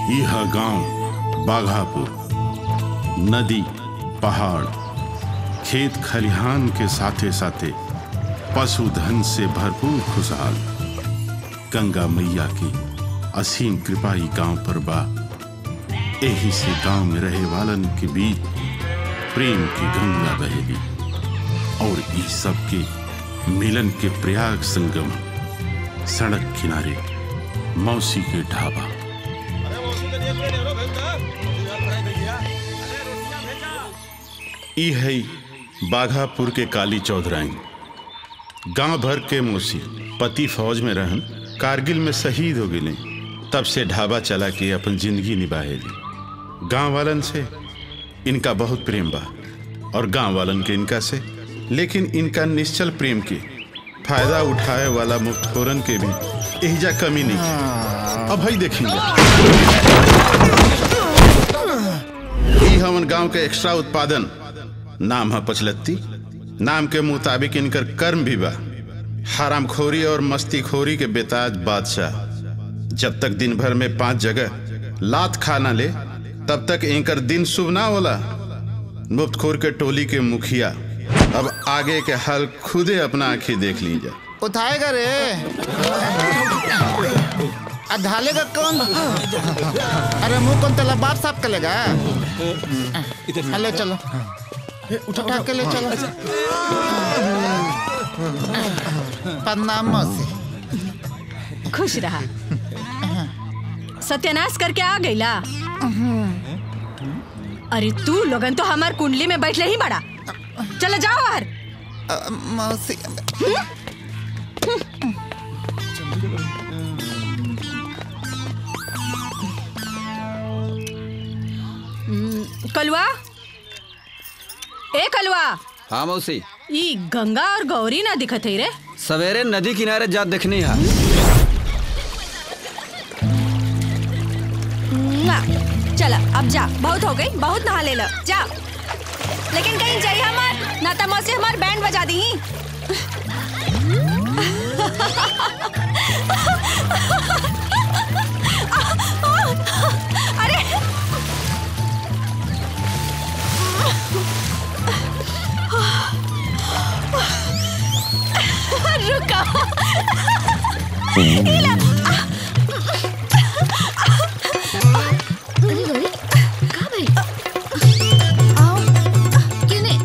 यह गांव बाघापुर नदी पहाड़ खेत खलिहान के साथे साथे पशुधन से भरपूर खुशहाल गंगा मैया की असीम कृपा ई गांव पर बा एही से गांव में रहे वालन के बीच प्रेम की गंगा बहेली और ई सब के मिलन के प्रयाग संगम सड़क किनारे मौसी के ढाबा ई है बाघापुर के काली चौधराई गांव भर के मौसी पति फौज में रहन कारगिल में शहीद हो गए तब से ढाबा चला के अपन जिंदगी निभाएली गांव वालन से इनका बहुत प्रेम बा और गांव वालन के इनका से लेकिन इनका निश्चल प्रेम के फायदा उठाए वाला मुफ्तखोरन के भी एहिजा कमी नहीं है अब भाई देखेंगे ई हमन गांव के एक्स्ट्रा उत्पादन नाम है पचलत्ती नाम के मुताबिक इनकर कर्म भी बा हरामखोरी और मस्तीखोरी के बेताज बादशाह जब तक दिन भर में पांच जगह लात खाना ले तब तक इनकर दिन शुभ ना होला मुफ्तखोर के टोली के मुखिया अब आगे के हाल खुदे अपना आंखें देख लीजिए उठाएगा रे आ ढालेगा कौन अरे मुंह कौन तेला बाप साफ कर लेगा हाँ, ले चलो उठा के ले चलो प्रणाम मौसी खुश रहा सत्यानाश करके आ गईला अरे तू लोगन तो हमार कुंडली में बैठले ही बड़ा चलो जाओ बाहर अ, मौसी कलवा ए कलवा हाँ मौसी ई गंगा और गौरी ना दिखत है रे सवेरे नदी किनारे जात देखनी है ना चला अब जा बहुत हो गई बहुत नहा ले लो जा लेकिन कहीं जाइए हमार ना तो मौसी हमार बैंड बजा दी अरे रुका अरे गौरी कहाँ भाई आओ क्यों नहीं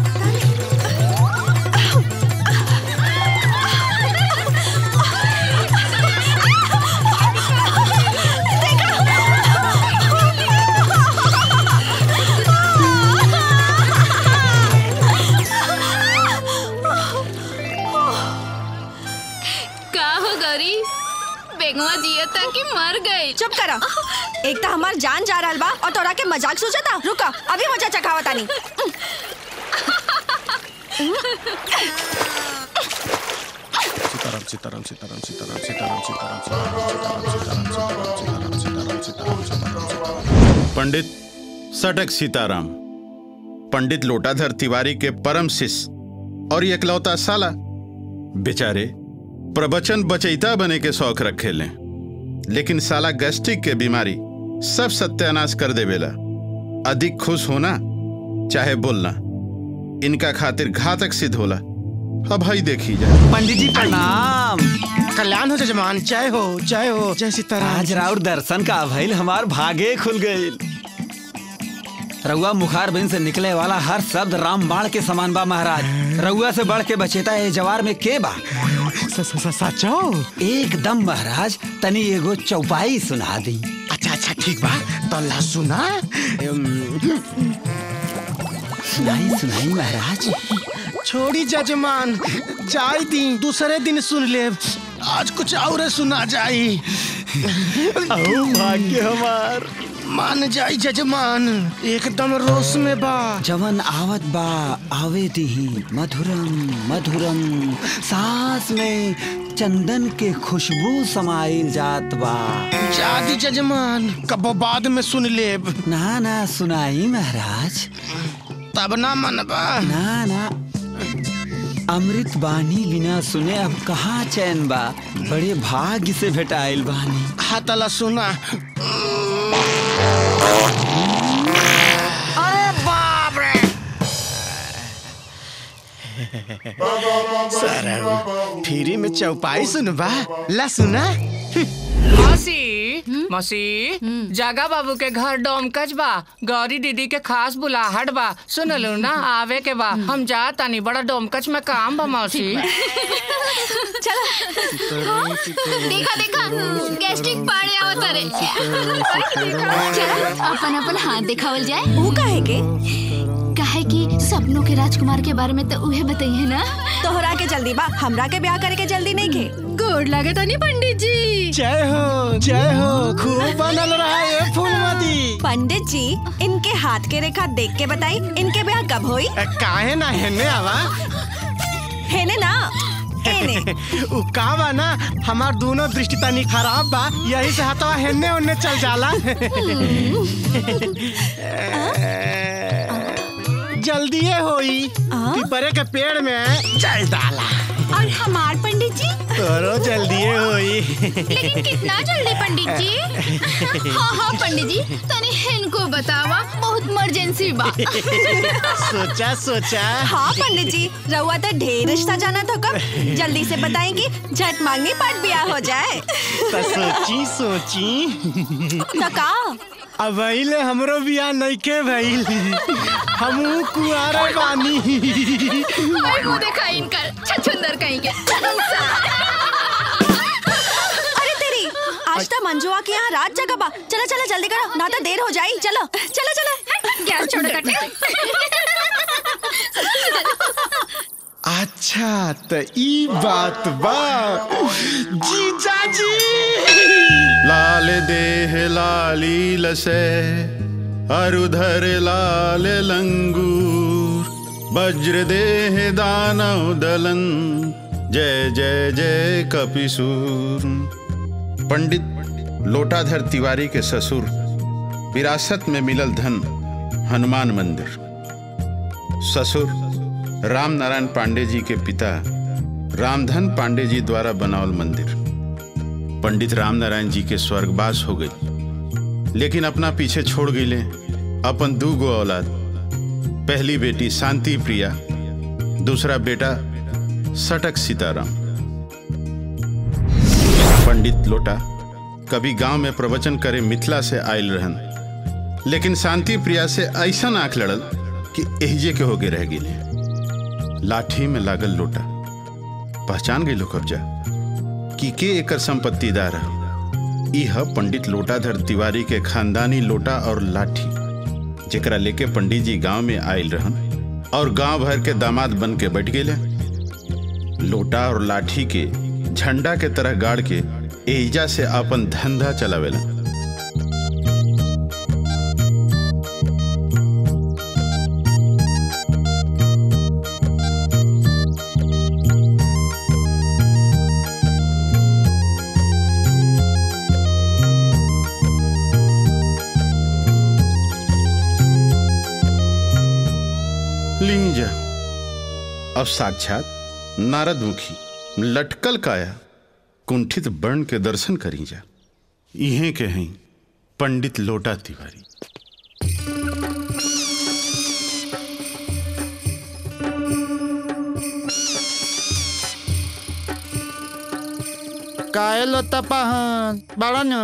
का हो गौरी बेगवा जिया था कि मर गई चुप करा एक तो हमार जान जा रहल बा और तोरा के मजाक सोचता रुका अभी मजा चखावा तानी सीताराम सीताराम सीताराम सीताराम सीताराम सीताराम सीताराम सीताराम सीताराम सीताराम सीताराम सीताराम सीताराम पंडित सटक सीताराम पंडित लोटाधर तिवारी के परम शिष्य और एकलौता साला बेचारे प्रवचन बचैता बने के शौक रखे लें लेकिन साला गैस्ट्रिक के बीमारी सब सत्यानाश कर देवेला अधिक खुश होना चाहे बोलना इनका खातिर घातक सिद्ध होला अब हई देखी जाए पंडित जी प्रणाम कल्याण हो जजमान जय हो जय हो जय सीताराम आज राउर दर्शन का भइल हमार भागे खुल गईल रउआ मुखार बिन से निकले वाला हर शब्द राम बाण के समान बा महाराज रउआ से बढ़ के बचेता है जवार में के बा स- स- स- सचो एकदम महाराज तनी एगो चौपाई सुना दी अच्छा अच्छा ठीक बा तो ला सुना अम, सुनाई सुनाई महाराज छोड़ी जजमान जाई दी दूसरे दिन सुन ले आज कुछ और सुना जाई ओ भाग्य हमार मान जाई जजमान एकदम रोश में बा जवन आवत बा आवे दीही मधुरम मधुरम सांस में चंदन के खुशबू समाइल जात बा जादी जजमान कबो बाद में सुन लेब ना ना सुनाई महाराज तब ना मनबा ना ना अमृत बानी बिना सुने अब कहाँ चैन बा बड़े भाग्य से भेटाइल बानी हाथला सुना अरे बाप रे सर फ्री में चौपाई सुनबा ला सुना मौसी मौसी जागा बाबू के घर डोमकच बा गौरी दीदी के खास बुलाहट बा सुनलू ना आवे के बा हम जा तानी बड़ा डोमकच में काम बा मौसी देखा देखा गैस्ट्रिक पाड़े आवत रे चलो अपन अपन हाथ दिखावल जाए वो काहे के काहे कि सपनों के राजकुमार के बारे में तो उहे बताइए ना तोहरा के जल्दी बा हमरा के ब्याह करे के जल्दी नहीं खे गोड़ लगे तो नहीं पंडित जी जय हो जय हो खूब बनल रहा ये फूलमती पंडित जी इनके हाथ के रेखा देख के बताई इनके ब्याह कब होई ए, काहे ना हेने आवा है ने ना एने उ का बा ना हमार दोनों दृष्टि तनी खराब बा यही से हतवा हेने ओने चल जाला जल्दीए होई पीपरे के पेड़ में जल डाला और हमार पंडित जी तोरो जल्दीए होई लेकिन कितना जल्दी पंडित जी हाँ हाँ पंडित जी तनी इनको बतावा बहुत इमरजेंसी बा सोचा सोचा हाँ पंडित जी रहुआ तो ढेर रिश्ता जाना तो कब जल्दी से बताएंगी झट मांगनी पट ब्याह हो जाए त सोची सोची तो का अब भइले हमरो बियाह नइखे भइल हमहू कुआरे बानी अरे मुंह देखा इनका छछुंदर कहीं के अरे तेरी आज तो मंजुआ के यहाँ रात जगह बा चलो चलो जल्दी करो ना तो देर हो जाई चलो चलो चलो गैस छोड़ कटे अच्छा त ई बात बा जीजा जी लाल देह लाली लसे अरुधर लाल लंगूर वज्र देह दानव दलन जय जय जय कपिसूर पंडित लोटाधर तिवारी के ससुर विरासत में मिलल धन हनुमान मंदिर ससुर राम नारायण पांडे जी के पिता रामधन पांडे जी द्वारा बनावल मंदिर पंडित राम नारायण जी के स्वर्गवास हो गई लेकिन अपना पीछे छोड़ गईले अपन दू गो औलाद पहली बेटी शांति प्रिया दूसरा बेटा सटक सीताराम पंडित लोटा कभी गांव में प्रवचन करे मिथिला से आयल रहन लेकिन शांति प्रिया से ऐसा आंख लड़ल कि एहजे के होके रह गई लाठी में लागल लोटा पहचान गई लो कब्जा कि के एकर संपत्तिदार है यह पंडित लोटाधर तिवारी के खानदानी लोटा और लाठी जेकरा लेके पंडित जी गांव में आयल रहन और गांव भर के दामाद बन के बैठ गए लोटा और लाठी के झंडा के तरह गाड़ के एजा से अपन धंधा चलावेला लीजा अब साक्षात नारद मुखी लटकल काया कुंठित वर्ण के दर्शन करी जा इहे के हैं पंडित लोटा तिवारी काहे लो तपाहन बड़ा नो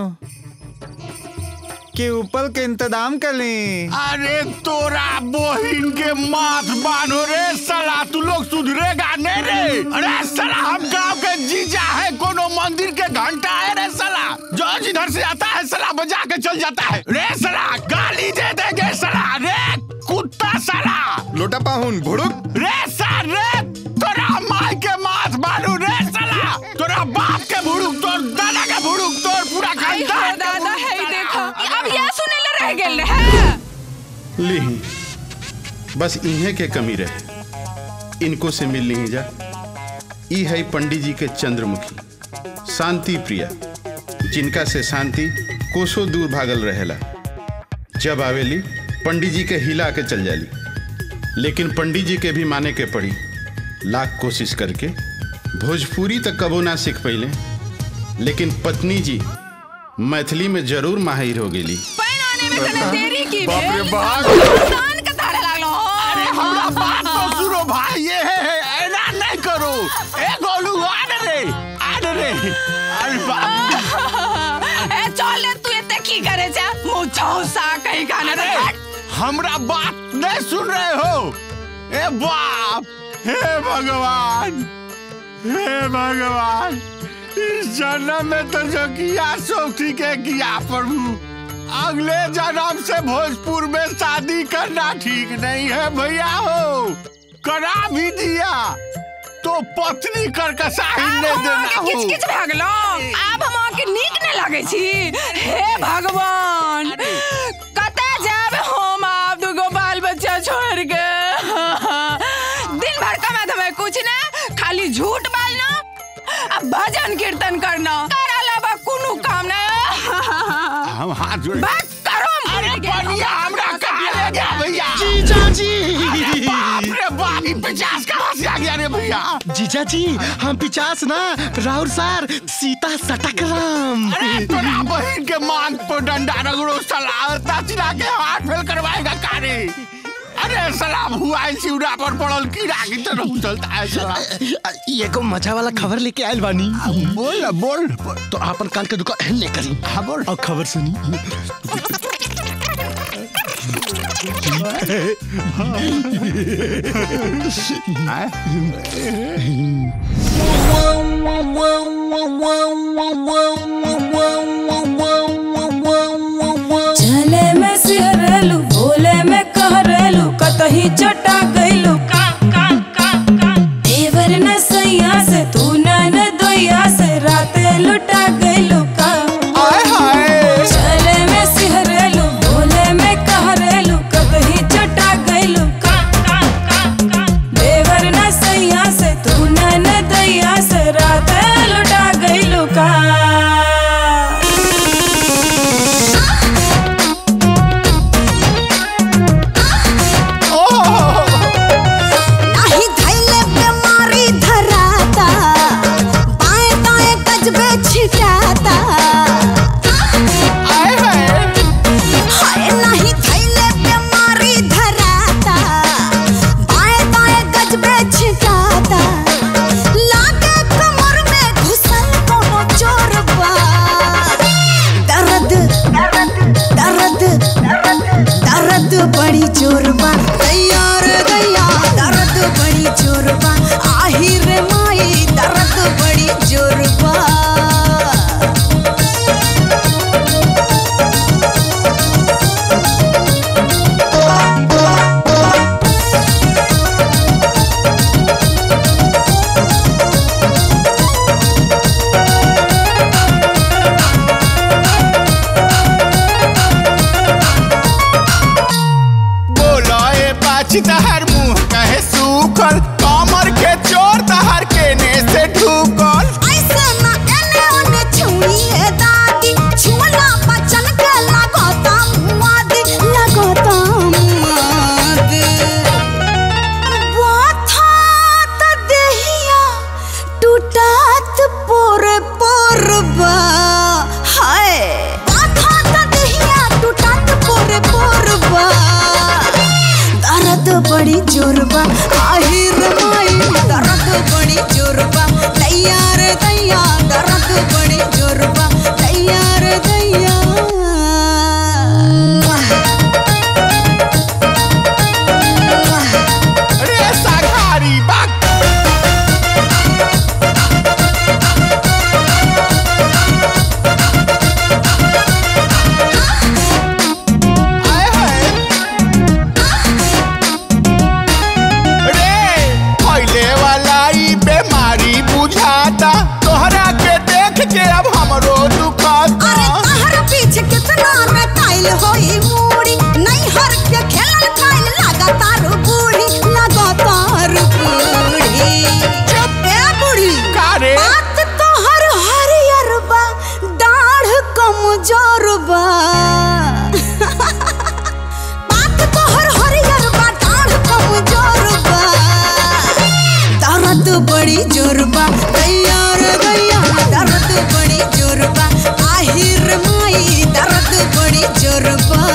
के ऊपर के इंतजाम कर ली अरे तोरा बोहिन के माथ बांधो रे साला तू लोग सुधरेगा नहीं रे अरे साला हम गांव के जीजा है कोनो मंदिर के घंटा है रे साला जो जिधर से आता है साला बजा के चल जाता है रे साला गाली दे देंगे साला रे कुत्ता साला लोटा पाहुन भुड़ुक रे साल रे तोरा माई के माथ बांधो रे साला तोरा बाप के भुड़ुक तोर दादा के भुड़ुक तोर पूरा खानदान के दादा भुड़ुक है साला। देखो अब यह सुने ला रह गेल है ली बस इन्हें के कमी रहे इनको से मिल नहीं जा ई है पंडित जी के चंद्रमुखी शांति प्रिया जिनका से शांति कोसों दूर भागल रहेला जब आवेली पंडित जी के हिला के चल जाली लेकिन पंडित जी के भी माने के पड़ी लाख कोशिश करके भोजपुरी तक कबो ना सीख पहिले लेकिन पत्नी जी मैथिली में जरूर माहिर हो गेली पैना आने में तने देरी की बाप रे बे बाप। कान का तारे लागलो अरे हमरा बात तो सुनो भाई ये है है, ऐना नहीं करो ए गोलू आने रे आने रे अरे बाप ए चल ले तू एते की करे जा मुंह चौसा कहीं गाना अरे हट हमरा बात नहीं सुन रहे हो ए बाप हे भगवान हे भगवान इस जन्म में तो जो किया सो ठीक है किया प्रभु अगले जन्म से भोजपुर में शादी करना ठीक नहीं है भैया हो करा भी दिया तो पत्नी कर के शाही नहीं देना किच हो किच भागलो आब हम के नीक न लागे छी हे भगवान कते जाब हम आप दुगो बाल बच्चा छोड़ के दिन भर कमा धमे कुछ ना खाली झूठ बोलना अब भजन कीर्तन करना कर अलावा कोनो काम ना हम हाथ जोड़ बात करो हम अरे भूल गए। बनिया हमरा कहा ले गया भैया जीजा जी बाप रे बाप ई पचास कहाँ से आ गया रे भैया जीजा जी हम पिचास ना राहुल सर सीता सटक राम अरे तोरा बहन के मांग पर डंडा रगड़ो सलाह चिरा के हाथ फेल करवाएगा कारे अरे सलाम हुआ है शिवरा पर पड़ल कीड़ा की तरह उछलता है सलाम ये को मजा वाला खबर लेके आयल बानी बोल ना, बोल बोल। तो आपन कान के दुकान नहीं करी हाँ बोल और खबर सुनी चले में सिहरलू बोले में कहरलू कतही चटा गइलू देवर न सैया से तू न न दोया से राते लुटा गइलू का चले में सिहरलू बोले में कहरलू कतही चटा गइलू का देवर न सैया से तू न न दोया से राते लुटा गइलू का नाही धैले बीमारी धराता बाएं दाएं गजबे छिटाता हाय नाही धैले बीमारी धराता बाएं दाएं गजबे छिटाता लागे कमर में घुसल कोनो चोर बा दर्द दर्द दर्द बड़ी जोर बा तैयार दैया दर्द बड़ी जोर बा आहिर माई दर्द बड़ी जोर बा बोलो ए पाछी तहर मुंह कहे सूखल कमर के चोर तहर केने से ढूकल ऐसे ना एने ओने छुई है दादी छुला बचन के लगोता मुआदी लगोता मुआदी बाथा त देहिया टूटात पोर पोर बा हाय बाथा त देहिया टूटात पोर पोर बा दर्द बड़ी जोर बा आहिर माई दर्द बड़ी जोर बा तैयार दैया दर्द बड़ी जोर बा तैयार दैया रे साघारी बाक आए हाय रे फैले वाला ई बीमारी बुझाता तोहरा के देख के अब हमरो दुखाता अरे तहर पीछे कितना रटाइल होई मूड़ी नहीं हर के खेलल खाइल लगातार बूढ़ी लगातार बूढ़ी चुप ए बूढ़ी का रे बात तो हर हरियर बा दाढ़ कमजोर बा बात तो हर हरियर बा दाढ़ कमजोर बा दर्द बड़ी जोर बा तैयार गैया दर्द बड़ी जोर बा आहिर माई दर्द बड़ी जोर बा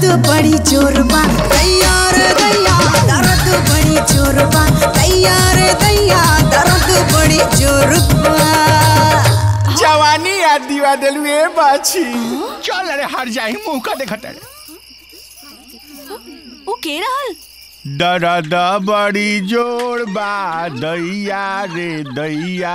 बड़ी जोर बा दैया रे दैया दर्द बड़ी जोर बा दैया रे दैया दर्द बड़ी जोर बा जवानी याद दिवा दिलू ए बाछी चल अरे हर जाही मुंह का देखत रे ओ के रहल दर्द बड़ी जोर बा दैया रे दैया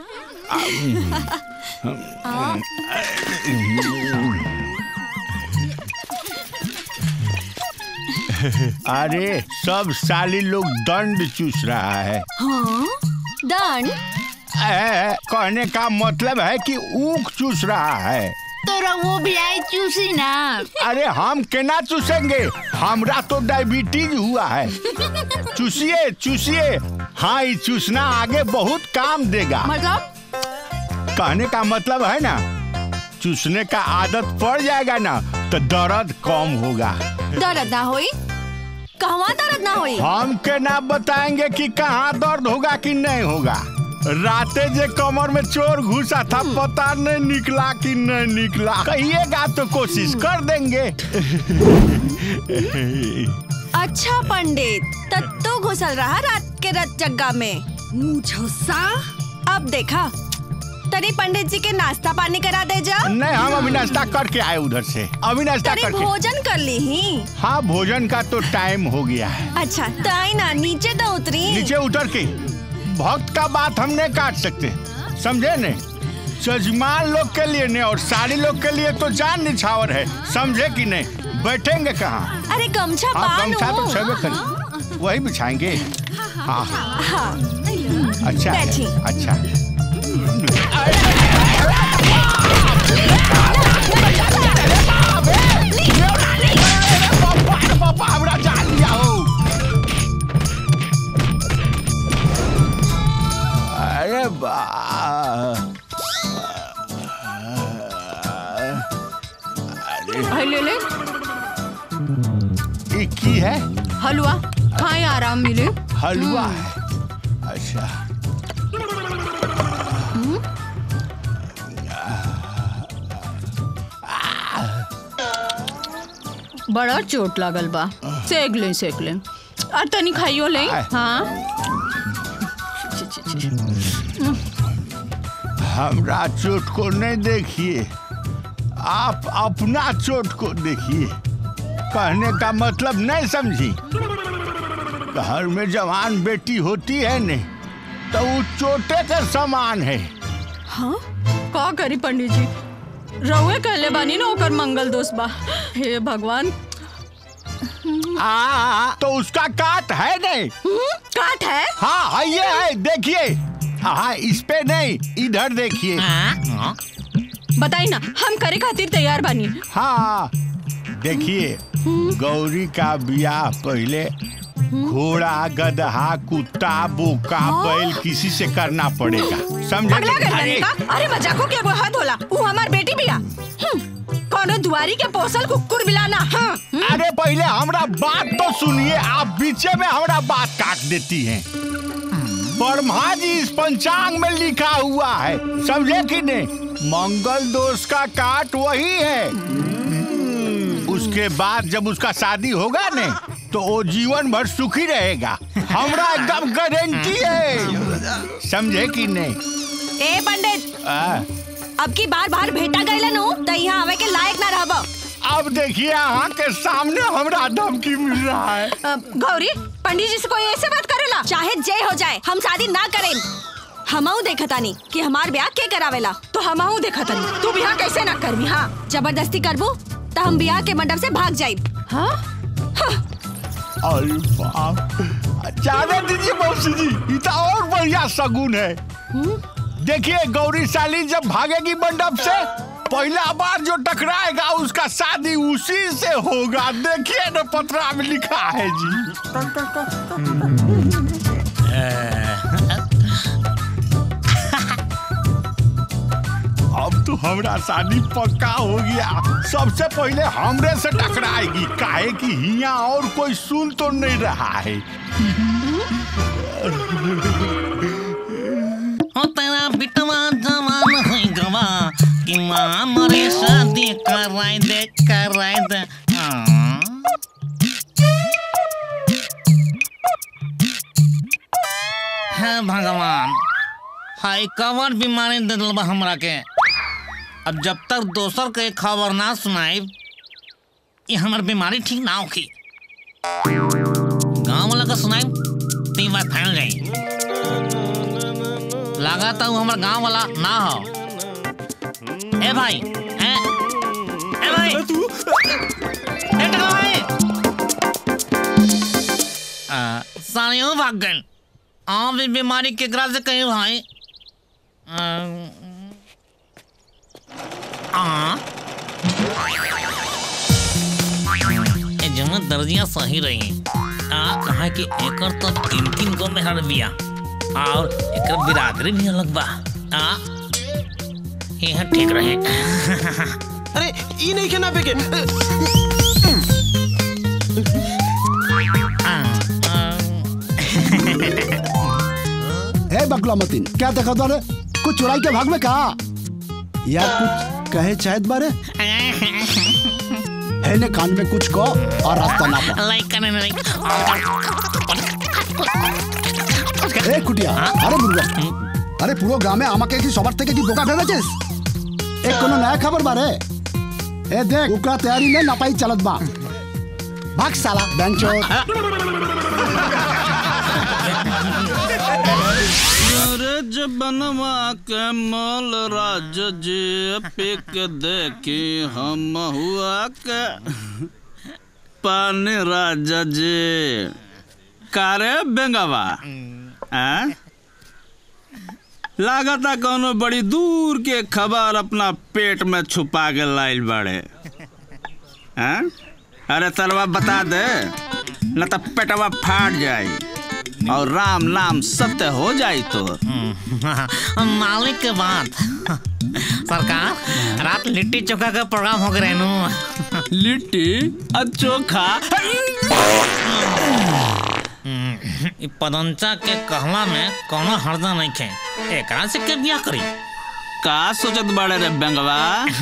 अरे सब साली लोग दंड चूस रहा है हाँ दंड ए, कहने का मतलब है कि ऊख चूस रहा है तोरा वो भी आई चूसी ना अरे हम केना चूसेंगे हमरा तो डायबिटीज हुआ है चूसिए चूसिए हाँ ये चूसना आगे बहुत काम देगा मतलब कहने का मतलब है ना चूसने का आदत पड़ जाएगा ना तो दर्द कम होगा दर्द ना होई कहवा दर्द ना होई हम के ना बताएंगे कि कहाँ दर्द होगा कि नहीं होगा राते जे कमर में चोर घुसा था पता नहीं निकला कि नहीं निकला कहिएगा तो कोशिश कर देंगे अच्छा पंडित तब तो घुसल रहा रात के रत जग्गा में मुझसा अब देखा तनी पंडित जी के नाश्ता पानी करा दे जा नहीं हम अभी नाश्ता करके आए उधर से अभी नाश्ता तनी करके भोजन कर ली ही हाँ भोजन का तो टाइम हो गया है अच्छा ताई ना नीचे तो उतरी नीचे उतर के भक्त का बात हम नहीं काट सकते समझे ने सजमान लोग के लिए नहीं और सारी लोग के लिए तो जान निछावर है समझे कि नहीं बैठेंगे कहाँ अरे गमछा हाँ बांधो गमछा तो छबे करी वही बिछाएंगे हाँ हाँ अच्छा है, बैठी। अच्छा पापा हमरा जान लिया हो अरे बा हाय ले ले ये की है हलवा खाए आराम मिले हलवा है अच्छा बड़ा चोट लागल बा सेक ले सेक ले और तनी खाइयो ले आय। हाँ हमरा चोट को नहीं देखिए आप अपना चोट को देखिए कहने का मतलब नहीं समझी घर में जवान बेटी होती है ने तो वो चोटे के समान है हाँ का करी पंडित जी रउए कहले बानी ना ओकर मंगल दोष बा हे भगवान आ, तो उसका काट है नहीं काट है हाँ हाँ ये है देखिए हाँ इस पे नहीं इधर देखिए बताई ना हम करे खातिर तैयार बानी हाँ देखिए गौरी का ब्याह पहले घोड़ा गधा कुत्ता बोका बैल किसी से करना पड़ेगा समझे पगला गइल अरे बानी का अरे मजाको के एगो हद होला ऊ हमार बेटी बिया हम्म, कोनो दुआरी के पोसल कुकुर बिलाना हाँ अरे पहले हमरा बात तो सुनिए आप बीचे में हमरा बात काट देती हैं ब्रह्मा जी इस पंचांग में लिखा हुआ है समझे कि नहीं मंगल दोष का काट वही है उसके बाद जब उसका शादी होगा ने तो वो जीवन भर सुखी रहेगा हमरा एकदम गारंटी है समझे कि नहीं ए पंडित आ, अब की बार बार भेटा गइला नु त यहाँ आवे के लायक ना रहब अब देखिए यहाँ के सामने हमरा धमकी मिल रहा है अ, गौरी पंडित जी से कोई ऐसे बात करेला चाहे जय हो जाए हम शादी ना करें हमहू देखतानी कि हमार ब्याह के करावेला तो हमहू देखतानी तू बिहा कैसे ना करबी हाँ जबरदस्ती करबू तो हम ब्याह के मंडप से भाग जाइब हाँ अरे बाप जाने दीजिए मौसी जी ये तो और बढ़िया शगुन है देखिए गौरी साली जब भागेगी मंडप से पहला बार जो टकराएगा उसका शादी उसी से होगा देखिए ना पत्रा में लिखा है जी अब तो हमरा शादी पक्का हो गया सबसे पहले हमरे से टकराएगी काहे कि हिया और कोई सुन तो नहीं रहा है हो तेरा बिटवा जवान हो गवा कि माँ मरे शादी कराई दे कराई दे हाँ। हे भगवान हाय कवर बीमारी दे दिल बा हमरा के अब जब तक दोसर के खबर ना सुनाई ये हमर बीमारी ठीक ना होखी गांव वाला का सुनाई तो ये बात फैल जाई लगा था हमर गांव वाला ना हो ए भाई ए ए भाई तू ए टका भाई आ, सालियों भाग गए आप भी बीमारी केकरा से कहीं भाई आ, आ ए जमा दर्जियां सही रही आ कहा कि एकर तो तीन तीन गो मेहर बिया और एकर बिरादरी भी अलग बा आ यह ठीक रहे अरे ई नहीं खेना पे के हे बकला मतीन क्या देखा बारे कुछ चुराई के भाग में कहा या कुछ कहे शायद बारे है ने कान में कुछ को और रास्ता ना पा लाइक करने नहीं ए कुटिया अरे बुर्गा अरे পুরো গ্রামে আমাকে কি সবার থেকে কি বোকা ভেবেছিস এ কোনো নয়া খবর বারে এ দেখ উকরা তৈয়ারি में নাপাই चलत बा भाग साला बेंचो अरे बनवा के मल राज जे पिक देखी हम हुआ के पानी राजा जी कारे बेंगवा हैं? लागता कोनो बड़ी दूर के खबर अपना पेट में छुपा के लाइल बड़े हैं? अरे तलवा बता दे न तो पेटवा फाट जाई और राम नाम सत्य हो जाई तो मालिक के बात सरकार रात लिट्टी चोखा का प्रोग्राम हो गए नु लिट्टी और चोखा इ पदंचा के कहला में कोनो हर्जा नहीं खे एकरा से के बियाह करी का सोचत बड़े रे बेंगवा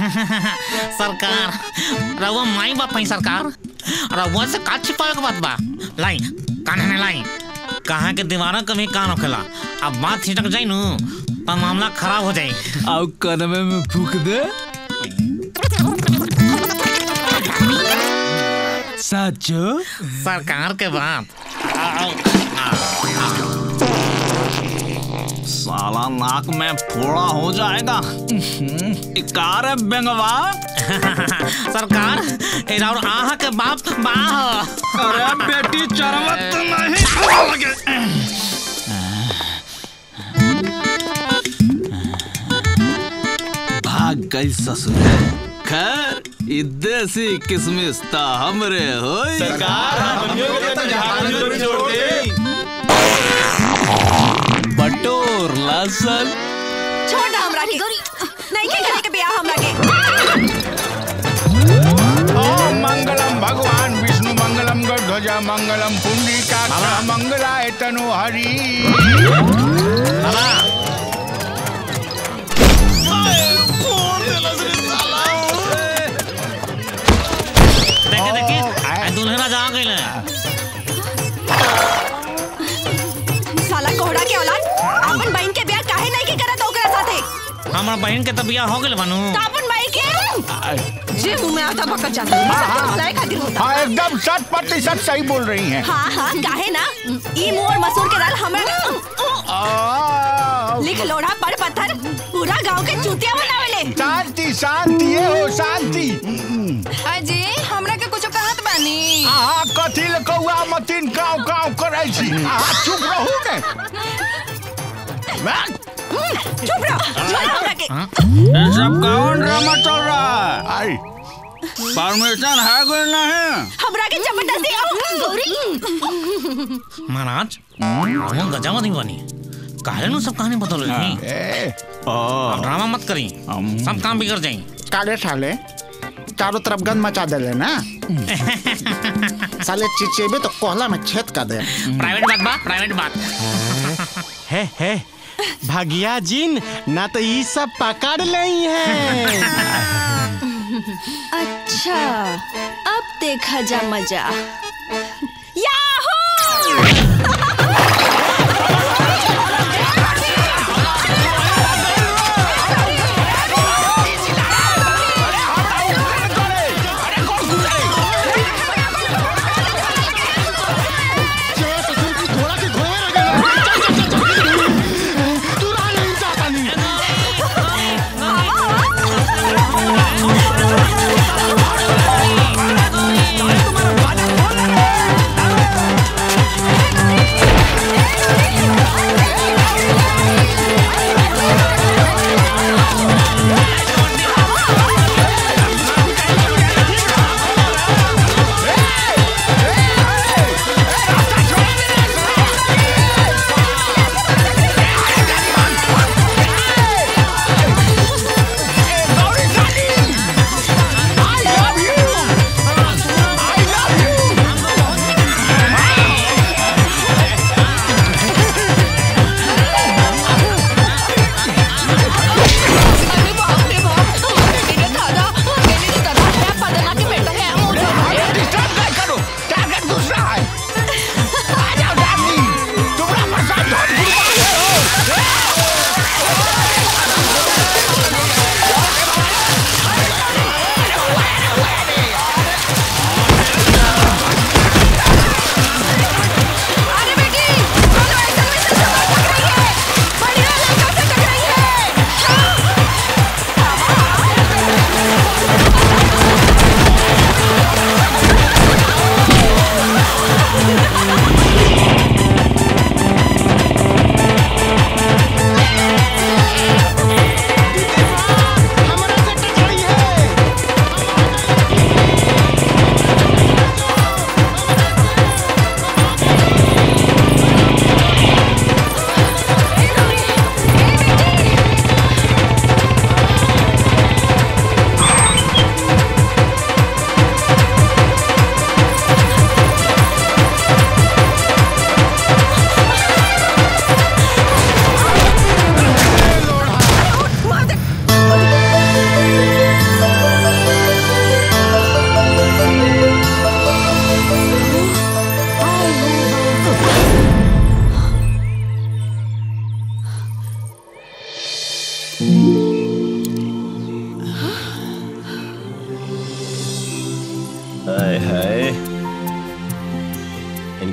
सरकार रउआ माई बाप है सरकार रउआ से का छिपावे के बात बा लाई कान में लाई कहाँ के दीवारों कभी कान होखेला अब बात छिटक जाई नु तो मामला खराब हो जाई और कनवे में फूक दे सचो सरकार के बात साला नाक में फोड़ा हो जाएगा इकार है बेंगवा सरकार ए और आहा के बाप बाह अरे बेटी चरवत नहीं भाग गई ससुर खैर ई देसी किसमिस ता हमरे होई सरकार, हमनियों के तो जहाज में जोड़ी छोड़ दे। बटोर लसन छोड़ दे हमरा के नहीं के करे के बियाह हमरा के ओम मंगलम भगवान विष्णु मंगलम ध्वजा मंगलम पुंडरीकाक्ष मंगलाय तनु हरि देखे देखे आ दुल्हना जा गइल साला कोहड़ा के औलाद अपन बहन के बियाह काहे नहीं के करत ओकरा साथे हमरा बहन के तो बियाह हो गइल बानू तो अपन भाई के जे मुंह में आता भकत जाता है सबके भलाई खातिर होता हाँ एकदम शत प्रतिशत सही बोल रही हैं हाँ हाँ काहे ना ई मुंह और मसूर के दाल हमरा लिख लोढ़ा पड़ पत्थर पूरा गांव के चूतिया बनावेले शांति शांति ये हो शांति अजी हमरा के कुछ कहत बानी आहा कथी ले कौआ मतीन काव काव करे छी आहा चुप रहू ने चुप रहो छोड़ हमरा के ये सब कौन ड्रामा चल रहा है परमिशन है कोई नहीं हमरा के जबरदस्ती गौरी महाराज हम गजावती बनी काहे नु सब कहानी बदल रही अब ड्रामा मत करी सब काम बिगड़ जाई काले साले चारों तरफ गंद मचा दे ना साले चिचेबे तो कोहला में छेद कर दे प्राइवेट बात बा प्राइवेट बात है है भगिया जिन ना तो ये सब पकड़ लई है अच्छा अब देखा जा मजा याहू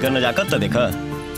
इनका नजाकत तो देखा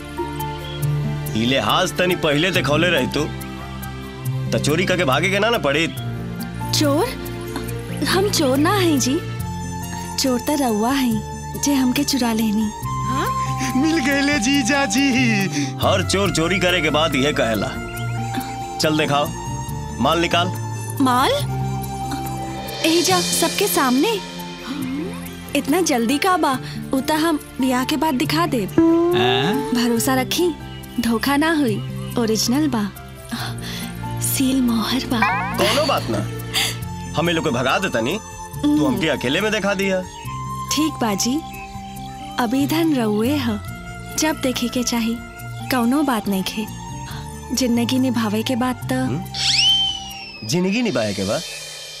ई लिहाज तनी पहले देखौले रही तू तो चोरी करके भागे के ना ना पड़ी चोर हम चोर ना हैं जी चोर तो रउआ हैं जे हमके चुरा लेनी मिल गए जीजा जी हर चोर चोरी करे के बाद यह कहेला चल दिखाओ माल निकाल माल यही जा सबके सामने इतना जल्दी का बा उता हम ब्याह के बाद दिखा दे भरोसा रखी धोखा ना हुई ओरिजिनल बा सील मोहर बा कोनो बात ना हमें लोग के भगा देता नहीं तू हमके अकेले में दिखा दिया ठीक बाजी अभी धन रहुए ह जब देखे के चाही कौनो बात नहीं खे जिंदगी निभावे के बाद तो जिंदगी निभाए के बाद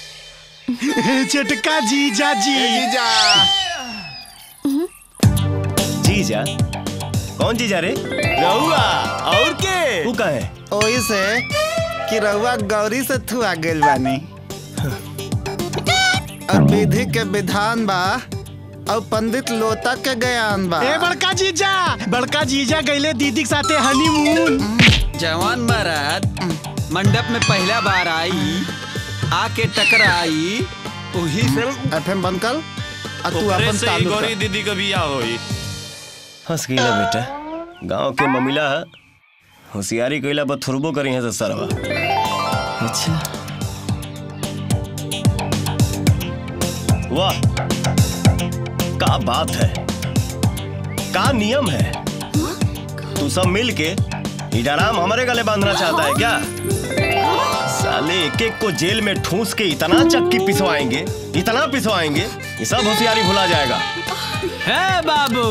चटका जीजा जी जीजा जीजा कौन जीजा रे रहुआ और के तू कहे ओही से कि रहुआ गौरी से थुआ गेल बानी और विधि के विधान बा और पंडित लोता के ज्ञान बा ए बड़का जीजा बड़का जीजा गईले दीदी के साथे हनीमून जवान महाराज मंडप में पहला बार आई आके टकराई वही से एफएम बंद कर और तू ओकरे अपन से ही चालू गौरी कर दीदी का बियाह होई हंस गईला बेटा गांव के ममिला है होशियारी कइला पर थुरबो करी है तो सरवा अच्छा वाह का बात है का नियम है तू सब मिल के इडाराम हमारे गले बांधना चाहता है क्या साले एक एक को जेल में ठूस के इतना चक्की पिसवाएंगे इतना पिसवाएंगे ये सब होशियारी भुला जाएगा है बाबू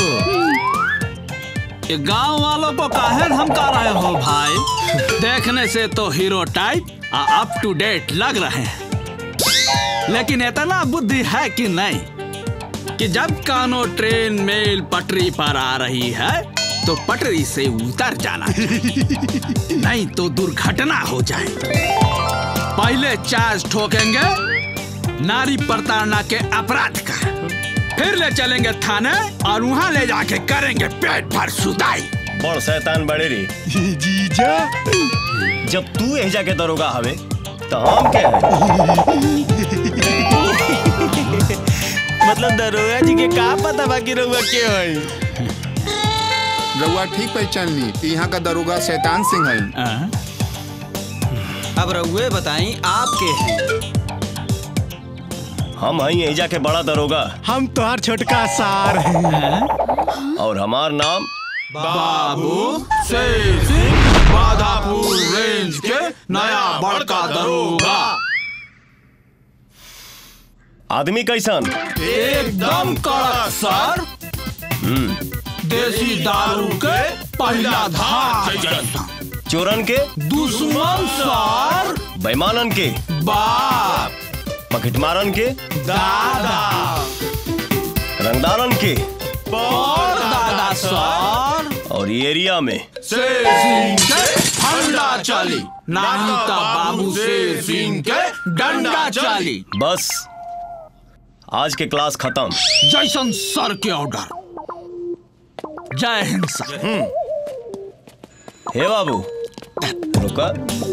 ये गांव वालों को काहे धमका रहे हो भाई देखने से तो hero type up to date लग रहे हैं लेकिन इतना बुद्धि है कि नहीं कि जब कानो ट्रेन मेल पटरी पर आ रही है तो पटरी से उतर जाना चाहिए। नहीं तो दुर्घटना हो जाए पहले चार्ज ठोकेंगे नारी प्रताड़ना के अपराध का फिर ले चलेंगे थाने और वहाँ ले जाके करेंगे पेट भर सुदाई बड़ शैतान बड़े रे जीजा जब तू यही जाके दरोगा हवे तो हम क्या है मतलब दरोगा जी के का पता बाकी रहुआ के होई रउआ ठीक पहचान ली कि यहाँ का दरोगा शैतान सिंह है अब रहुए बताई आप के हैं हम हैं यही जाके बड़ा दरोगा हम तोहार छोटका सार हैं और हमार नाम बाबू शेर सिंह बादापुर रेंज के नया बड़का दरोगा आदमी कैसन एकदम कड़क सर हम्म, देसी दारू के पहला धार जैसा चोरन के दुश्मन सर बेईमानन के बाप पकटमारन के दादा रंगदारन के और दादा सर और ये एरिया में शेर सिंह के फंडा चली नहीं तो बाबू शेर सिंह के डंडा चली बस आज के क्लास खत्म जैसन सर के ऑर्डर जय हिंद सर हे बाबू रुका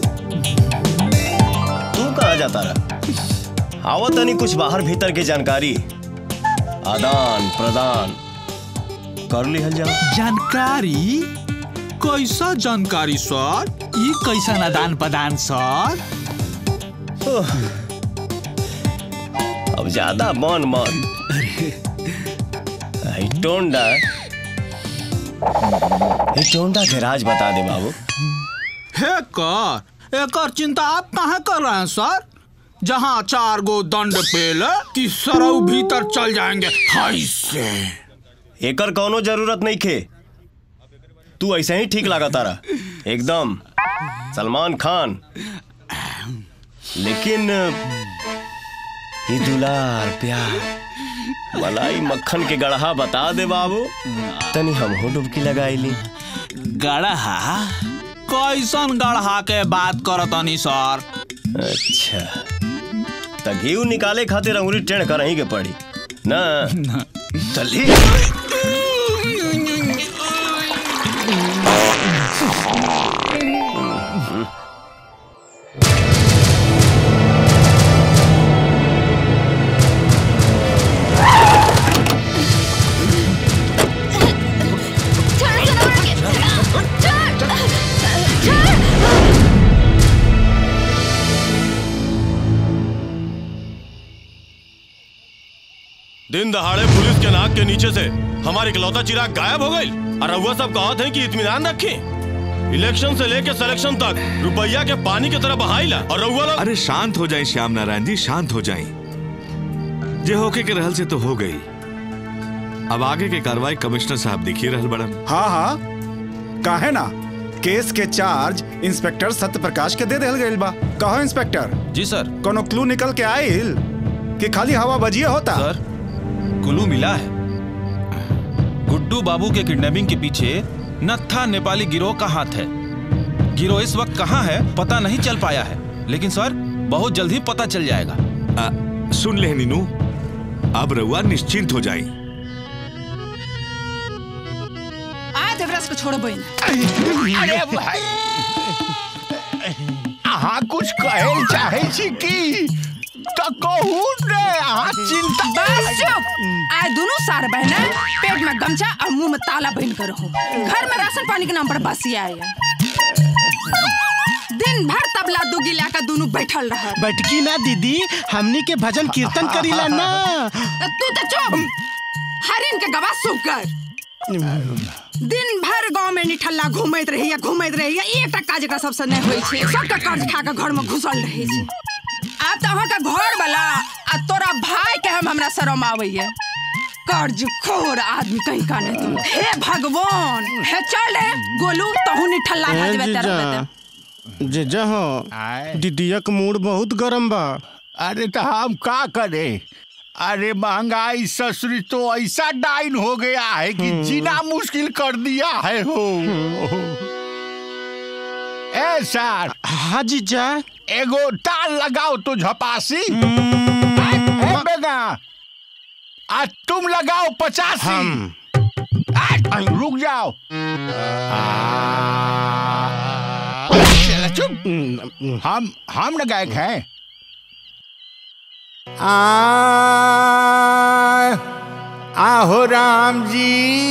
तू कहा जाता रहा आवा तनी कुछ बाहर भीतर की जानकारी आदान प्रदान कर लिहल जाओ जानकारी कैसा जानकारी सर ये कैसा आदान प्रदान सर ओह, अब ज्यादा मन मन आई टोंडा ये टोंडा के राज बता दे बाबू हे कर एकर चिंता आप कहाँ कर रहे हैं सर जहाँ चार गो दंड पेले कि सरऊ भीतर चल जाएंगे हाय से एकर कौनो जरूरत नहीं खे तू ऐसे ही ठीक लगा तारा एकदम सलमान खान लेकिन ये दुलार प्यार मलाई मक्खन के गढ़ा बता दे बाबू तनी हम डुबकी लगाई ली गढ़ा कैसन गढ़ा के बात करतनी सर अच्छा त घी निकाले खातिर अंगुरी टेढ़ कर के पड़ी ना चली दिन दहाड़े पुलिस के नाक के नीचे से हमारी इकलौता चिराग गायब हो गई और रउआ सब कहत है कि इत्मीनान रखें इलेक्शन से लेके सिलेक्शन तक रुपया के पानी की तरह बहाइला और रउआ लोग अरे शांत हो जाए श्याम नारायण जी शांत हो जाए जे होके के रहल से तो हो गई अब आगे के कार्रवाई कमिश्नर साहब दिखी रहल बड़न हाँ हाँ काहे ना केस के चार्ज इंस्पेक्टर सत्य प्रकाश के दे देल गइल बा कहो इंस्पेक्टर जी सर कोनो क्लू निकल के आइल कि खाली हवा बजिए होता सर कुलू मिला है गुड्डू बाबू के किडनैपिंग के पीछे नत्था नेपाली गिरोह का हाथ है गिरोह इस वक्त कहाँ है पता नहीं चल पाया है लेकिन सर बहुत जल्द ही पता चल जाएगा आ, सुन ले नीनू अब रउआ निश्चिंत हो जाए आज देवराज को छोड़ो बहन अरे भाई अहाँ कुछ कहे चाहे छी की तो कहू ने अहाँ चिंता बस चुप आज दोनों सार बहना पेट में गमछा और मुंह में ताला बहन कर रहो घर में राशन पानी के नाम पर बसिया आया दिन भर तबला दुगी लाकर दोनों बैठल रहा बैठकी ना दीदी हमनी के भजन कीर्तन करीला ना तू तो चुप हरिन के गवा सूख कर दिन भर गांव में निठल्ला घूमैत रहिया घूमैत रहिया एकटा काज एकरा सबसे नहीं होई छे सबका कर्ज खा के घर में घुसल रहे छे आब तो अहाँ का घर वाला आ तोरा भाई के हम हमरा शरम आवैया कर्ज खोर आदमी कहीं का नहीं तुम हे भगवान हे चल रे गोलू तहू निठल्ला खा ए देबे तेरा जीजा बेटा जीजा हो दीदिया का मूड बहुत गरम बा अरे तो हम का करे अरे महंगाई ससुरी तो ऐसा डाइन हो गया है कि जीना मुश्किल कर दिया है हो ए सर हाँ जीजा एगो ताल लगाओ तो झपासी ए बेगा आज तुम लगाओ पचासी हम आज, रुक जाओ चलो चुप हम हम न गायक हैं आ, आहो राम जी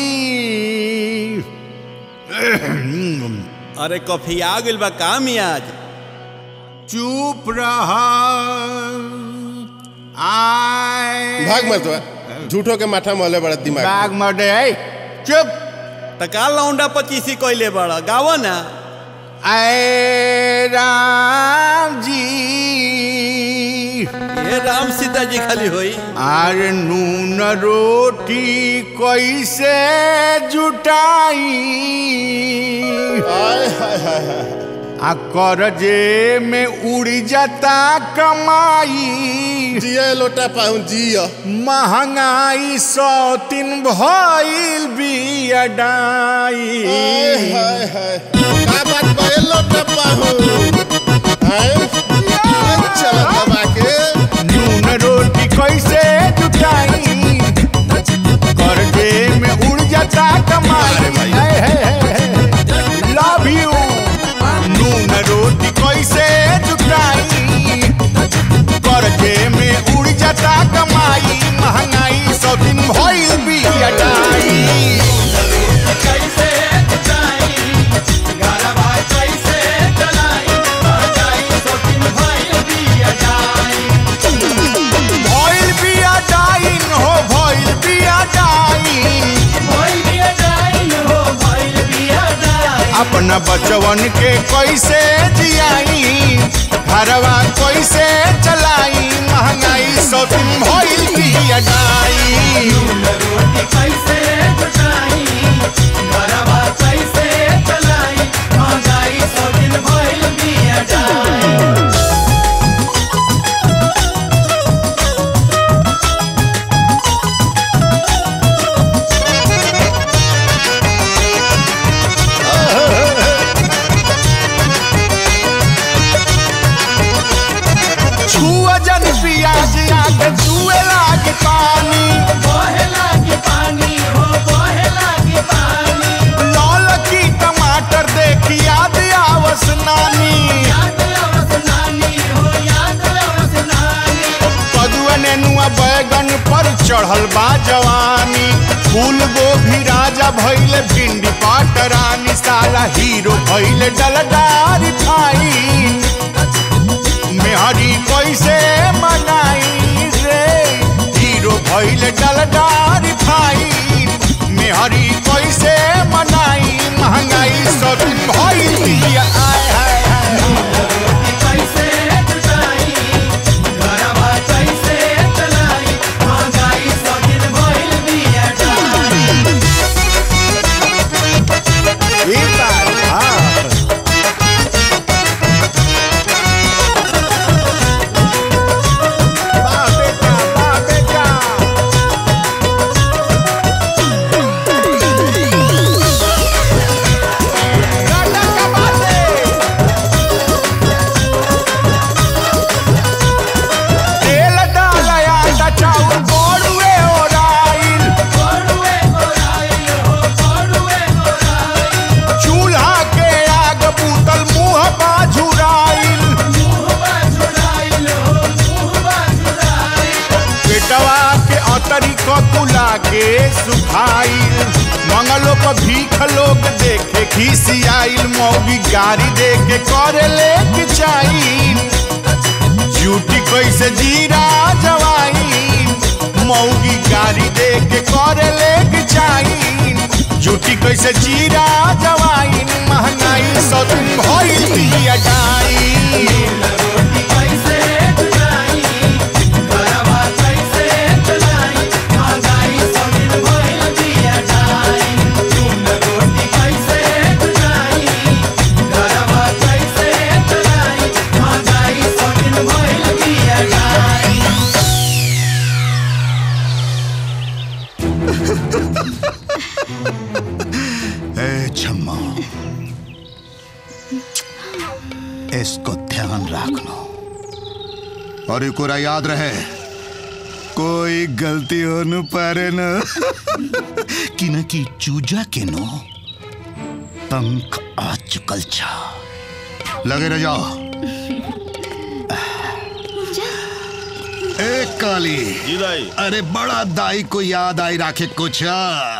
अरे कॉफी आ गइल बा का मियाज चुप रहा आए भाग मत बा झूठो के माथा मोले बड़ा दिमाग भाग मत ए चुप तका लौंडा पचीसी कइले बड़ा गावो ना आए राम जी ये राम सीता जी खाली होई आर नून रोटी कैसे जुटाई आ करजे में उड़ जाता कमाई जिया लोटा पाऊं जिया महंगाई सौ तीन भइल बियाडाई हाय हाय का बात बा ए लोटा पाऊं हाय चल दबा के नून रोटी कैसे जुटाई करजे में उड़ जाता कमाई लव यू नून रोटी कैसे जुटाई करजे में उड़ जाता कमाई महंगाई सब दिन भइल बियाडाई कैसे जुटाई गरबा कैसे चलाई महंगाई सब दिन भइल बियाडाई भइल बिया डाइन हो भइल बिया डाइन भइल बिया डाइन हो भइल बिया डाइन अपना बचवन के कैसे जियाई घरवा कैसे चलाई महंगाई सब भइल बिया डाइन रोटी कैसे जुटाई घरवा कैसे चलाई महंगाई सब भइल बिया डाइन छुआ जन पियाज आके छुए लागे पानी बहे लागे पानी हो बहे लागे पानी लाल की टमाटर देखी याद आवस नानी याद आवस नानी हो याद आवस नानी कदुआ नेनुआ बैगन पर चढ़ल बा जवानी फूल गोभी राजा भइले भिंडी पाटरानी साला हीरो भइले डलडारी फाइन मेहरी कैसे मनाई रे हीरो भइले डल सदिन भाई दिया आय हाय ई बात हाँ वाह बेटा वाह बेटा तेल डालया ता चाउर गोड़ुए ओराइल चूल्हा के आग बूतल मुंह बाझुराइल पेटवा के अतरी ककुला के सुखाइल मंगलो को भीख लोग देखे खिसियाइल मौगी गाड़ी देके करे लेके चाहिल ड्यूटी कैसे जीरा जवाइन मौगी गाड़ी देके करे लेके चाहिल ड्यूटी कैसे जीरा जवाइन महंगाई सदन भइल दिया ए छम्मा इसको ध्यान रखना और एक और याद रहे कोई गलती हो न पारे न कि न कि चूजा के नो पंख आ चुकल छा लगे रह जाओ ए काली जी दाई अरे बड़ा दाई को याद आई राखे कुछ आ।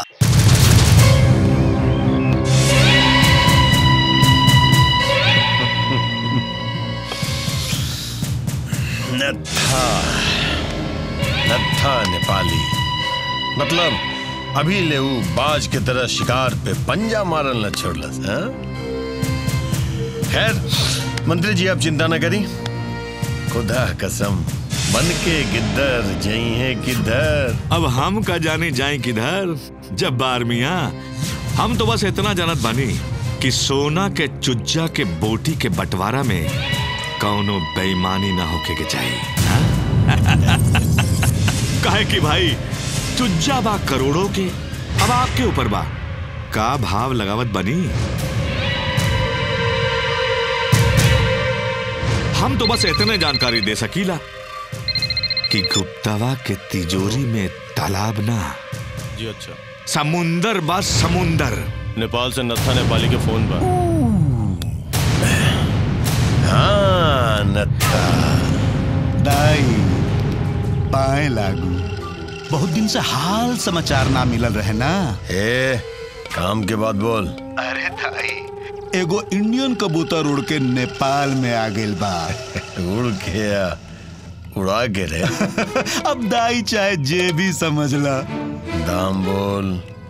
नत्था नत्था नेपाली मतलब अभी ले ऊ बाज के तरह शिकार पे पंजा मारल न छोड़लस हाँ? खैर मंत्री जी आप चिंता न करी खुदा कसम बन के गिद्दर जई है किधर अब हम का जाने जाए किधर जब बार मिया हम तो बस इतना जानत बानी कि सोना के चुज्जा के बोटी के बंटवारा में कौनो बेईमानी ना होके के चाहिए हाँ? काहे कि भाई चुज्जा बा करोड़ों के अब आपके ऊपर बा का भाव लगावत बनी हम तो बस इतने जानकारी दे सकीला कि गुप्तावा के तिजोरी में तालाब ना जी अच्छा समुंदर बस समुंदर नेपाल से नत्था नेपाली के फोन पर हाँ नत्था दाई पाए लागू बहुत दिन से हाल समाचार ना मिलल रहे ना ए काम के बाद बोल अरे दाई एगो इंडियन कबूतर उड़ के नेपाल में आ गेल बा उड़ के आ, उड़ा के रे अब दाई चाहे जे भी समझ ला दाम बोल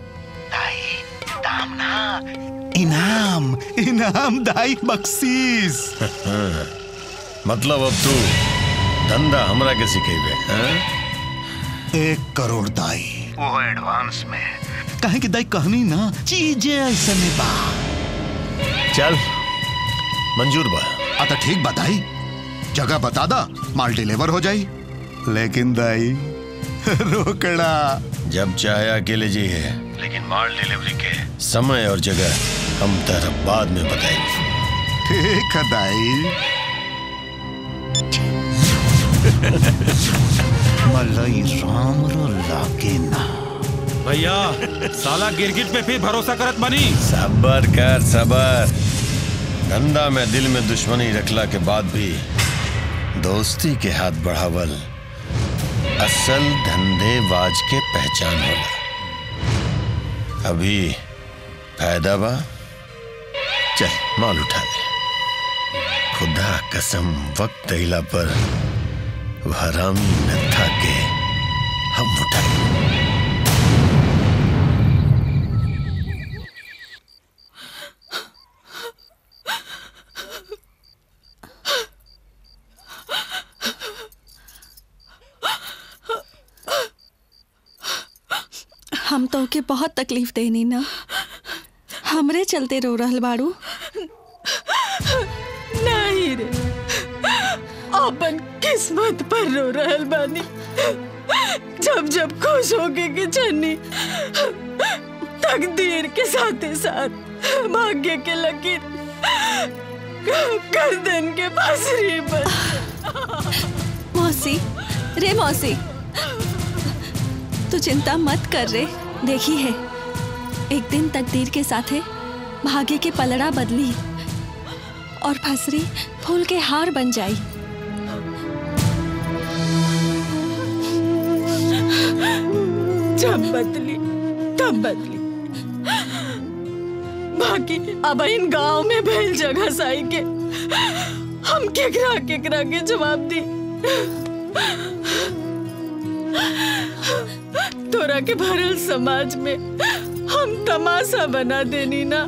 दाम ना इनाम इनाम दाई बख्शीश मतलब अब तू धंधा हमरा के सिखेबे हाँ? एक करोड़ दाई वो एडवांस में कहे कि दाई कहनी ना चीजें ऐसे में बा चल मंजूर बा आ तो ठीक बताई जगह बता दा माल डिलीवर हो जाई लेकिन दाई रोकड़ा जब चाहे अकेले जी है लेकिन माल डिलीवरी के समय और जगह हम तेरा बाद में बताएंगे ठीक है दाई मलई राम रो लागे ना भैया साला गिरगिट पे फिर भरोसा करत बनी सबर कर सबर धंधा में दिल में दुश्मनी रखला के बाद भी दोस्ती के हाथ बढ़ावल असल धंधेबाज के पहचान होला अभी फायदा बा चल माल उठा ले खुदा कसम वक्त अइला पर वह हरामी नत्था के हम उठाए हम तो के बहुत तकलीफ देनी ना हमरे चलते रो रहल बाड़ू नहीं रे अपन किस्मत पर रो रहल बानी जब जब खुश होके के चन्नी तकदीर के साथ साथ भाग्य के लकीर गर्दन के बांसुरी पर मौसी रे मौसी तू चिंता मत कर रे देखी है एक दिन तकदीर के साथे भाग्य के पलड़ा बदली और फसरी फूल के हार बन जाई जब बदली तब बदली बाकी अब इन गांव में भेल जगह साई के हम केकरा केकरा के जवाब दी तोरा के भरल समाज में हम तमाशा बना देनी ना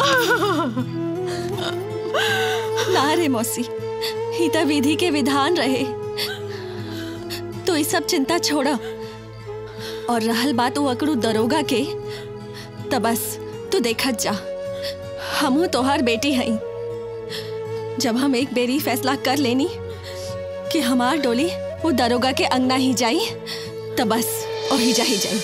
ना रे मौसी ही तो विधि के विधान रहे तो ये सब चिंता छोड़ा और रहल बात वो अकड़ू दरोगा के तो बस तू देखत जा हमू तोहार बेटी हई जब हम एक बेरी फैसला कर लेनी कि हमार डोली वो दरोगा के अंगना ही जाई तो बस वही जा ही जाई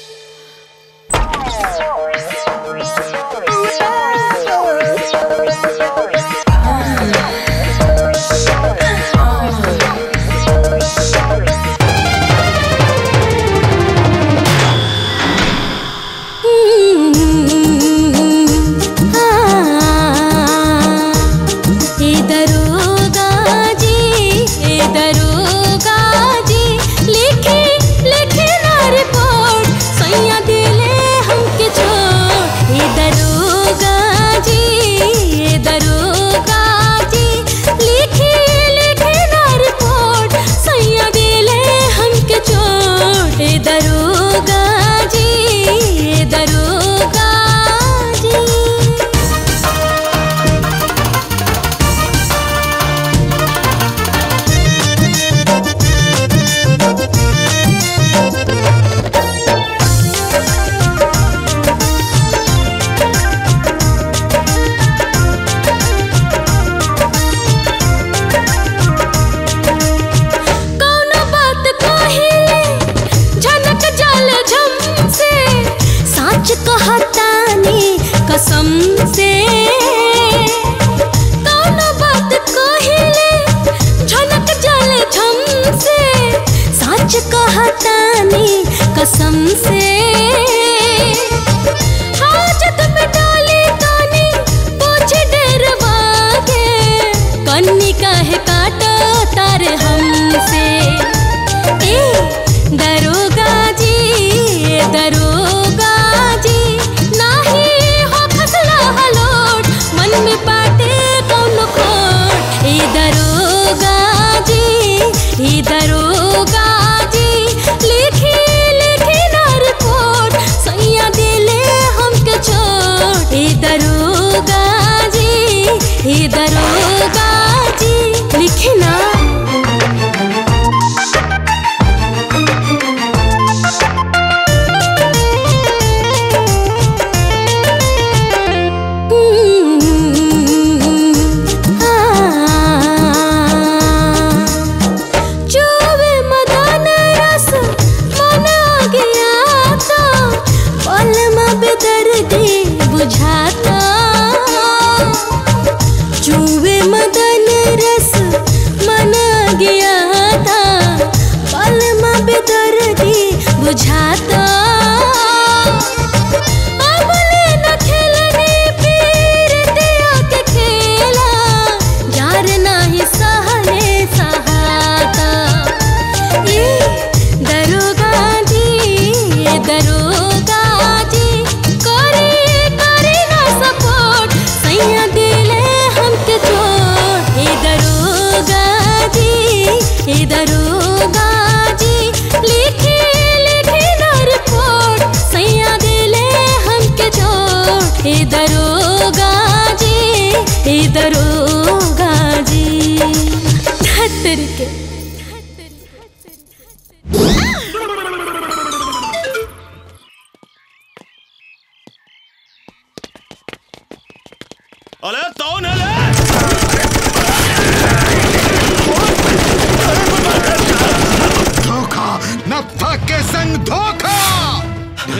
ए दरोगा जी ए दरोगा जी लिखे लिखे ना रिपोर्ट सैया दिले हमके छोड़ ए दरोगा जी ए दरोगा जी लिखे लिखे ना रिपोर्ट सैया दिले हमके छोड़ ए दरोगा जी ए दरोगा जी कौनो बात कहिले झनक जाल झम से साच कहतानी कसम से कौनो बात कहिले झनक जाल झम से साच कहतानी कसम से हाजत में डाली तानी पोछ डरवा के कन्नी काहे काटो तार हमसे ए दरोगा जी ए दरोगा जी नाही हो खसला हलोट मन में बाटे कौन खोट ए दरोगा जी ए दरोगा जी लिखी लिखी ना रिपोर्ट सैया दिले हमके छोड़ ए दरोगा जी ए दरोगा जी लिखे ना चुब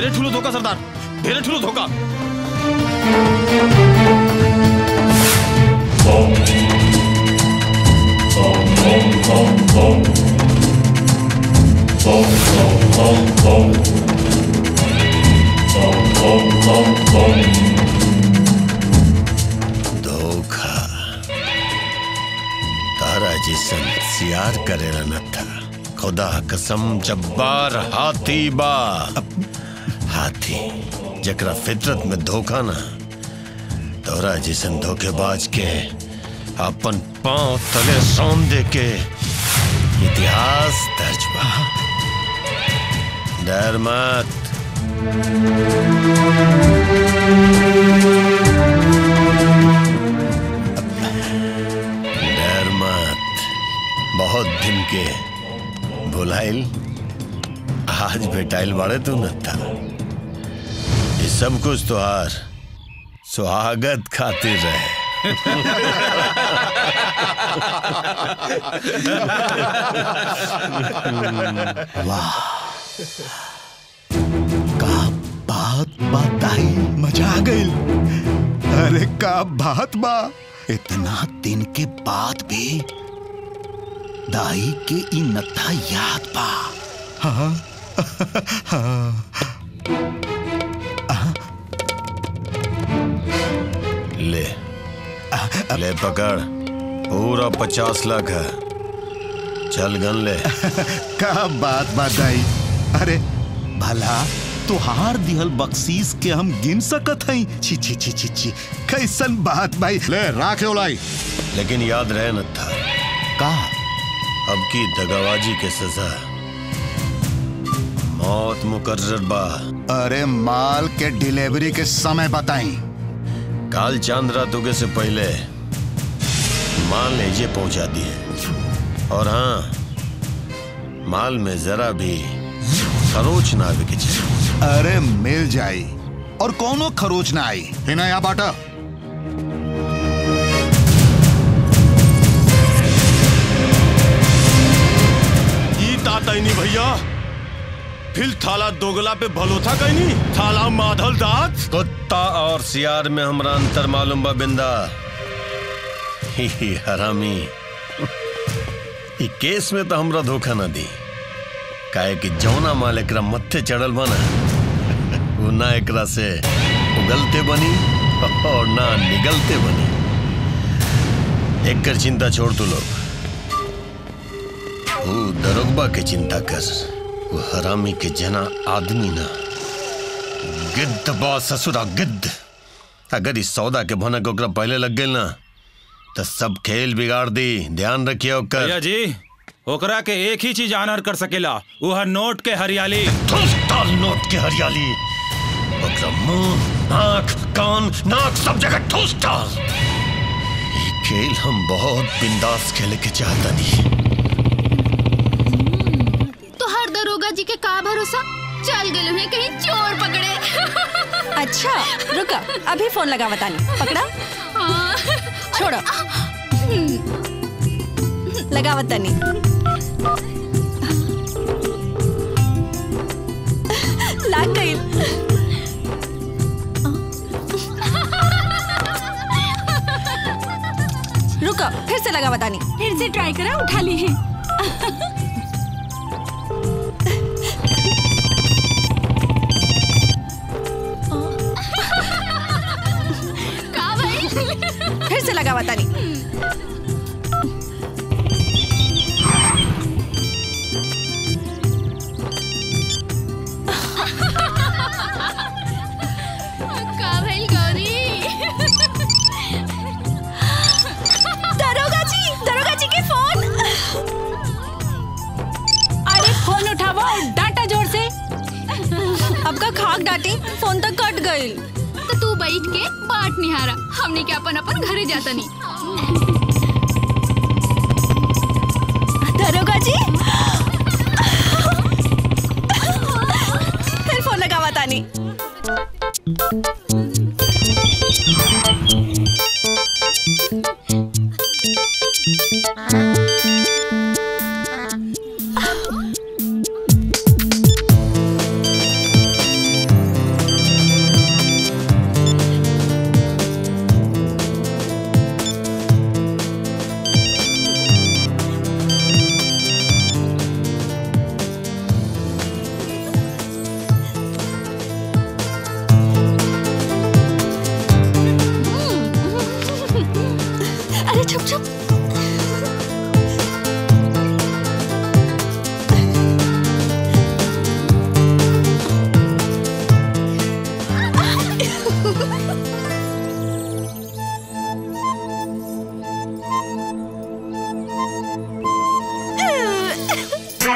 ढेरे ठुलो धोखा सरदार ढेरे ठुलो धोखा धोखा तारा जिसन सियार करेला न था खुदा कसम जब्बार हाथी बा हाथी जकरा फितरत में धोखा ना तोरा जिसन धोखेबाज के अपन पांव तले सौन दे के इतिहास दर्ज बा डर मत डर मत बहुत दिन के भुलाइल आज भेटाइल बाड़े तू न था ये सब कुछ तो हार स्वागत खातिर वाह का बात बताई मजा आ गई अरे का बात बा इतना दिन के बाद भी दाई के ई नथा याद बा हाँ हाँ ले ले पकड़ पूरा पचास लाख है चल गन ले का बात बताई अरे भला तुहार दिहल बख्शीश के हम गिन सकत हई छी छी छी छी छी कैसन बात भाई ले राखे उलाई लेकिन याद रहे न था का अब की दगाबाजी के सजा मौत मुकर्रर बा अरे माल के डिलीवरी के समय बताई काल चांद रात उगे से पहले माल लेजे पहुंचा दिए और हाँ माल में जरा भी खरोच ना आवे के चाहिए अरे मिल जाई और कोनो खरोच ना आई है ना यहाँ बाटा ई तातैनी भैया फिर थाला दोगला पे भलोथा कहनी थाला माधल दात कुत्ता और सियार में हमरा अंतर मालूम बा बिंदा ही ही हरामी ई केस में तो हमरा धोखा ना दी काहे कि जौना माल एकरा मत्थे चढ़ल बना वो ना एकरा से उगलते बनी और ना निगलते बनी एकर चिंता छोड़ तू लोग वो दरोगबा के चिंता कर वो हरामी के जना आदमी ना गिद्ध बा ससुरा गिद्ध अगर इस सौदा के भनक ओकरा पहले लग गई ना तो सब खेल बिगाड़ दी ध्यान रखिए ओकर भैया जी ओकरा के एक ही चीज आनर कर सकेला वो है नोट के हरियाली डाल नोट के हरियाली ओकरा मुंह आंख कान नाक सब जगह ठूस डाल ये खेल हम बहुत बिंदास खेले के चाहता नहीं तो हर दरोगा जी के का भरोसा चल गए हैं कहीं चोर पकड़े अच्छा रुका अभी फोन लगा बतानी पकड़ा छोड़ो लगा बतानी लाग गई रुको फिर से लगा बतानी फिर से ट्राई करा उठा ली है का भाई फिर से लगा बतानी का भाई गौरी दरोगा जी दरोगा जी के फोन अरे फोन उठावा और डाटा जोर से अब का खाक डाटी फोन तो कट गई तो तू बैठ के बाट निहारा हमने के अपन अपन घरे जाता नहीं दरोगा जी फिर फोन लगा बतानी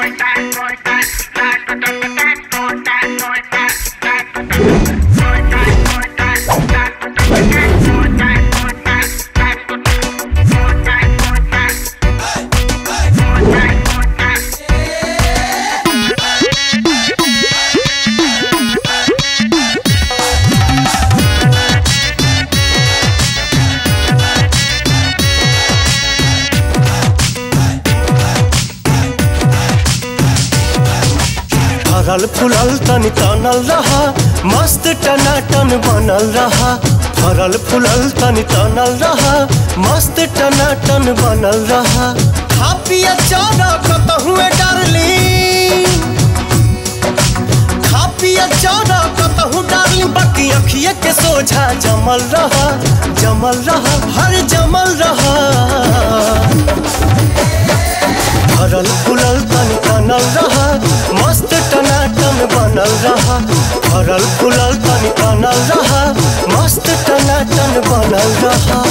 फरल फुलल तन तनल रहा मस्त टनाटन बनल रहा फरल फुलल तन तनल रहा मस्त टनाटन बनल रहा खा पिया चारा कतहुए डारली खा पिया चारा कतहु डारली बाकी अखिए के सोझा जमल रहा जमल रहा हर जमल रहा भरल फुलल तन तनल रहा मस्त टनाटन बनल रहा भरल फुलल तन तनल रहा मस्त टनाटन बनल रहा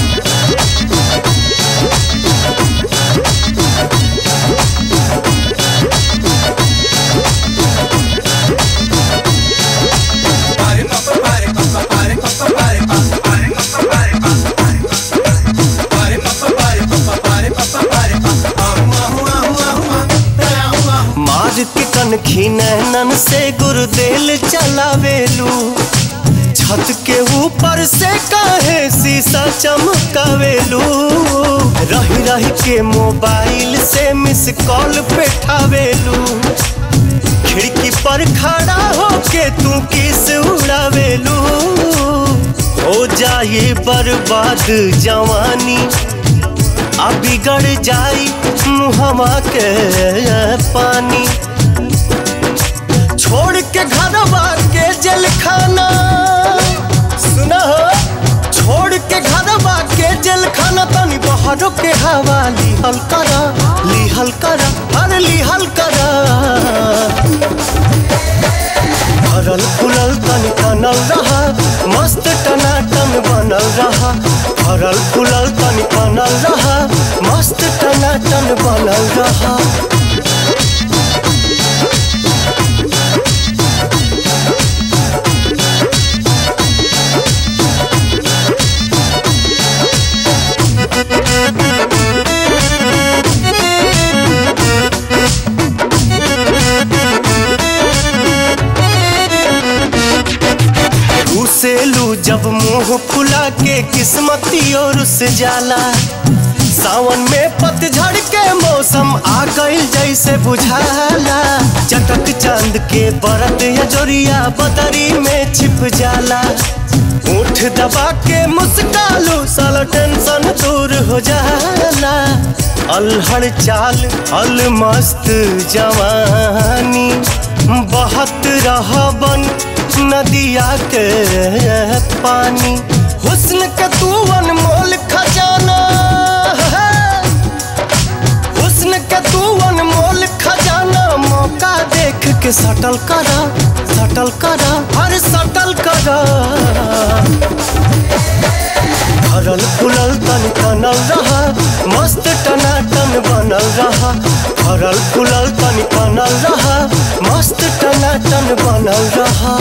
मार के कनखी नैनन से गुरुदेल चलावेलू छत के ऊपर से काहे शीशा चमकावेलू रही रही के मोबाइल से मिस कॉल पेठावेलू खिड़की पर खड़ा होके तू किस उड़ावेलू हो जाए बर्बाद जवानी आ बिगड़ जाई मुहमा के पानी छोड़ के घरवा के जेल खाना सुना हो छोड़ के घरवा के जेल खाना तनी बहरों के हवा लिहल करा लिहल करा हर लिहल करा भरल फुलल तन तनल रहा मस्त टनाटन बनल रहा भरल फुलल तन तनल रहा मस्त टनाटन बनल रहा घुसेलू जब मुंह फुला के किस्मती और से जाला सावन में पतझड़ के मौसम आ गइल जैसे बुझाला चटक चांद के बरत या जोरिया बदरी में छिप जाला उठ दबा के मुस्कालू साला टेंशन दूर हो जाला अलहड़ चाल अल मस्त जवानी बहत रहा बन नदिया के पानी हुस्न के तू अनमोल खजाना है हुस्न के तू अनमोल खजाना मौका देख के सटल करा सटल करा हर सटल करा भरल फुलल तन तनल रहा मस्त टनाटन बनल रहा भरल फुलल तन तनल रहा मस्त टनाटन बनल रहा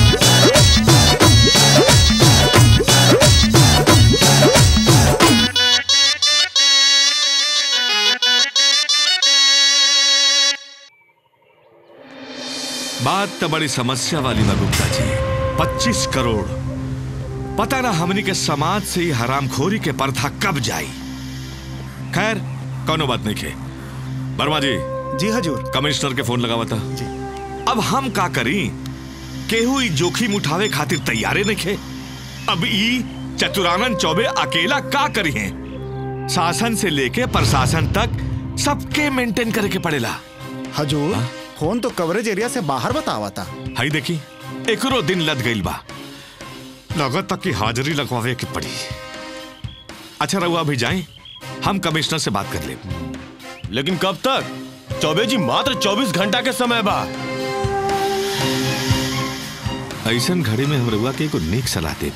बात तो बड़ी समस्या वाली बा गुप्ता जी पच्चीस करोड़ पता ना हमनी के समाज से ही हरामखोरी के पर्दा कब जाई खैर कौनो बात नहीं खे वर्मा जी जी हजूर कमिश्नर के फोन लगावा था जी अब हम का करी केहू ई जोखिम उठावे खातिर तैयारे नहीं खे अब ई चतुरानंद चौबे अकेला का करी है शासन से लेके प्रशासन तक सबके मेंटेन करे के पड़ेला हजूर फोन तो कवरेज एरिया से बाहर बतावा था हाई देखी एकरो दिन लद गईल बा लगत तक की हाजिरी लगवावे की पड़ी अच्छा रहुआ अभी जाएं हम कमिश्नर से बात कर ले लेकिन कब तक चौबे जी मात्र 24 घंटा के समय बा ऐसन घड़ी में हम रहुआ के एगो नेक सलाह दे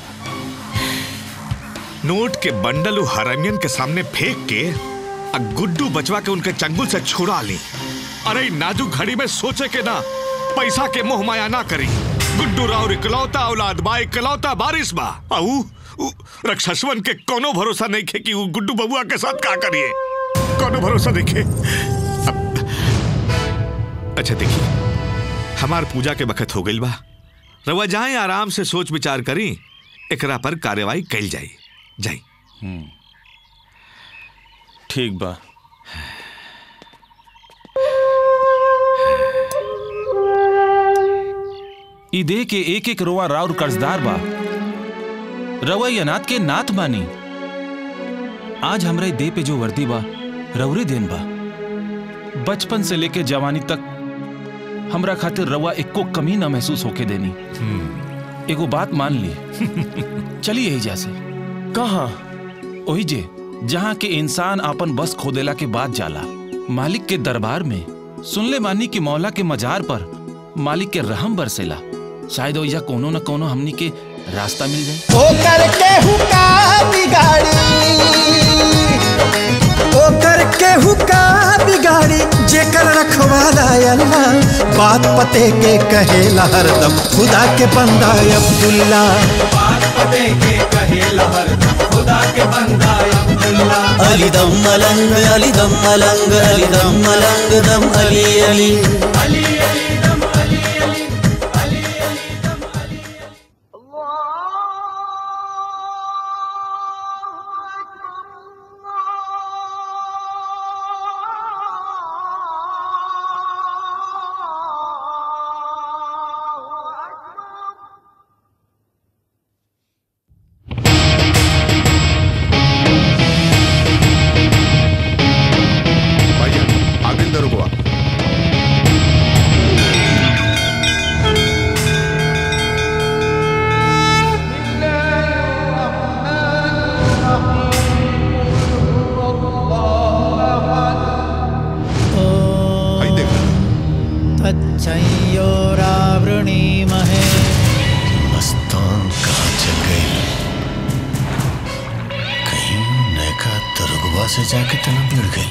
नोट के बंडल उ हरनियन के सामने फेंक के आ गुड्डू बचवा के उनके चंगुल से छुड़ा ली अरे नाजुक घड़ी में सोचे के ना पैसा के मोह माया ना करी गुड्डू राव इकलौता औलाद बा इकलौता बारिश बा आऊ उ, रक्षसवन के कोनो भरोसा नहीं खे कि उ गुड्डू बबुआ के साथ का करिए कोनो भरोसा नहीं खे अब- अच्छा देखिए हमार पूजा के बखत हो गई बा रवा जाए आराम से सोच विचार करी एकरा पर कार्यवाही कैल जाई जाई ठीक बा ई दे के एक एक रोआ राउर कर्जदार बा रवा ये अनाथ के नाथ बानी आज हमरे दे पे जो वर्दी बा रउरे देन बा बचपन से लेके जवानी तक हमरा खातिर रवा एको कमी ना महसूस होके देनी एगो बात मान ली चलिए यही जैसे कहा ओही जे जहाँ के इंसान आपन बस खोदेला के बाद जाला मालिक के दरबार में सुनले मानी कि मौला के मजार पर मालिक के रहम बरसेला शायद ओइजा कोनो न कोनो हमनी के रास्ता मिल जाए ओ करके हुका बिगाड़ी ओ करके हुका बिगाड़ी जेकर रखवाला अल्लाह बात पते के कहेला हरदम खुदा के बंदा अब्दुल्ला बात पते के कहेला हरदम खुदा के बंदा अब्दुल्ला अली दम मलंग अली दम मलंग अली दम मलंग दम अली अली अली अली दम अली अली आगे अंदर रुको तच्छयोरावृणीमहे मस्तान कहाँ चल गई कहीं नैका दरोगवा से जाके तना भिड़ गई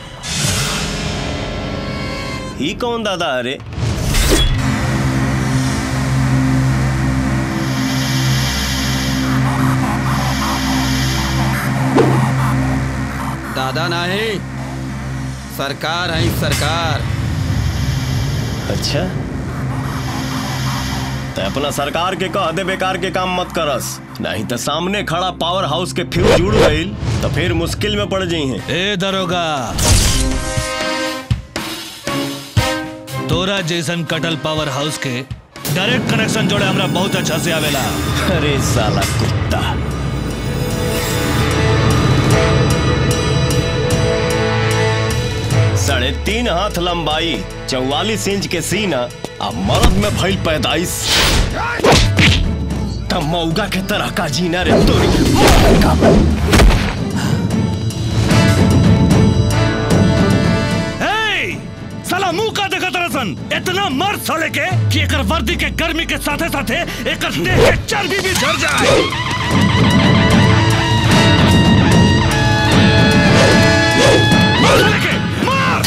ही कौन दादा अरे दादा नहीं सरकार है सरकार अच्छा ते अपना सरकार के कह दे बेकार के काम मत करस नहीं तो सामने खड़ा पावर हाउस के फ्यूज जुड़ गई तो फिर मुश्किल में पड़ जाई हैं ए दरोगा तोरा जैसन कटल पावर हाउस के डायरेक्ट कनेक्शन जोड़े हमरा बहुत अच्छा से आवेला अरे साला कुत्ता साढ़े तीन हाथ लंबाई चौवालीस इंच के सीना अब मर्द में भइल पैदाइश तब मौगा के तरह का जीना रे तोरी हे! साला मुंह का देखा तरसन इतना मर्द साले के कि एकर वर्दी के गर्मी के साथे साथे एकर देह के चर्बी भी झड़ जाए मार साले के, मार!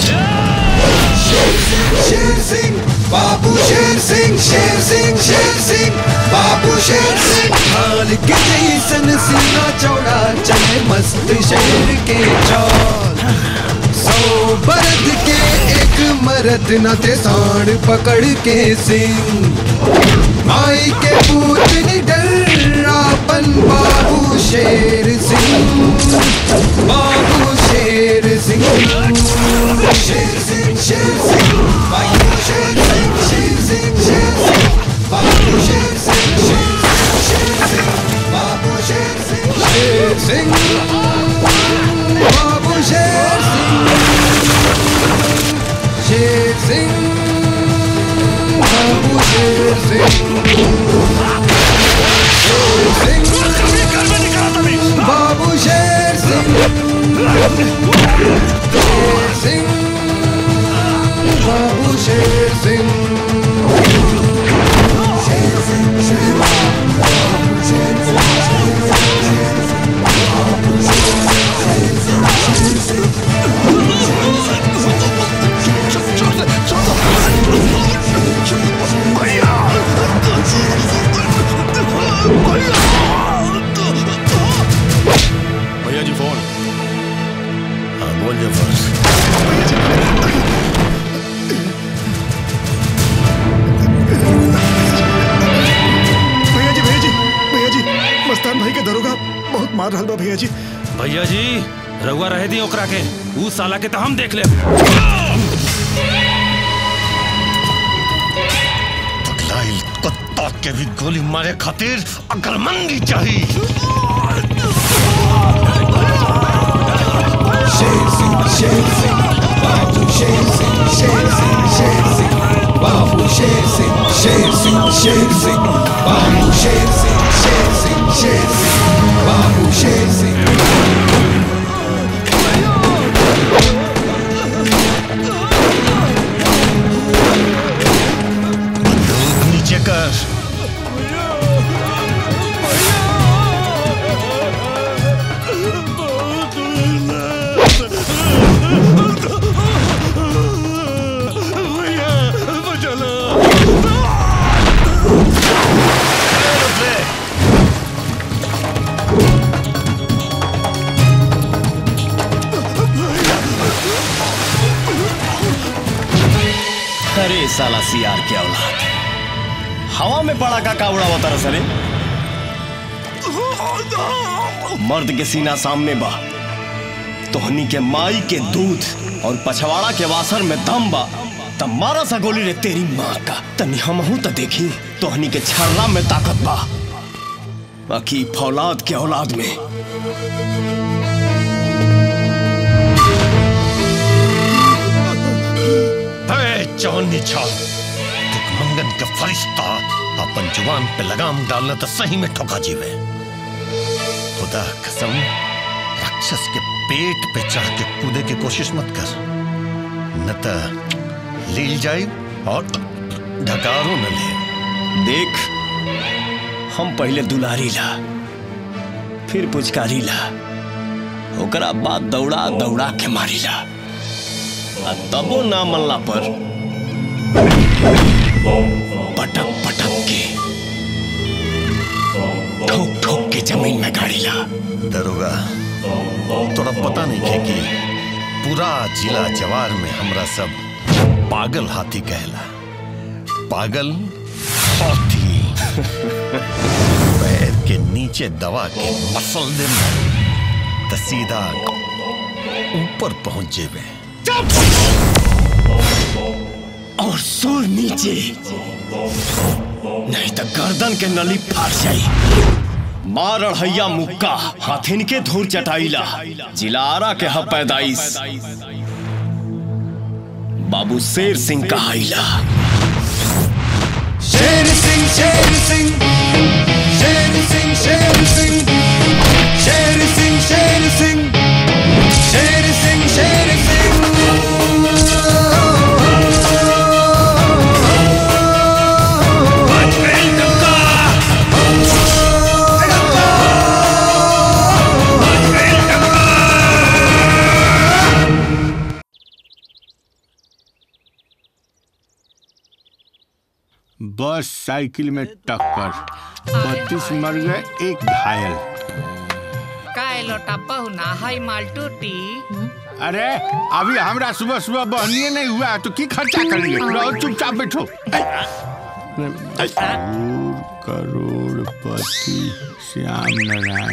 शेर सिंह बाबू शेर सिंह शेर सिंह शेर सिंह बाबू शेर सिंह हाल के जैसन सीना चौड़ा चले मस्त शेर के चाल सौ बरद के एक मरद न थे सांड पकड़ के सिंह माई के पूत निडर आपन बाबू शेर सिंह बाबू शेर सिंह शेर सिंह शेर सिंह बाबू शेर सिंह शेर सिंह शेर सिंह बाबू शेर सिंह शेर सिंह शेर सिंह बाबू शेर सिंह शेर सिंह बाबू शेर सिंह शेर सिंह बाबू शेर सिंह बाबू शेर सिंह शेर सिंह बाबू शेर सिंह शेर सिंह शेर बाबू शेर सिंह बाबू शेर सिंह शेर सिंह भैया जी फोन हाँ बोल जफर भैया जी भैया जी भैया जी मस्तान भाई के दरोगा बहुत मार रहा बा भैया जी भैया जी रउआ रहे दी ओकरा के ऊ साला के तो हम देख ले पगलाइल कुत्ता के भी गोली मारे खातिर अकलमंदी चाहिए शेर सिंह शेर सिंह बाबू शेर सिंह शेर सिंह शेर सिंह बाबू शेर सिंह शेर सिंह शेर सिंह बाबू शेर सिंह शेर सिंह शेर सिंह बाबू शेर सिंह नीचे कर अरे साला सियार के औलाद हवा में पड़ा का कावड़ा होता रसरे मर्द के सीना सामने बा तोहनी के माई के दूध और पछवाड़ा के वासर में दम बा तब मारा सा गोली रे तेरी माँ का तनी हमहू तो देखी तोहनी के छर्रा में ताकत बा बाकी फौलाद के औलाद में अरे चौनी छाल मंगन के फरिश्ता अपन जुबान पे लगाम डालना तो सही में ठोका जीवे खुदा कसम राक्षस के पेट पे चढ़ के कूदे की कोशिश मत कर न तो लील जाए और ढकारो न ले देख हम पहले दुलारी ला फिर पुचकारी ला ओकरा बाद दौड़ा दौड़ा के मारी ला आ तबो ना मल्ला पर पटक पटक के ठोक ठोक के जमीन में गाड़ी ला दरोगा तोरा पता नहीं है कि पूरा जिला जवार में हमरा सब पागल हाथी कहला पागल हाथी पैर के नीचे दबा के मसल दे तो सीधा ऊपर पहुंच जेबे और सुर नीचे नहीं तो गर्दन के नली फाड़ जाई मार अढ़ैया मुक्का हाथिन के धूर चटाईला जिलारा के ह पैदाइश बाबू शेर सिंह कहाइला शेर सिंह शेर सिंह शेर सिंह शेर सिंह शेर सिंह शेर सिंह शेर सिंह शेर सिंह बस साइकिल में टक्कर बत्तीस मर गए एक घायल काय लोटा पहुना है माल टूटी अरे अभी हमरा सुबह सुबह बहनिए नहीं हुआ तो की खर्चा करेंगे रहो चुपचाप बैठो करोड़पति श्याम नारायण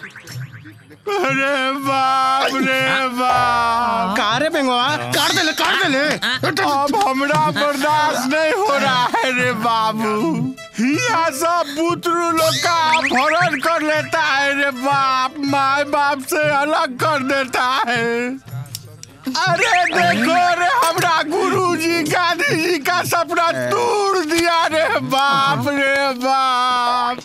अरे बाप रे बाप का रे बेंगवा काट दे ले काट दे ले अब हमरा बर्दाश्त नहीं हो रहा है रे बाबू यहाँ सब बुतरू लोग का अपहरण कर लेता है रे बाप माए बाप से अलग कर देता है अरे देखो रे हमरा गुरुजी गांधी जी का सपना तोड़ दिया रे बाप रे बाप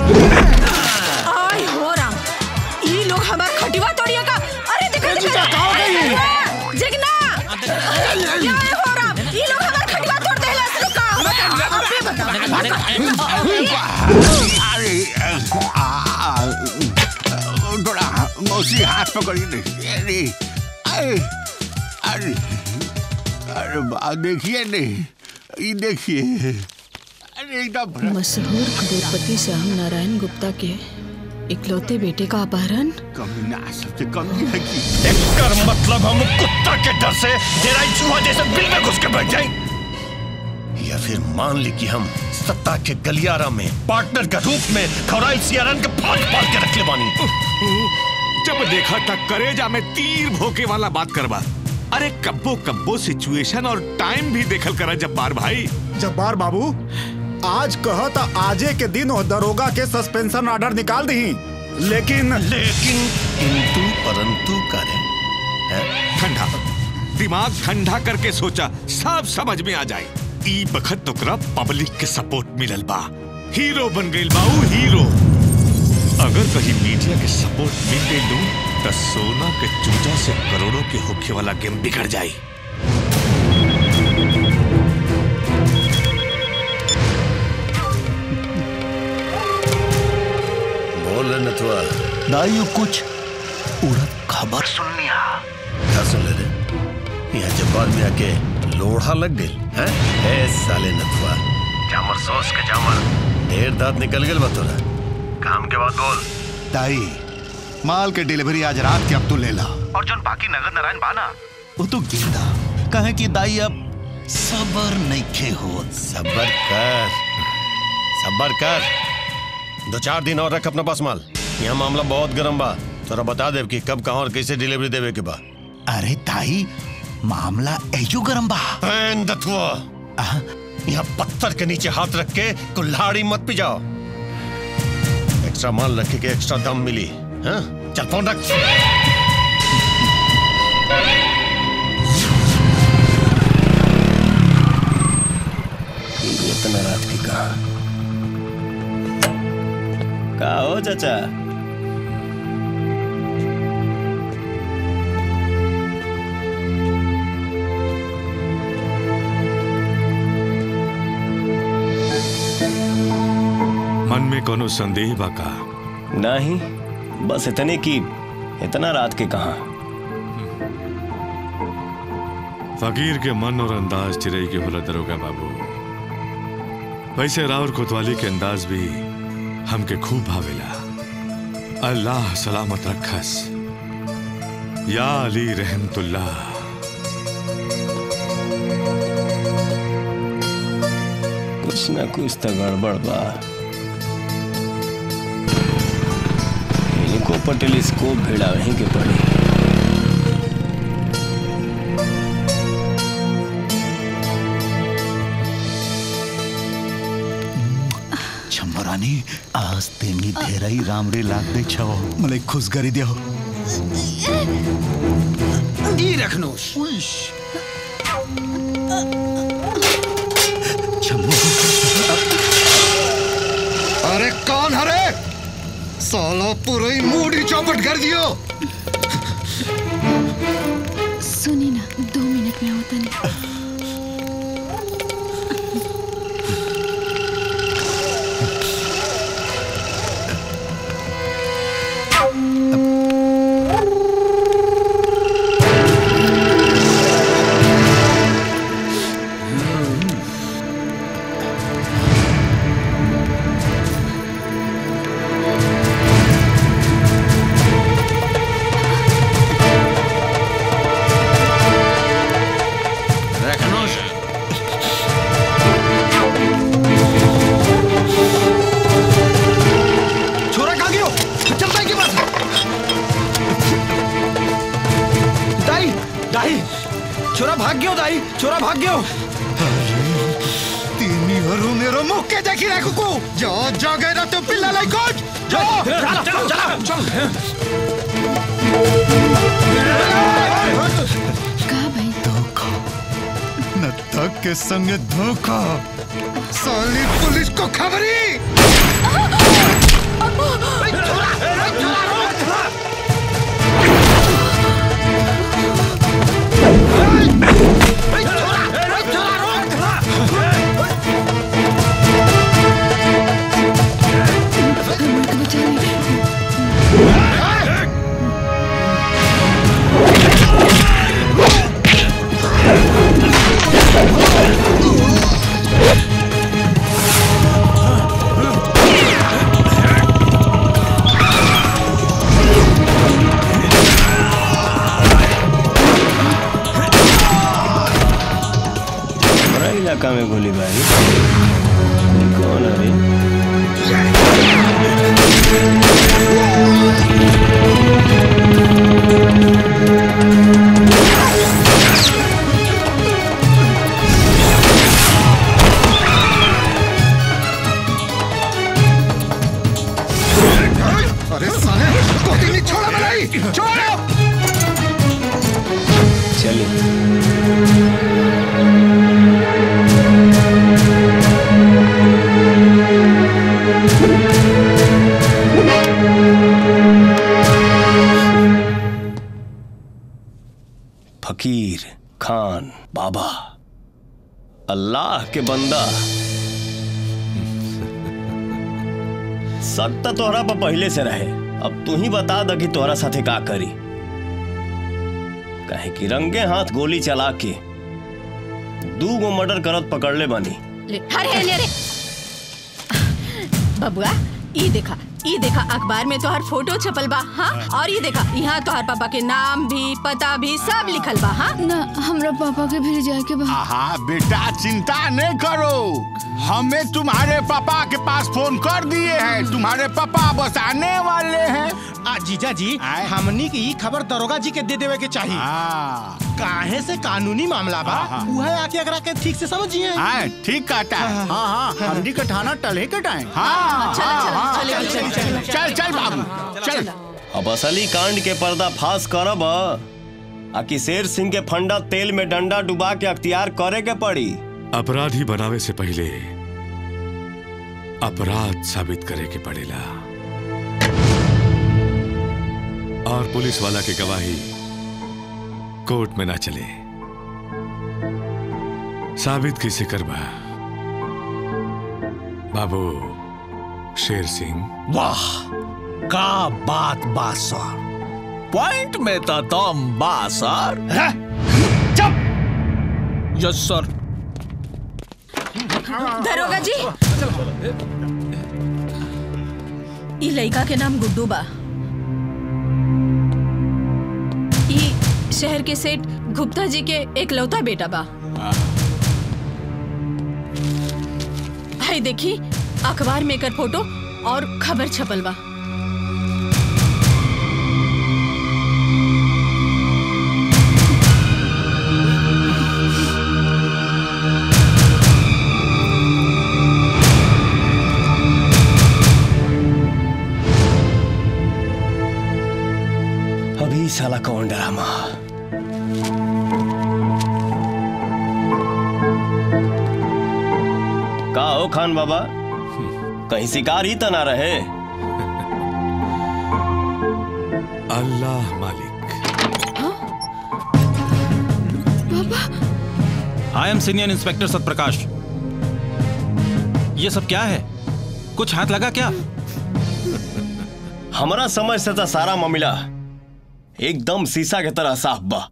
आई हो राम ई लोग हमार खटिवा तोड़िया का अरे देखो जीजा, कहाँ हो गई? जगना अरे हो राम ई लोग हमार खटिवा तोड़ देला से का अबे बता अरे आ, आ, थोड़ा मौसी हाथ पकड़ी नहीं अरे अरे अरे अरे बा देखिए नहीं ये देखिए अरे एकदम मशहूर करोड़पति श्याम नारायण गुप्ता के इकलौते बेटे का अपहरण कमी ना सबसे कमी है कि कर मतलब हम कुत्ता के डर से तेरा चूहा जैसे बिल में घुस के बैठ जाए या फिर मान ली कि हम सत्ता के गलियारा में पार्टनर के रूप में खौराइल सियारन के फाड़ फाड़ के रख ले बानी जब देखा था करेजा में तीर भोके वाला बात करवा अरे कब्बो कब्बो सिचुएशन और टाइम भी देखल करा जब्बार भाई जब्बार बाबू आज कह तो आजे के दिन वो दरोगा के सस्पेंशन ऑर्डर निकाल दी लेकिन लेकिन किंतु परंतु करे ठंडा दिमाग ठंडा करके सोचा सब समझ में आ जाए ई बखत तोकरा पब्लिक के सपोर्ट मिलल बा हीरो बन गइल बाऊ हीरो अगर कहीं मीडिया के सपोर्ट मिल गई लू तो सोना के चूजा से करोड़ों के होखे वाला गेम बिगड़ जाई बोल रहे नथुआ दाइयो कुछ उड़द खबर सुनिया क्या सुन ले रे यहाँ जब्बार में आके लोढ़ा लग गई हैं ए साले नथुआ जामर सॉस के जामर ढेर दांत निकल गए बतोरा काम के बाद बोल दाई माल के डिलीवरी आज रात के अब तू ले ला और जो बाकी नगद नारायण बाना वो तो गिंदा कहे कि दाई अब सबर नहीं खे हो सबर कर सबर कर दो चार दिन और रख अपना पास माल यहाँ मामला बहुत गर्म बा तोरा बता देव कि कब कहाँ और कैसे डिलीवरी देवे के बा अरे ताई मामला एजो गरम बा दथुआ यहाँ पत्थर के नीचे हाथ रख के कुल्हाड़ी मत पिजाओ एक्स्ट्रा माल रखे के एक्स्ट्रा दम मिली हाँ? चल फोन रख इतना रात की कहा का हो चाचा मन में कोनो संदेह बा का नहीं बस इतने की इतना रात के कहा फकीर के मन और अंदाज चिरई के होला दरोगा बाबू वैसे राउर कोतवाली के अंदाज भी हमके खूब भावेला अल्लाह सलामत रखस या अली रहमतुल्लाह कुछ ना कुछ तो गड़बड़ बा इनको पर टेलीस्कोप भेड़ा वहीं के पड़ी छम्बरानी आज तेमी ढेराई रामरे लाग दे छव मले खुश करी दियो ई रखनोश अरे कौन हरे साला पूरा ही मूड ही चौपट कर दियो सुनी ना दो मिनट में होता नहीं रखनोश छोरा कहाँ गयो चलता है के पास दाई दाई छोरा भाग गयो दाई छोरा भाग गयो तीनी हरू मेरो मुख के देखी रखो को जो जो गए ना तो पिल्ला लाई कोच जो चलो, चलो, चलो, चलो। कहा भाई न तक के संग धोखा साली पुलिस को खबरी Oh! इलाका में गोलीबारी ये कौन है रे अरे साले कोती नहीं छोड़ा मलाई छोड़ो चलिए फकीर खान बाबा अल्लाह के बंदा शक तो तोहरा पर पहले से रहे अब तू ही बता द कि तोहरा साथे का करी काहे कि रंगे हाथ गोली चला के दू गो मर्डर करत पकड़ ले बानी अरे अरे अरे बबुआ ई देखा ई देखा अखबार में तोहर फोटो छपल बा हाँ और ये देखा यहाँ तोहर पापा के नाम भी पता भी सब लिखल बा हाँ ना हमरा पापा के भी जाए के बा हाँ बेटा चिंता नहीं करो हमें तुम्हारे पापा के पास फोन कर दिए हैं तुम्हारे पापा बस आने वाले हैं आ जीजा जी हमनी की ई खबर दरोगा जी के दे देवे के चाहिए काहे से कानूनी मामला बा उहे आके अगरा के ठीक से समझिए हाँ ठीक कहता है हाँ हाँ हमनी का थाना टले के टाइम हाँ चलो, चलो, हाँ, चलो, हाँ, चलो, चल, चलो, चल चल बाबू चल अब असली कांड के पर्दा फाश करब आ कि शेर सिंह के फंडा तेल में डंडा डुबा के अख्तियार करे के पड़ी अपराधी बनावे से पहले अपराध साबित करे के पड़ेला और पुलिस वाला की गवाही कोर्ट में ना चले साबित किसे करबा बाबू शेर सिंह वाह का बात बा सर पॉइंट में तो दम बा सर चुप यस सर दरोगा जी ई लड़का के नाम गुड्डू बा ई शहर के सेठ गुप्ता जी के एक लौता बेटा बा हाय देखी अखबार में एकर फोटो और खबर छपल बा अभी साला कौन ड्रामा का हो खान बाबा कहीं शिकार ही तो ना रहे अल्लाह मालिक I am senior inspector Satprakash ये सब क्या है कुछ हाथ लगा क्या हमारा समझ से तो सारा मामला एकदम शीशा के तरह साफ बा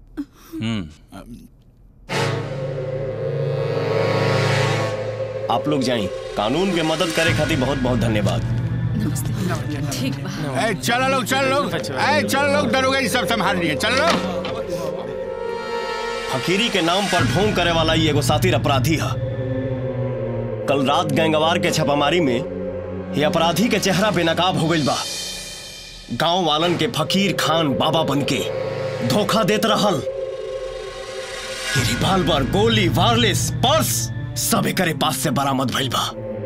आप लोग जाई कानून के मदद करे खातिर बहुत बहुत धन्यवाद ठीक बा ए, चलो लोग चलो लोग ए, चलो लोग दरोगा जी सब संभाल रही है चलो लोग फकीरी के नाम पर ढोंग करे वाला ये एगो सातिर अपराधी है कल रात गैंगवार के छापामारी में ये अपराधी के चेहरा बेनकाब हो गइल बा गांव वालन के फकीर खान बाबा बनके धोखा देत रहल ये रिवाल्वर गोली वायरलेस पर्स सब एकरे पास से बरामद भइल बा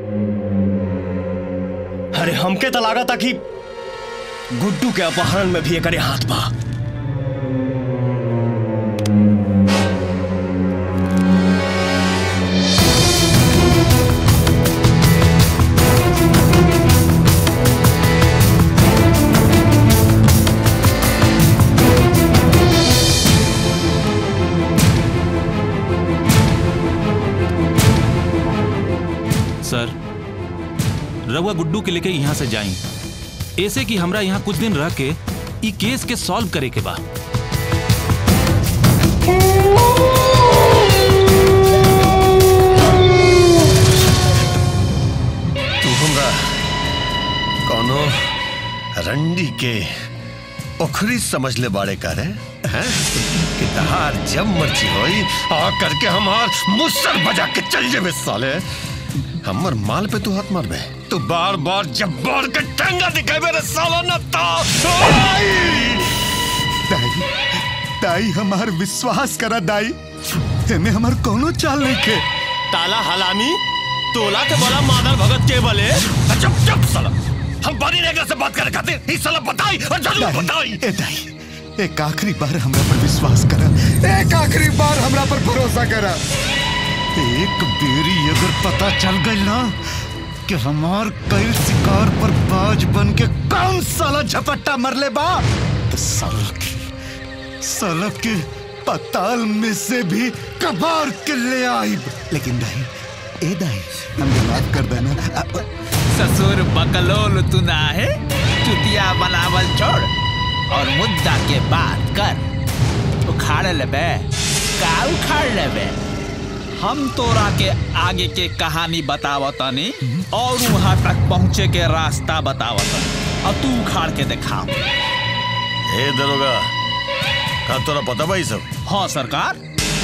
अरे हमके तो लागत कि गुड्डू के अपहरण में भी एकरे हाथ बा सर रउआ गुड्डू के लेके यहाँ से जाई ऐसे कि हमरा यहाँ कुछ दिन रह के ई केस के सॉल्व करे के बा तू हमरा कोनो रंडी के ओखरी समझ ले बाड़े का रे हैं? कि तहार जब मर्जी होई आ करके हमार मुसर बजा के चल जेबे साले हमर माल पे तू हाथ मारबे तू बार बार जब बार के टंगा दिखाबे रे साला न तो दाई दाई हमार विश्वास करा दाई एमे हमार कोनो चाल नहीं के ताला हलामी तोला के बोला मादर भगत के बोले चुप चुप साला हम बनी नेगरा से बात करे खातिर ई साला बताई और जरूर बताई ए दाई एक आखिरी बार हमरा पर विश्वास करा एक आखिरी बार हमरा पर भरोसा करा एक बेरी अगर पता चल गई ना कि हमार कई शिकार पर बाज बन के कौन साला झपट्टा मर ले बा तो साला के साला के पताल में से भी कबार के ले आई लेकिन दाई ए दाई हमें माफ कर देना अब- ससुर बकलोल तू ना है चुतिया बनावल छोड़ और मुद्दा के बात कर उखाड़ लेबे का उखाड़ लेबे हम तोरा के आगे के कहानी बतावतनी और वहां तक पहुंचे के रास्ता बतावतनी और तू उखाड़ के दिखा ए दरोगा का तोरा पता बा ई सब हाँ सरकार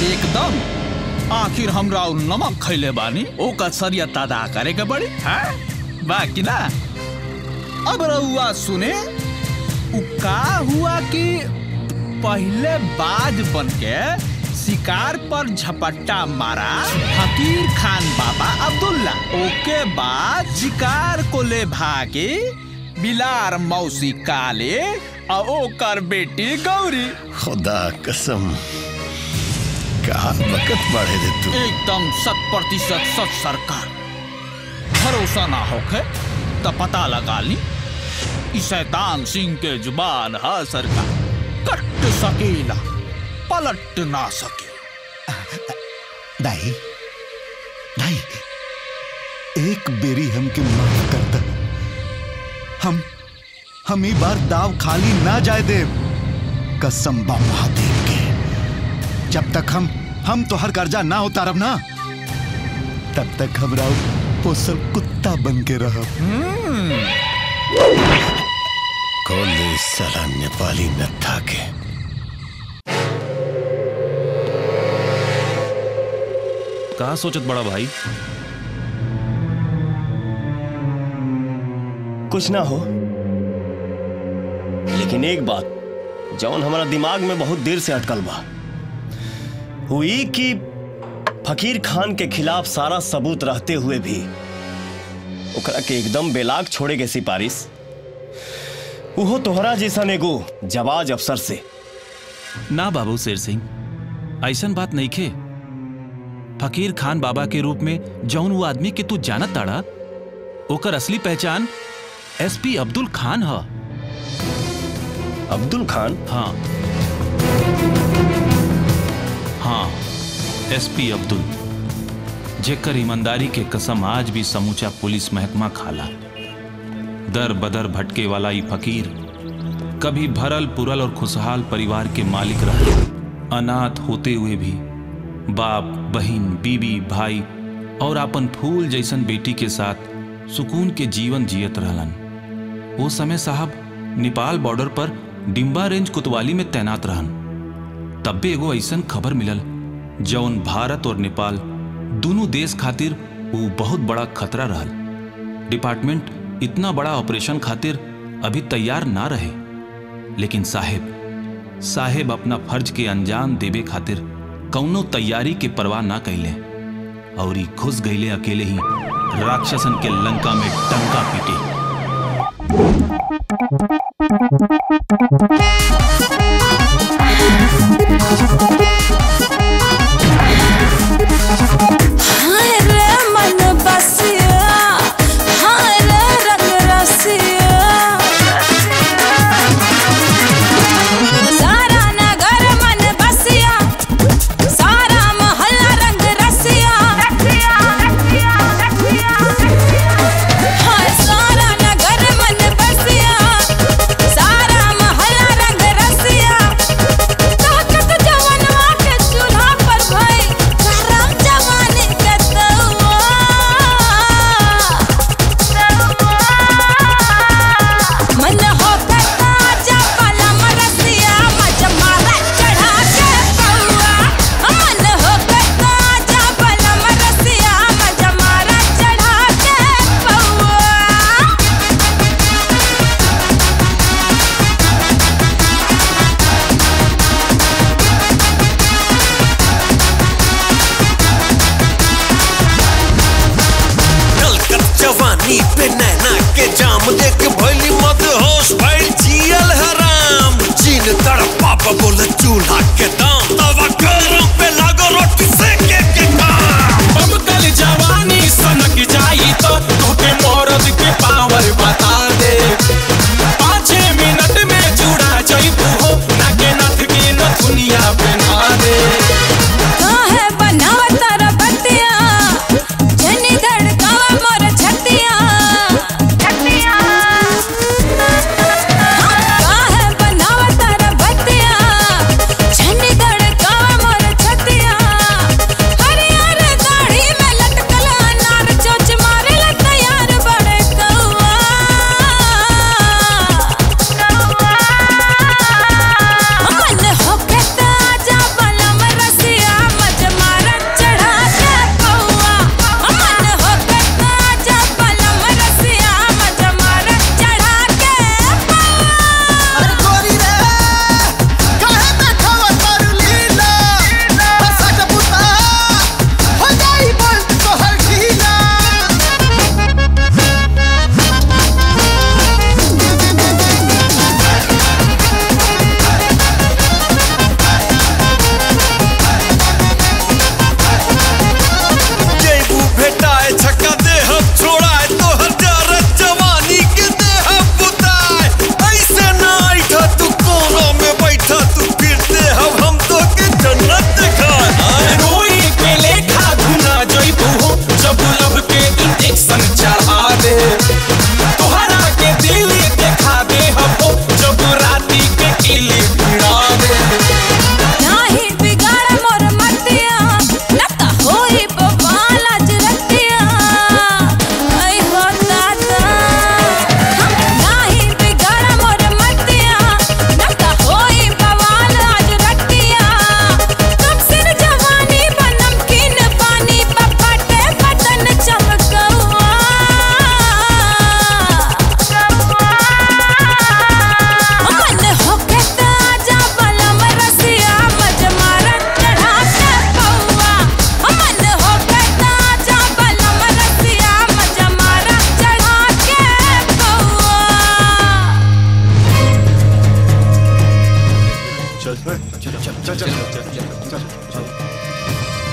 एकदम आखिर हमरा उ नमक खैले बानी ओकर सरियत अदा करे के पड़ी हैं बाकी ना अब रउआ सुने उ का हुआ कि पहले बाज बन के शिकार पर झपट्टा मारा फकीर खान बाबा अब्दुल्ला ओके बाद शिकार को ले भागे बिलार मौसी काले और ओकर बेटी गौरी खुदा कसम का वक्त बढ़े दे तू एकदम शत प्रतिशत सच सरकार भरोसा ना होके तो पता लगा ली ई शैतान सिंह के जुबान है सरकार कट सकेला पलट ना सके दाई दाई एक बेरी हमके माफ कर दे हम हम ई बार दाव खाली ना जाए दे कसम बा महादेव के जब तक हम हम तो हर कर्जा ना उतारब ना तब तक हमरा पोसल कुत्ता बन के रहब कौन दे साला नेपाली नत्था के कहा सोचत बड़ा भाई कुछ ना हो लेकिन एक बात जौन हमारा दिमाग में बहुत देर से अटकल बा हुई कि फकीर खान के खिलाफ सारा सबूत रहते हुए भी ओकरा के एकदम बेलाग छोड़े के सिफारिश उहो तोहरा जैसन एगो जवाज अफसर से ना बाबू शेर सिंह ऐसन बात नहीं खे फकीर खान बाबा के रूप में जौन वो आदमी के तू जानत ताड़ा ओकर असली पहचान एसपी अब्दुल खान ह अब्दुल खान हाँ हाँ एसपी अब्दुल जेकर ईमानदारी के कसम आज भी समूचा पुलिस महकमा खाला दर बदर भटके वाला ई फकीर कभी भरल पुरल और खुशहाल परिवार के मालिक रहे अनाथ होते हुए भी बाप बहिन बीबी भाई और अपन फूल जैसन बेटी के साथ सुकून के जीवन जियत रहलन वो समय साहब नेपाल बॉर्डर पर डिम्बा रेंज कुतवाली में तैनात रहन तब भी एगो ऐसन खबर मिलल जौन भारत और नेपाल दोनों देश खातिर वो बहुत बड़ा खतरा रहल डिपार्टमेंट इतना बड़ा ऑपरेशन खातिर अभी तैयार ना रहे लेकिन साहेब साहेब अपना फर्ज के अंजाम देवे खातिर कौनो तैयारी के परवाह ना कैले और ई घुस गईले अकेले ही राक्षसन के लंका में टंका पीटे हाय रे मन बसिया हाय रे रंग रसिया सारा नगर मन बसिया सारा मोहल्ला रंग रसिया हाय सारा नगर मन बसिया सारा जवानी पे नैना के जाम देख भइली मत होश भइल जियल हराम जीन तड़पा बोले चूल्हा के दाम तवा गरम पे लागो रोटी सेके के काम अब कल जवानी सनक जाई तो तोके मौरद के पावर बता दे पाँच मिनट में जुड़ा जाइबू हो नाके नथ के नथुनिया पहना दे काहे बनावा तारा बत्तिया जनी धड़कावा मोर छतिया छतिया काहे बनावा तारा बत्तिया जनी धड़कावा मोर छतिया हरियर दाढ़ी में लटकल अनार चोच मारे ला तैयार बड़े कौआ मन होके त आजा बलम रसिया मज मारा चढ़ा के पौआ मन होके त आजा बलम रसिया मज मारा चढ़ा के अरे गोरी रे काहे देखावा तारू लीला बसा जबुता हो जाई बोल तोहर ढीला जेबू भेटाए छक्का दे हम छोड़ाए तो हजार जवानी के दे हम बुताए ऐसे ना आइठा तू कोना में बैठा तू फिरते हम हम तो के जन्नत दिखाए रोई के लेखा घुना जाइबू हो जब लब के इंजेक्शन चढ़ा दे तोहरा के दिल देखा दे हम हो जब राती के किली भिड़ा दे नाही बिगाड़ मोर मतिया लता होई बवाल आज रतिया आई हो दादा नाही बिगाड़ मोर मतिया लता होई बवाल आज रतिया कब सिर जवानी बनम किन पानी पपटे बटन चमकौआ मन होके त आजा बलम रसिया मज मारा चढ़ा के पौआ मन होके त आजा बलम रसिया मज मारा चढ़ा के पौआ चल चल चल चल चल चल चल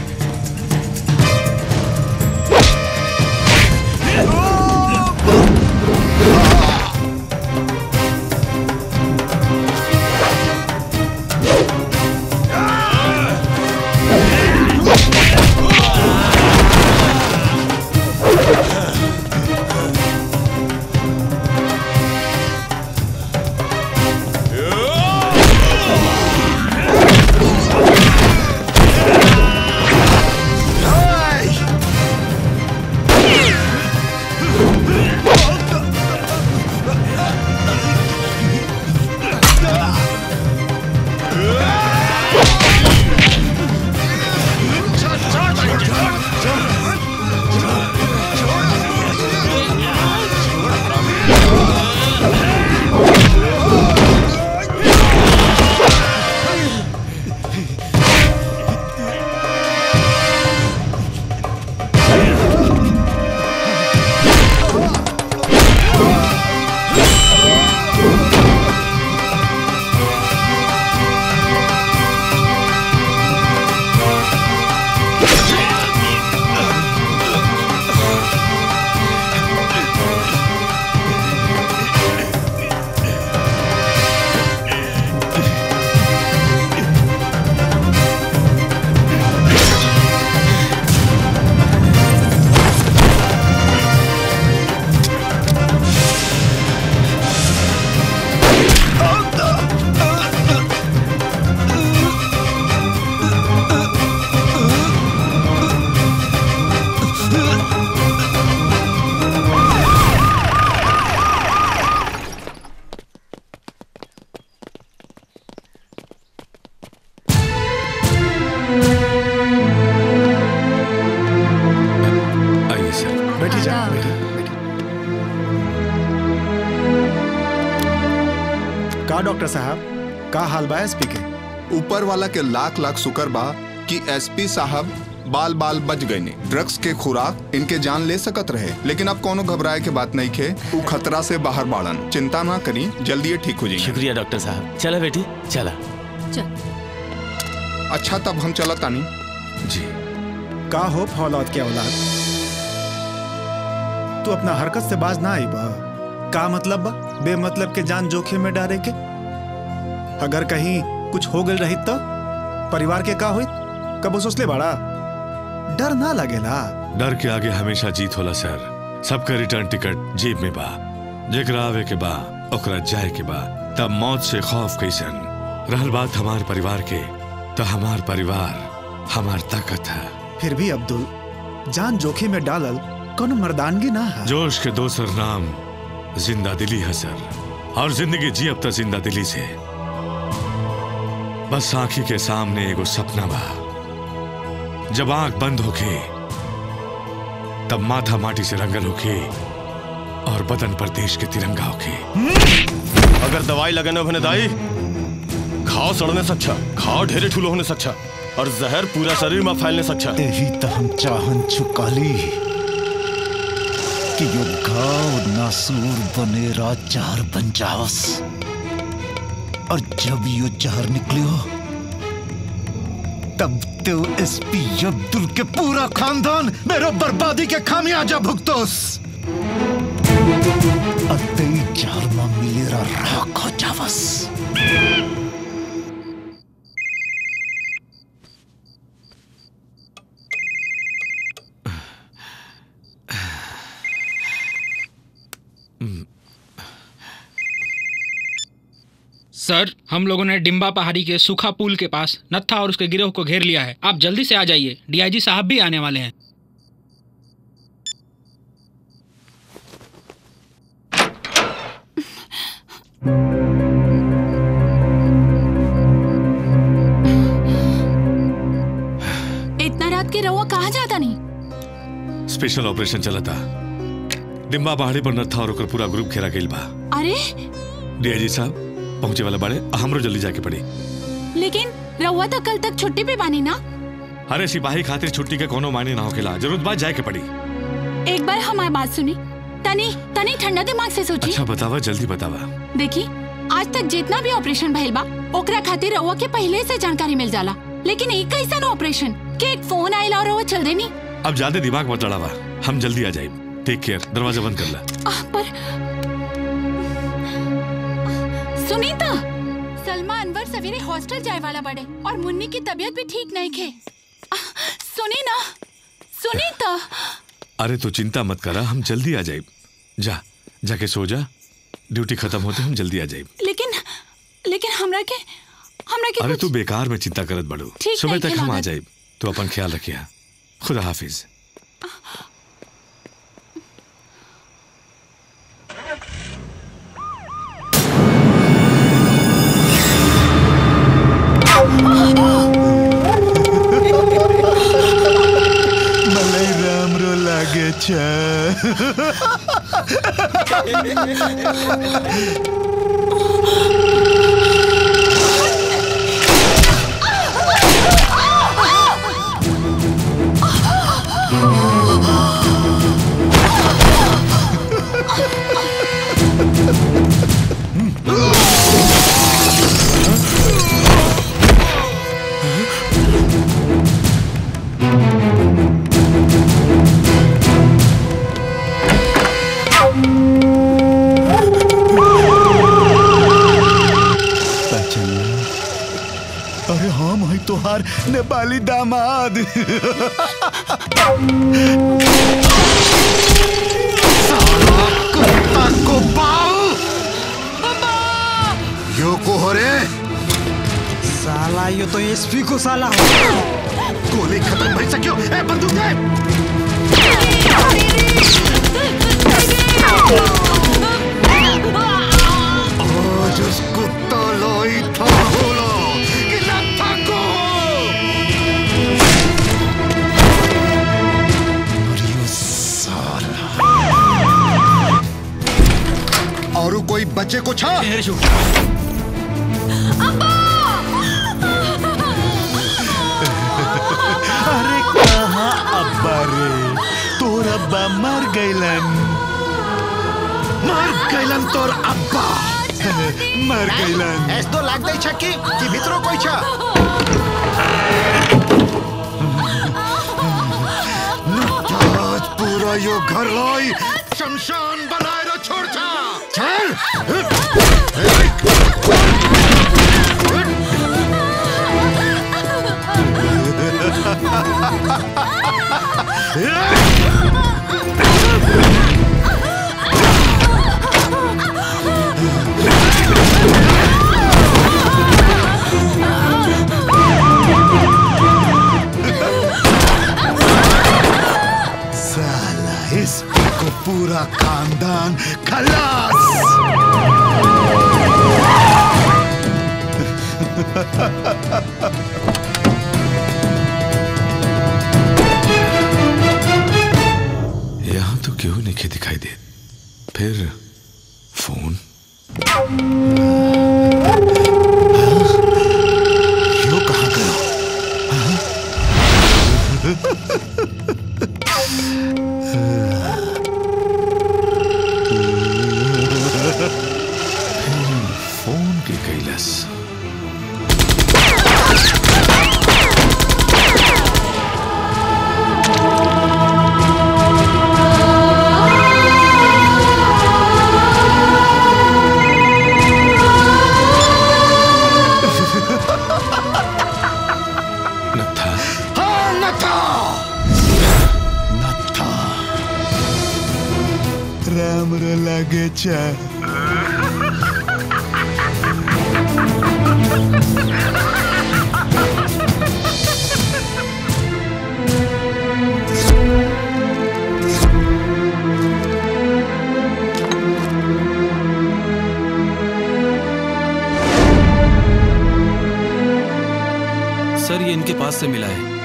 आइए सर बैठी जा बैठी का डॉक्टर साहब का हाल बा एसपी के ऊपर वाला के लाख लाख शुक्र बा कि एसपी साहब बाल बाल बच गए ने ड्रग्स के खुराक इनके जान ले सकत रहे लेकिन अब कोनो घबराए के बात नहीं खे वो खतरा से बाहर बाड़न चिंता ना करी जल्दी ये ठीक हो जाएंगे शुक्रिया डॉक्टर साहब चला बेटी चला अच्छा तब हम चला तानी जी का हो फौलाद के औलाद तू अपना हरकत से बाज ना आई बा का मतलब बा बेमतलब के जान जोखिम में डाले के अगर कहीं कुछ हो गल रही तो परिवार के का हुई कब सोचले बाड़ा डर ना लगेला डर के आगे हमेशा जीत होला सर सबका रिटर्न टिकट जेब में बा जेकरा आवे के बा ओकरा जाए के बा तब मौत से खौफ कैसन रहल बात हमार परिवार के तो हमार परिवार हमार ताकत है फिर भी अब्दुल जान जोखिम में डालल कोनो मर्दानगी ना है जोश के दोसर नाम जिंदा दिली है सर और जिंदगी जी अब तक जिंदा दिली से बस आंखी के सामने एगो सपना बा जब आंख बंद होके तब माथा माटी से रंगल होके और बदन पर देश के तिरंगा होके अगर दवाई लगाने भने दाई घाव सड़ने से अच्छा घाव ढेरे ठूलो होने से अच्छा और जहर पूरा शरीर में फैलने से अच्छा यही तो हम चाहन चुकाली कि यो घाव नासूर बने जहर बन जावस और जब यो जहर निकलियो तब तो एसपी अब्दुल के पूरा खानदान मेरो बर्बादी के खामियाजा भुगतोस अतई जहर में मिलेरा राख हो जावस सर हम लोगों ने डिम्बा पहाड़ी के सूखा पुल के पास नत्था और उसके गिरोह को घेर लिया है आप जल्दी से आ जाइए डीआईजी साहब भी आने वाले हैं इतना रात के रहुआ कहाँ जाता नहीं स्पेशल ऑपरेशन चला था डिम्बा पहाड़ी पर नत्था और ओकर पूरा ग्रुप घेरा गइल बा अरे डीआईजी साहब पहुंचे वाला बाड़े हमरो जल्दी जाके पड़ी लेकिन रहुआ तो कल तक छुट्टी पे बानी ना अरे सिपाही खातिर छुट्टी के कोनो मायने ना होकेला जरूरत बात जाए के पड़ी एक बार हमारी बात सुनी तनी तनी ठंडा दिमाग से सोची अच्छा बतावा जल्दी बतावा देखी आज तक जितना भी ऑपरेशन भइल बा ओकरा खातिर रहुआ के पहले से जानकारी मिल जाला लेकिन एक कैसा ऑपरेशन के एक फोन आइला और रहुआ चल देनी अब ज्यादा दिमाग मत लड़ावा हम जल्दी आ जाए टेक केयर दरवाजा बंद कर ला आह, पर सुनीता सलमा अनवर सवेरे हॉस्टल जाए वाला बड़े और मुन्नी की तबीयत भी ठीक नहीं खे आह, सुनी ना सुनीता अरे तो चिंता मत करा हम जल्दी आ जाए जा जाके सो जा ड्यूटी खत्म होते हम जल्दी आ जाए लेकिन लेकिन हमरा के हमरा के अरे कुछ तू बेकार में चिंता करत बड़ो ठीक सुबह नहीं तक हम आ खिलावत। जाए तू अपन ख्याल रखिया खुदा हाफिज मलाई राम्रो लागेछ पहचाना अरे हम है तोहार नेपाली दामाद साला कुत्ता को बाल यो को हो रे साला यो तो एसपी को साला हो गोली खत्म भई सक्यो ए बंदूक दे आज उसको तलोई था बोलो कि लत्था को मरियो साला और कोई बच्चे को छा अरे का मर गईलन मर गईलन तोर अब्बा मर गईलन ऐस तो लाग दई छक्की कि भितरो कोई छ आज पूरा यो घर लाई शमशान बनाए रो छोड़ छा चल साला इस को पूरा खानदान खलास यहाँ तो क्यों नहीं दिखाई दे फिर फोन यो कहाँ गया फोन के कैलस नथा हाँ नथा नथा राम रे लागे चा सर ये इनके पास से मिला है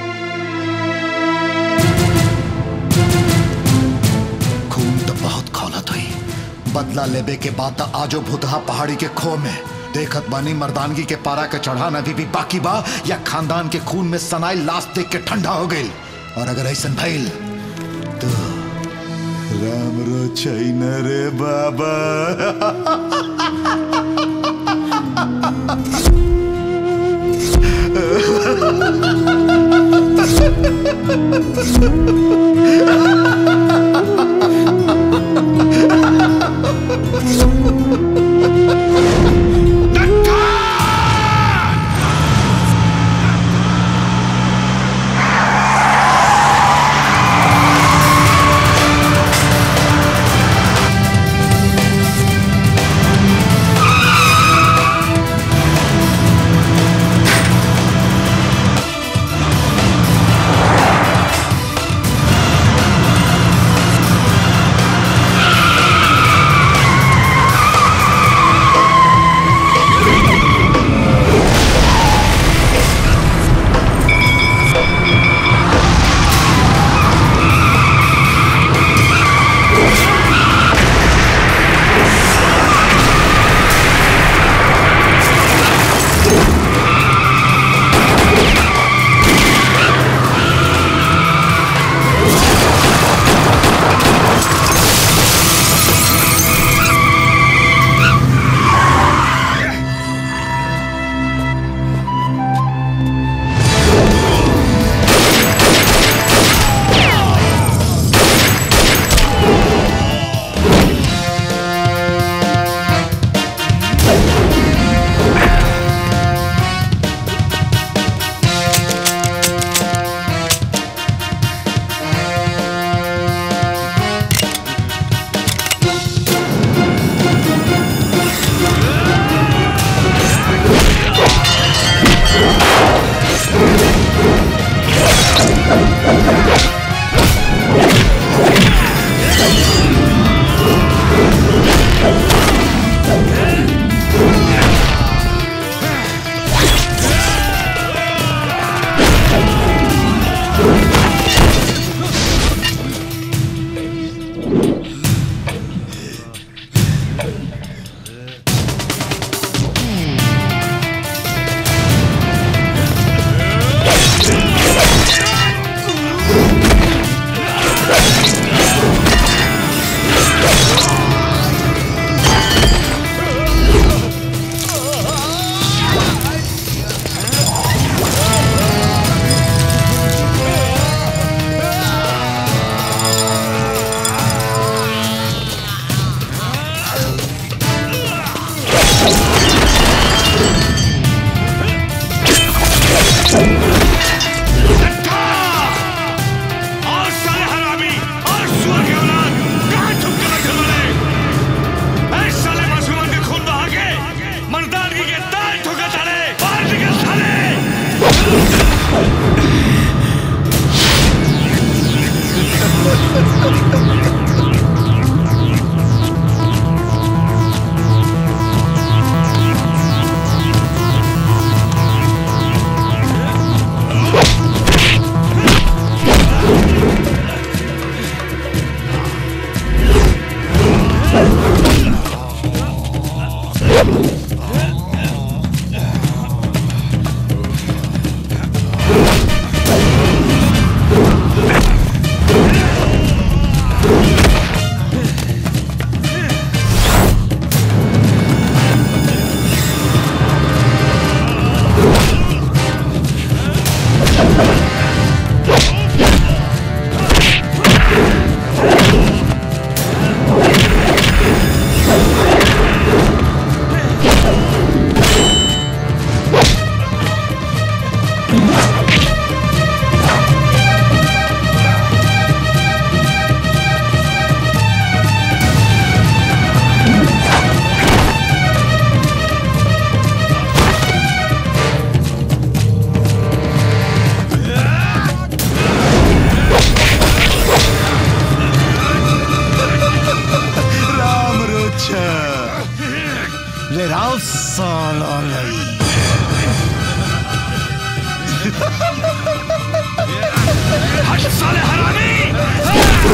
खून तो बहुत खौलत हुई बदला लेबे के बाद तो आजो भूतहा पहाड़ी के खो में देखत बानी मर्दानगी के पारा के चढ़ान अभी भी बाकी बा या खानदान के खून में सनाई लाश देख के ठंडा हो गई और अगर ऐसा भइल तो राम रो छैन रे बाबा हाँ राम रोचा ले राव साला लई हट साले हरामी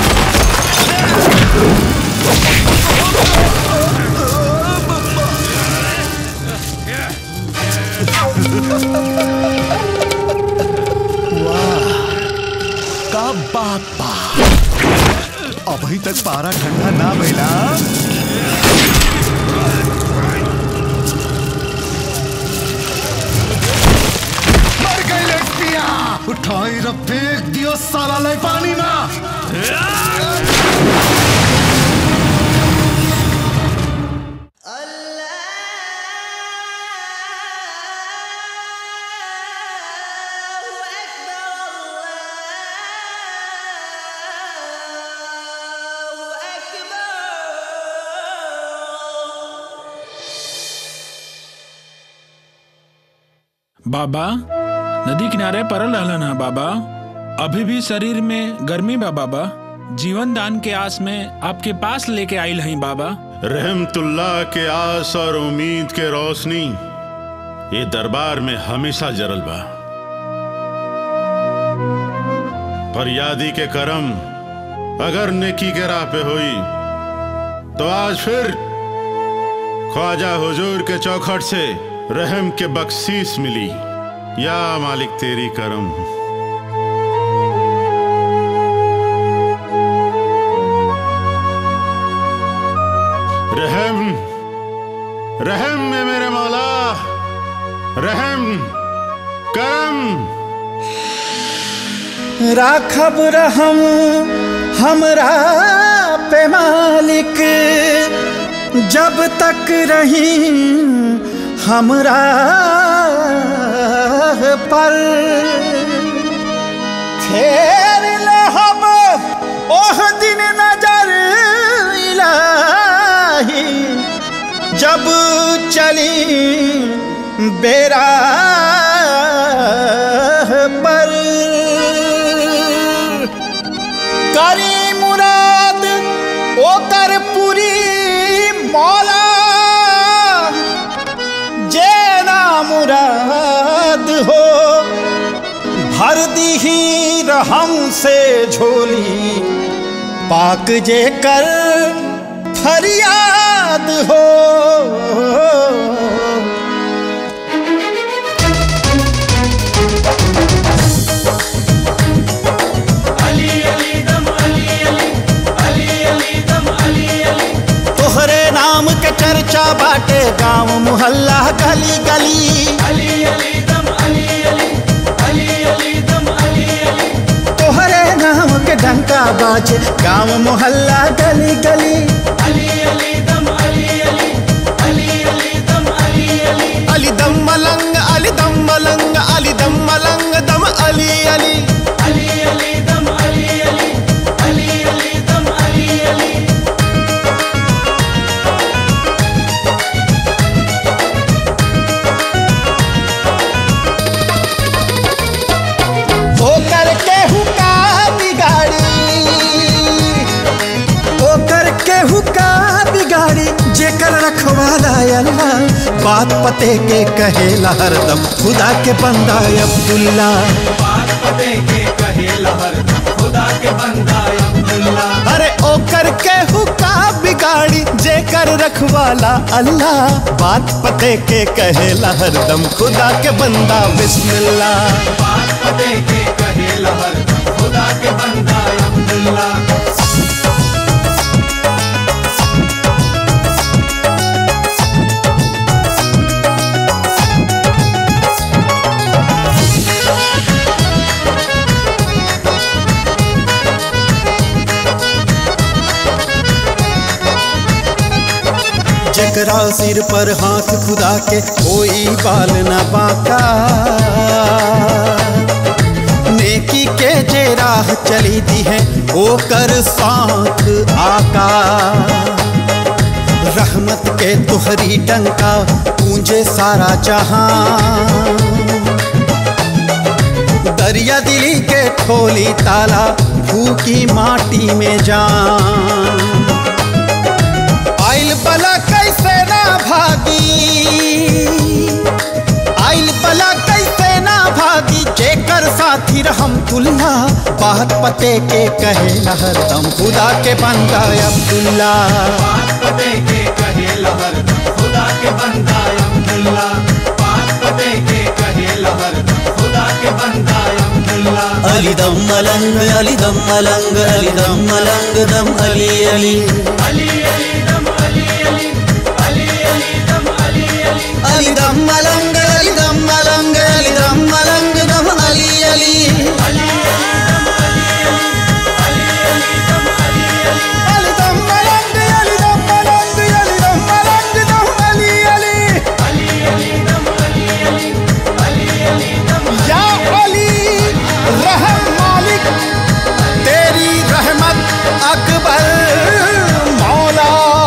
वाह का बात बा अभी तक पारा ठंडा ना भइला मर गई लड़कियां उठाई र फेंक दियो साला लाई पानी में बाबा नदी किनारे परल रहलन है बाबा अभी भी शरीर में गर्मी बा बाबा जीवन दान के आस में आपके पास लेके आइल हई बाबा रहमतुल्ला के आस और उम्मीद के रोशनी ये दरबार में हमेशा जरल बा फरियादी के करम अगर नेकी के राह पे हुई तो आज फिर ख्वाजा हुजूर के चौखट से रहम के बख्शीश मिली या मालिक तेरी करम रहम रहम में मेरे मौला रहम करम राखब रहम हमरा पे मालिक जब तक रही हमरा पर फेर लहब ओह दिन नजर इलाही जब चली बेरा पर करी मुराद ओकर पूरी मौला जे ना मुराद हो भर दीही रहम से झोली पाक जे कर फरियाद हो तोहरे नाम के चर्चा बाटे गांव मुहल्ला गली गली तोहरे नाम के डंका बाजे गांव मुहल्ला गली गली अली दम मलंग अली दम मलंग अली दम मलंग दम अली अली अली अली दम अली अली अली अली दम अली अली होकर के हुका बिगाड़ी अल्लाह बात पते के कहेला हरदम खुदा के बंदा अब्दुल्ला बात पते के कहेला हरदम खुदा के बंदा अब्दुल्ला अरे ओकर के हुका बिगाड़ी जे कर रखवाला अल्लाह बात पते के कहेला हरदम खुदा के बंदा बिस्मिल्लाह बात पते के कहेला हरदम खुदा के बंदा अब्दुल्ला जकरा सिर पर हाथ खुदा के कोई बाल न बाका नेकी के जे राह चली दी है ओ कर साथ आका रहमत के तुहरी डंका पूंजे सारा जहां दरिया दिली के खोली ताला फूकी माटी में जान आइल बला कैसे ना भागी आइल बला कैसे ना भागी जेकर साथी रहम तुल्ला बात पते के कहे हरदम खुदा के बंदा अब्दुल्ला बात पते के कहेला हरदम खुदा के बंदा अब्दुल्ला बात पते के कहेला हरदम खुदा के बंदा अब्दुल्ला अली दम मलंग अली दम मलंग अली दम मलंग दम अली अली अली अली दम अली अली अली अली दम अली अली अली दम मलंग अली दम मलंग अली दम मलंग दम अली अली अली अली दम मलंग अली दम मलंग अली दम मलंग दम अली अली अली अली दम अली अली अली अली दम या अली रहम मालिक तेरी रहमत अकबर मौला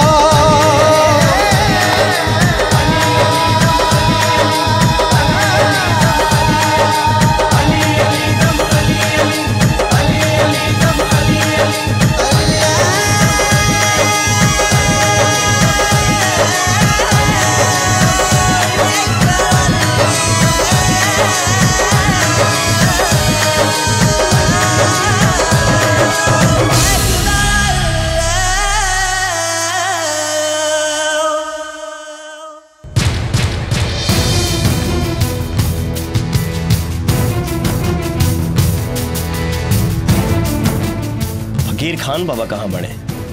फकीर खान बाबा कहाँ बने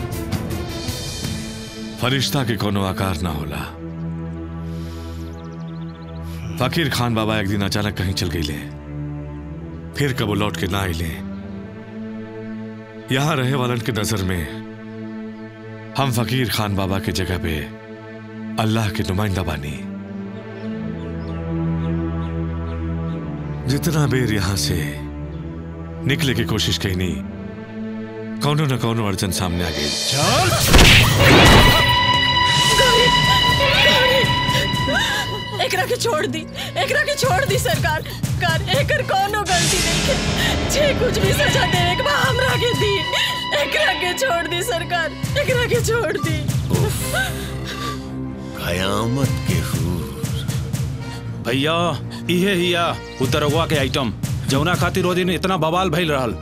फरिश्ता के कोनो आकार ना होला फकीर खान बाबा एक दिन अचानक कहीं चल गई ले फिर कबो लौट के ना आइले यहां रहे वालन के नजर में हम फकीर खान बाबा के जगह पे अल्लाह के नुमाइंदा बानी जितना बेर यहां से निकले की कोशिश कही नहीं कौनो न कौनो अड़चन सामने आ गई एकरा के छोड़ दी एकरा के छोड़ दी सरकार कर एकर कोनो गलती नहीं है जे कुछ भी सजा देवे के बा हमरा के दी एकरा के छोड़ दी सरकार एकरा के छोड़ दी कयामत के भैया इहे हिया उतरवा के आइटम जौना खातिर ओ दिन इतना बवाल भइल रहल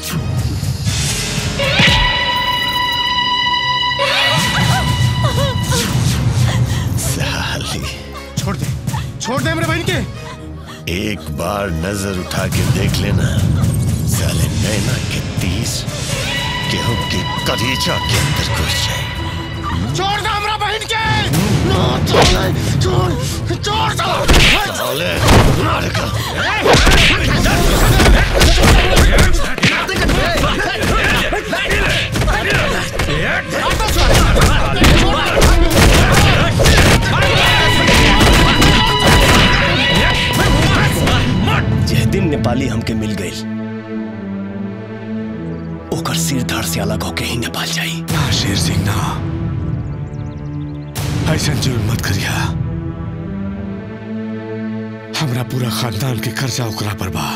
साली छोड़ दे छोड़ दे मेरे बहन के एक बार नजर उठा के देख लेना साले नैना के तीस गेहूं की कलीजा के अंदर घुस जाए छोड़ दे हमरा बहन के ना छोड़ छोड़ छोड़ दो साले मार का जह दिन नेपाली हमके मिल गई ओकर सिर धड़ से अलग होके ही नेपाल जाई ना शेर सिंह ना ऐसा जुल्म मत करिया हमरा पूरा खानदान के कर्जा ओकरा पर बा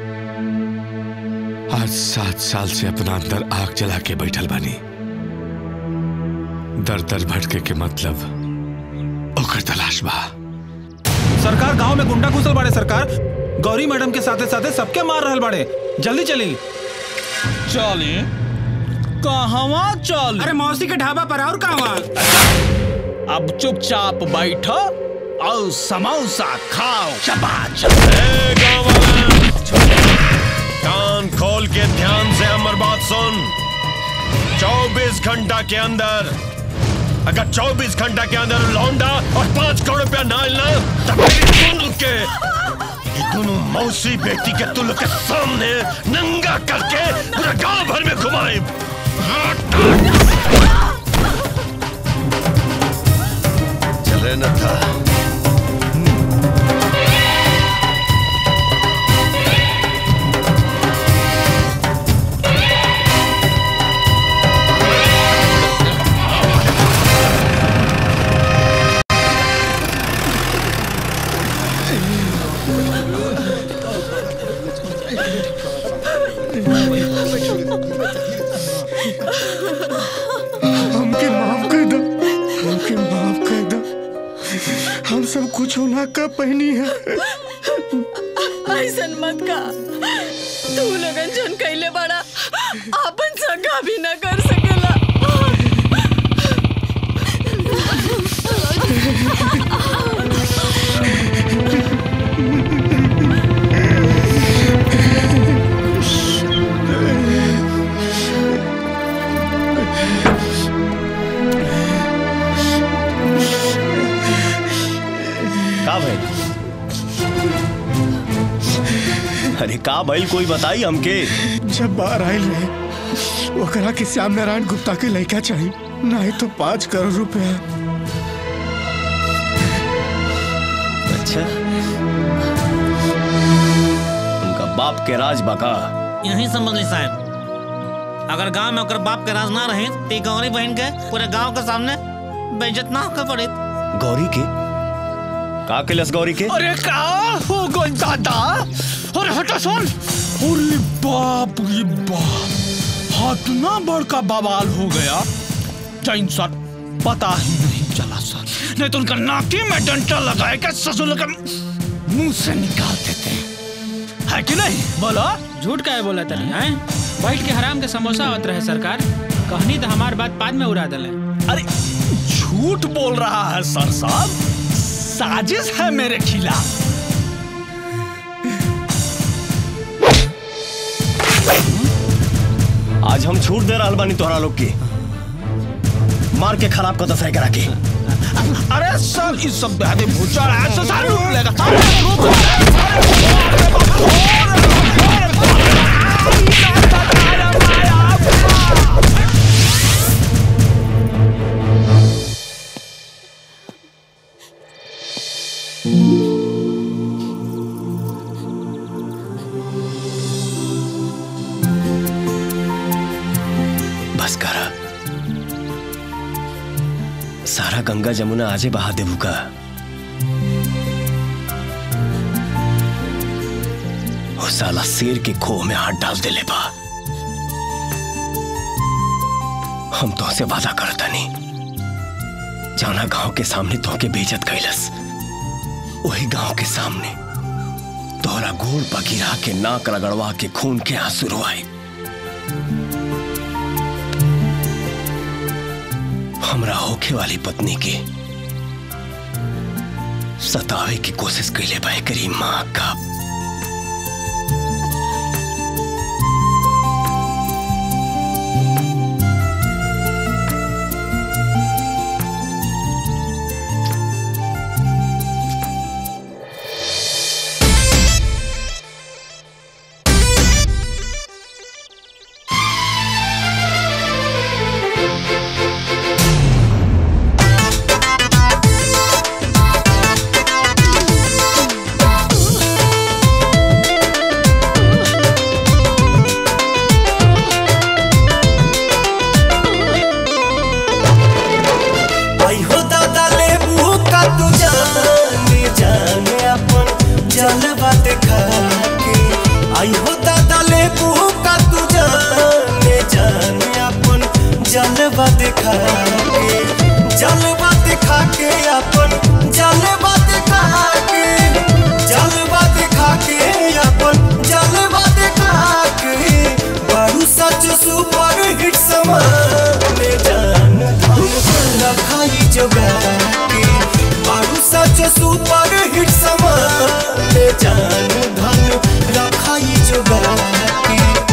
आज सात साल से अपना अंदर आग जला के बैठल बानी दर दर भटके के मतलब ओकर तलाश बा सरकार गांव में गुंडा घुसल बाड़े सरकार गौरी मैडम के साथे साथे सबके मार रहल बाड़े जल्दी चली चली कहवा चल अरे मौसी के ढाबा पर और कहवा अब चुपचाप बैठो और समोसा खाओ शबाश कान खोल के ध्यान से हमर बात सुन 24 घंटा के अंदर अगर 24 घंटा के अंदर लौंडा और पांच करोड़ रुपया ना मिलना तब मेरी दोनों के ये दोनों मौसी बेटी के तुल के सामने नंगा करके पूरा गांव भर में घुमाए चले न था हमके माफ कर दो हमके माफ कर दो हम सब कुछ होना का पहनी है ऐसन मत का तू लगन जन कैले बड़ा आपन सगा भी न कर सकेला का भाई अरे का भाई कोई बताई हमके जब बाहर आयल रहे ओकरा के श्याम नारायण गुप्ता के लड़का चाहिए नहीं तो पाँच करोड़ रुपया अच्छा उनका बाप के राज बाका यही समझ ली साहब अगर गांव में ओकर बाप के राज ना रहे तो ई गौरी बहन के पूरे गांव के सामने बेइज्जत ना होकर पड़े गौरी के का कैलस गौरी के अरे का हो गई दादा अरे हटा सुन अरे बाप रे बाप हाथ ना बड़का बवाल हो गया जैन सर पता ही नहीं चला सर नहीं तो उनका नाकी में डंटा लगाए के ससुर का मुंह से निकाल देते है कि नहीं बोलो झूठ का है बोला तनी हैं बैठ के हराम के समोसा आवत रहे सरकार कहनी तो हमार बात बाद में उड़ा दले अरे झूठ बोल रहा है सर साहब साजिश है मेरे खिलाफ आज हम छूट दे रहा बानी तोहरा लोग के मार के खराब कर दस करा के अरे सर इस सब बेहद भूचाल है तो सारे लूट लेगा सारे लूट बस करा सारा गंगा जमुना आजे बहा देबू का वो साला शेर के खोह में हाथ डाल दे ले बा हम तो से वादा करता नहीं जाना गांव के सामने तो के बेइज्जत कैलस वही गांव के सामने तोहरा गोड़ पगिरा के नाक रगड़वा के खून के आंसू रोआए हमरा होखे वाली पत्नी के सतावे की कोशिश कैले बा करी माँ का आई हो दादा लेबू का तू जाने जाने अपन जलवा देखा के आई हो दादा लेबू का तू जाने जाने अपन जलवा देखा के जलवा देखा के अपन सच सुपर हिट समान जान धन रखाई जोगा के बारू सच सुपर हिट समान जान धन रखाई जोगा के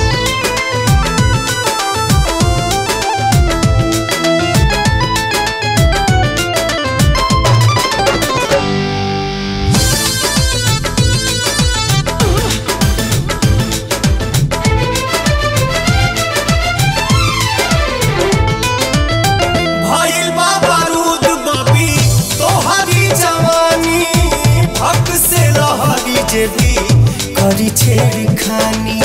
भइल बा बारूद बबी तोहरी जवानी भक से रहरी जे भी करी छेड़ खानी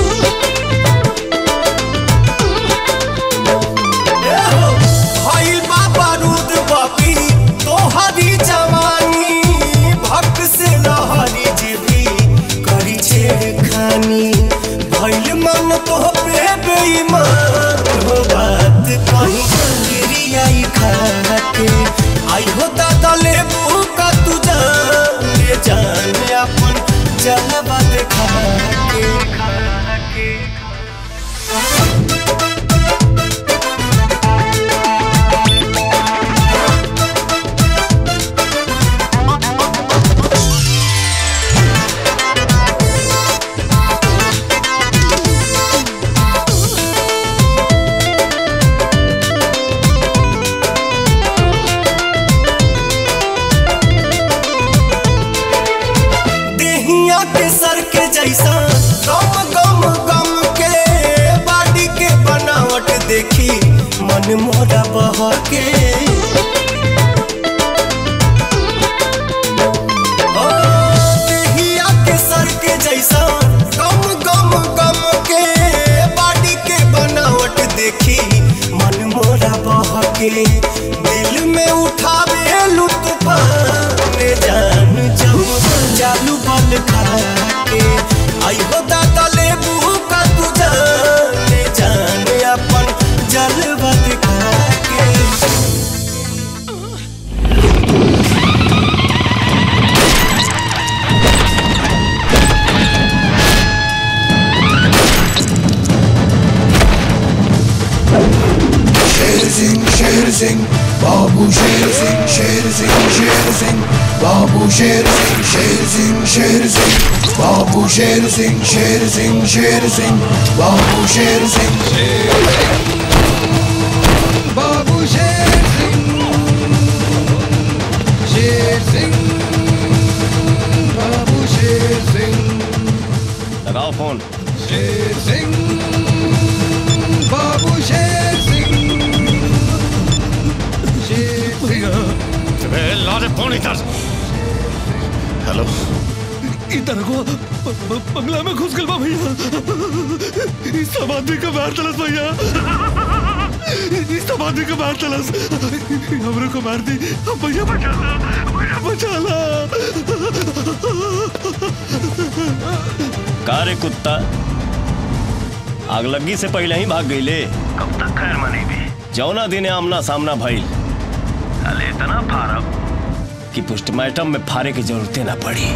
ए हो, भइल बा बारूद बबी तोहरी जवानी भक से रहरी जे भी करी छेड़ खानी भइल मन तो पे बेईमान हो बात कहीं गिरी आई खाके आई हो दादा ले का तू जान ले जान अपन जलवा देखा के देहिया के सर के जैसा गम गम गम के बाडी के बनावट देखी मन मोरा बह के ओ, देहिया के सर के जैसा गम गम गम के बाडी के बनावट देखी मन मोरा बह के दिल में उठावे लुत्फान जान जम जालू बल खा के आई हो दादा ले का तू जान जान अपन जलवा दिखा के शेर सिंह शेर सिंह बाबू शेर सिंह शेर सिंह शेर सिंह बाबू शेर सिंह शेर सिंह शेर सिंह बाबू शेर सिंह शेर सिंह शेर सिंह बाबू शेर सिंह बाबू शेर सिंह शेर सिंह बाबू शेर सिंह लगाओ फोन शेर सिंह बाबू शेर सिंह लारे फोन इधर हेलो इधर को ब- ब- बंगला में घुस गल बा भैया इस सब आदमी का मार तलस भैया इस सब आदमी का मार तलस हमरे को मार दी हम भैया बचा ला भैया बचा ला का रे कुत्ता आगलगी से पहले ही भाग गईले कब तक खैर मनी भी जौना दिने आमना सामना भइल अले इतना फारब कि पोस्टमार्टम में फारे की जरूरतें ना पड़ी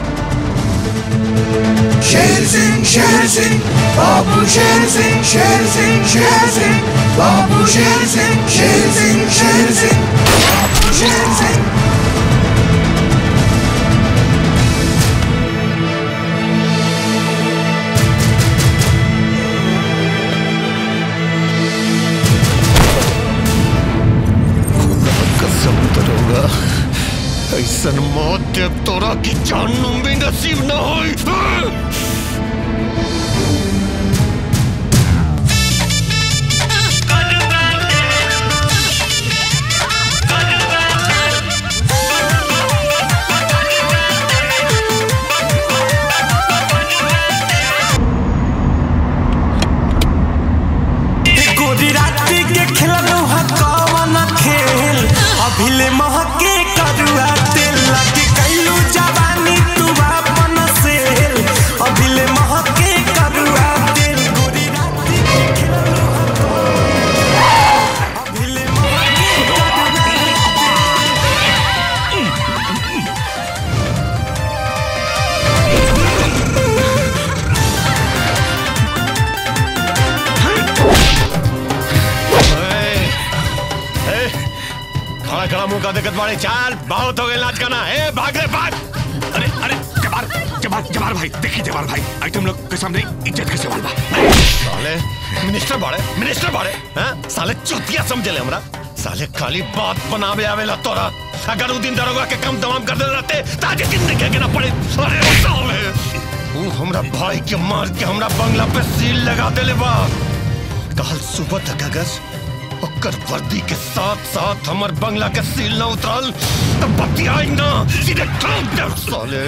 शेर सिंह शेर सिंह बाबू शेर सिंह शेर सिंह शेर सिंह बाबू शेर सिंह शेर सिंह शेर सिंह बाबू शेर सिंह कसम करूंगा ऐसन मौत देव तोरा की जानू भी नसीब न होई गोरी रात्रि के खेलनु ह कवन खेल अभिले महके करुआ तेल लगे कैलू जवानी तू अपन सेल अभिले महके करुआ तेल गोरी रात्रि के खेलनु ह अभिले महके खड़ा मुंह का दिक्कत बाड़े चाल बहुत हो गए नाच गाना ए भाग रे भाग अरे अरे जबार जबार जबार भाई देखिए जबार भाई आइटम लोग के सामने इज्जत के सवाल बा साले मिनिस्टर बाड़े मिनिस्टर बाड़े हैं साले चुतिया समझले हमरा साले खाली बात बनावे आवेला तोरा अगर उ दिन दरोगा के कम तमाम कर देले रहते ताजे जिंदगी के ना पड़े अरे साले उ हमरा भाई के मार के हमरा बंगला पे सील लगा देले बा कल सुबह तक अगर ओकर वर्दी के साथ साथ हमर बंगला के सील न उतरल तो बतियाई ना सीधे ठोक दे साले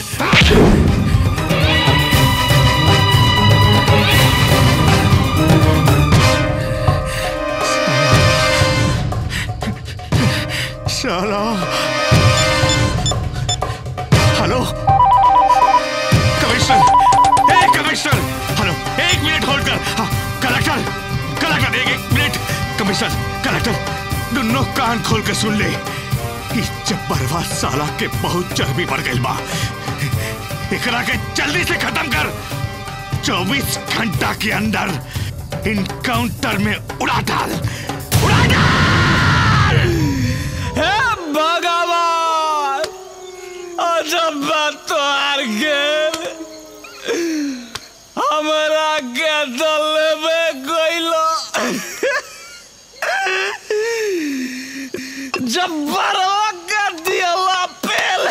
साला हेलो कमिश्नर ए कमिश्नर हेलो एक मिनट होल्ड कर हाँ, कलेक्टर कलेक्टर एक एक मिनट कमिश्नर कलेक्टर दोनों कान खोल के सुन ले इस जब्बरवा साला के बहुत चर्बी बढ़ गई बा एकरा के जल्दी से खत्म कर 24 घंटा के अंदर इनकाउंटर में उड़ा डाल उड़ा डाल हे भगवान अजब बात तो हार गेल हमरा के दल में गइलो जब बरवा के दियला पेल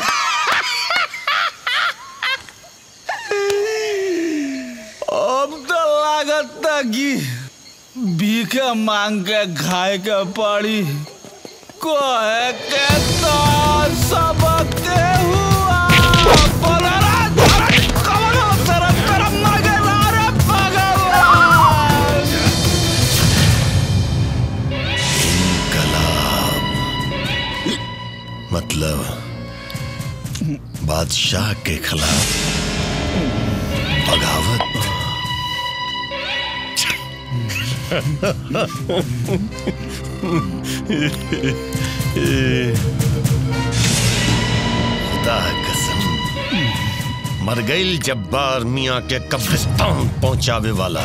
अब तो लागत कि भीखे मांग के खाए के पड़ी कहे के तो सबके हुआ बोलरा धरत कमलो तरफ तरफ मर गया रे भगवान मतलब बादशाह के खिलाफ बगावत खुदा कसम मर गई जब्बार मियाँ के कब्रिस्तान पहुंचावे वाला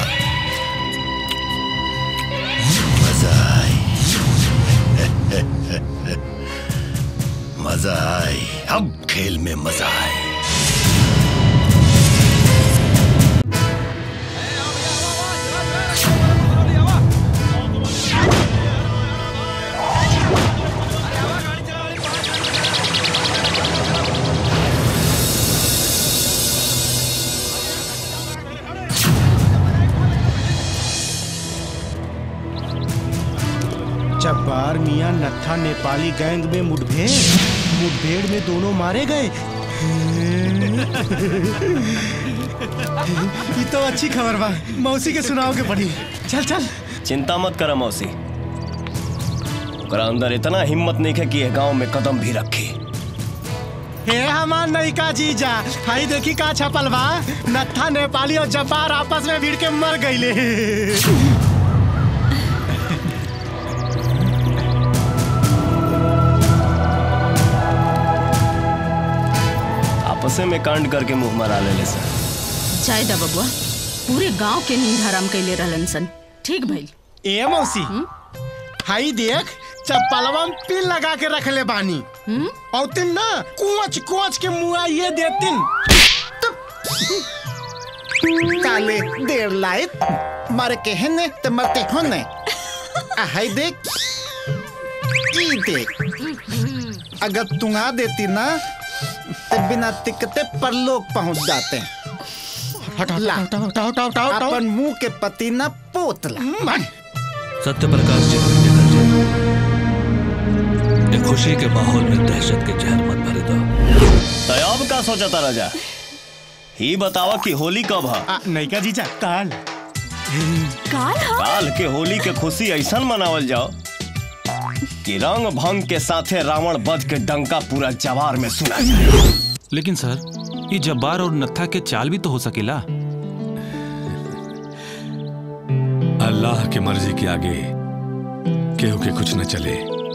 मजा आई मजा आई अब खेल में मजा आए जब्बार मियां नत्था नेपाली गैंग में मुठभेड़ मुठभेड़ में दोनों मारे गए ये तो अच्छी खबर बा मौसी के सुनाओ के पड़ी चल चल चिंता मत कर मौसी ओकरा अंदर इतना हिम्मत नहीं है कि ये गांव में कदम भी रखी हे हमार नयिका जीजा हाई देखी का छपल बा नत्था नेपाली और जब्बार आपस में भिड़ के मर गईले आपसे में कांड करके मुंह मरा ले सर चाय दा बबुआ पूरे गांव के नींद हराम कैले रहलन सन ठीक भइल ए मौसी हाई देख चप्पलवा में पिन लगा के रख ले बानी और तिन ना कुछ कुछ के मुआ ये देतिन काले देर लायत मर के हने ते मरते होने आ हाय देख ई देख अगर तुंगा देती ना ते बिना टिकते परलोक पहुंच जाते हैं ला अपन मुंह के पति ना पोतला सत्य प्रकाश जी को निकल जाए ये खुशी के माहौल में दहशत के जहर मत भरे दो तयाब का सोचा था राजा ही बतावा कि होली कब है नयिका जीजा काल काल काल के होली के खुशी ऐसा मनावल जाओ कि रंग भंग के साथे रावण बध के डंका पूरा जवार में सुना जाए लेकिन सर ये जब्बार और नत्था के चाल भी तो हो सकेला अल्लाह की मर्जी के आगे केहू के कुछ न चले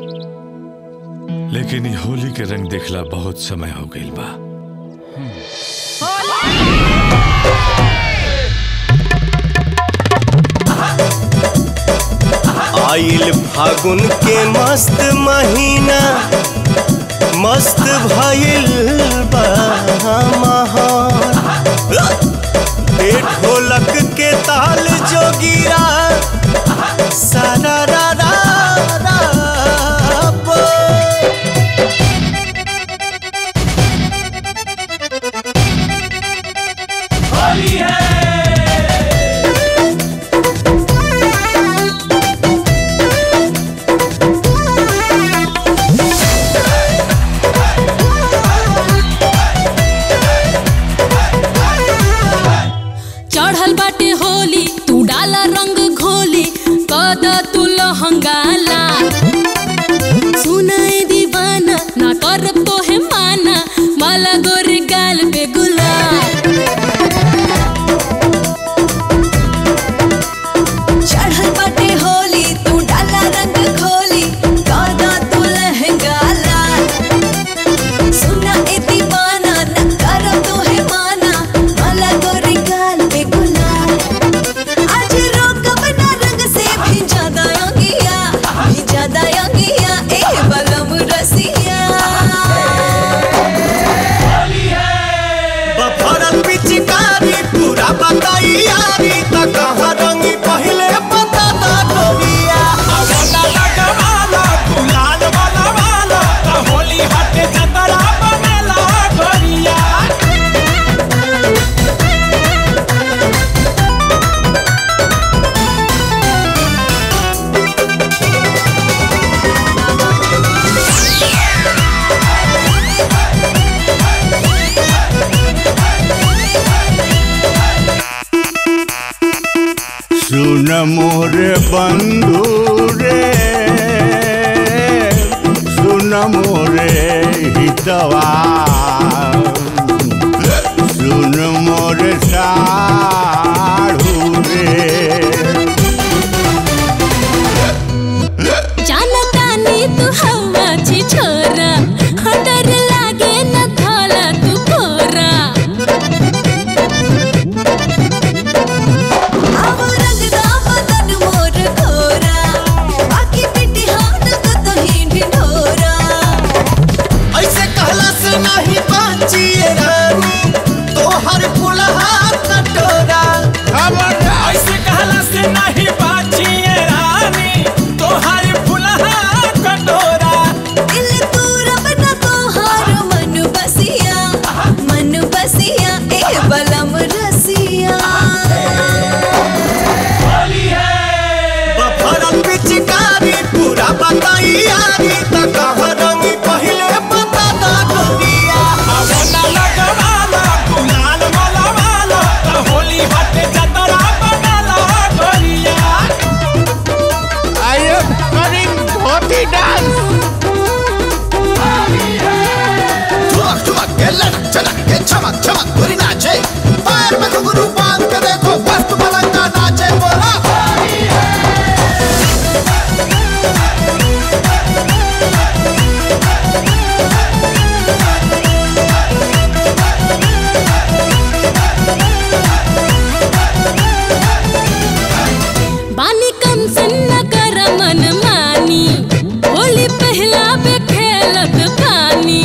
लेकिन ये होली के रंग देखला बहुत समय हो गई बा आइल आइल फागुन के मस्त महीना मस्त भइल बा माहौल ए ढोलक के ताल जो गिरा सारा रा रा रा बोल। चढ़ल बाटे होली तू डाला रंग घोली कद तू लहंगाला सुनाए दीवाना ना कर तो है माना माला गोरे गाल पे गुलाब चढ़ल बाटे होली तू डाला रंग खोली गाना तू लहंगा लाल सुना ए दीवाना न कर तो है माना माला गोरी गाल पे गुलाल आज रोक बना रंग से भी ज्यादा अंगिया भी ज्यादा अंगिया ए बलम रसिया बफरल पिचकारी पूरा बताई यारी त कहाँ रंगी पहले बता दा गोरिया अगला लगवाला गुलाल वाला वाला त होली हटे जतरा बनेला गोरिया सुन मोरे बंधु रे सुन मोरे हितवा सुन मोरे साढ़ू रे जानतानी तू हवा छी छोरा हाँ डर लागे न थाला तू कोरा अब रंग दा बदन मोर खोरा बाकी पिटी हाथ को तो ही ढिढोरा ऐसे कहला से नहीं बाचिए रानी तोहर फुलहा कटोरा ऐसे कहला से नहीं बाचिए रानी तोहार फुलहा कटोरा दिल तू रब न तोहार मन बसिया मन बसिया ए बलम रसिया बफरल पिचकारी पूरा बताई यारी त कहाँ रंगी पहले बता दा गोरिया अगला लगवाला गुलाल वाला वाला त होली हटे जतरा बनेला गोरिया I am running dhoti dance ठुमक ठुमक के लड़क झलक के चमक चमक बुरी नाचे पैर में घुंघरू बांध के देखो मस्त मलंगा नाचे बोला बानी कम सन्न कर मन मानी होली पहला पे खेलत पानी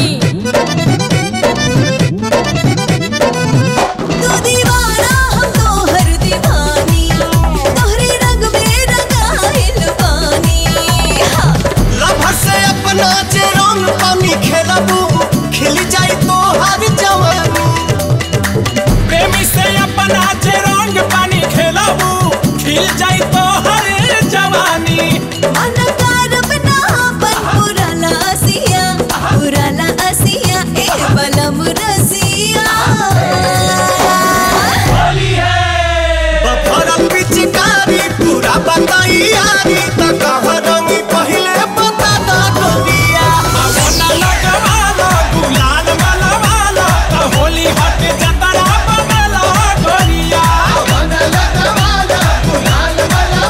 तू दीवाना हम तोहर दीवानी तोहरे रंग में रंगाइल पानी हाँ। लभर से अपना जे रंग पानी खेलबू खिल जाई तोहर जवानी प्रेमी से अपना जे रंग पानी खेलबू खिल जाई तो हर जवानी मन कारब ना अपन पुराला असिया पुराला असिया ए बलम रसिया बफरल पिचकारी पूरा बताई यारी त कहाँ रंगी पहले बता दा गोरिया अगला लगवाला गुलाल वाला वाला त होली हटे जतरा बनेला गोरिया लगवाला गुलाल वाला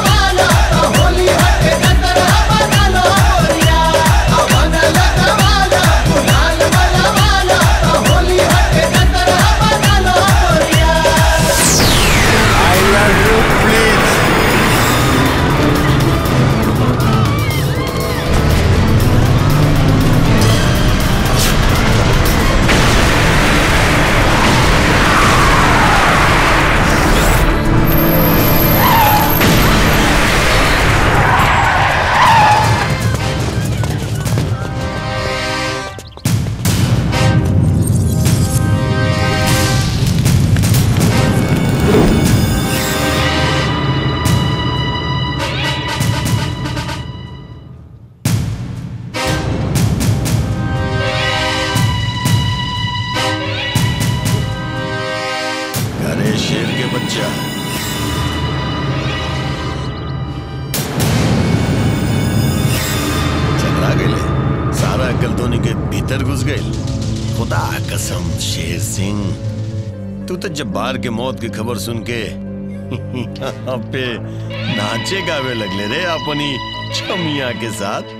धोनी के भीतर घुस गई खुदा कसम शेर सिंह तू तो जब्बार के मौत की खबर सुन के यहाँ पे नाचे गावे लगले रे अपनी छमिया के साथ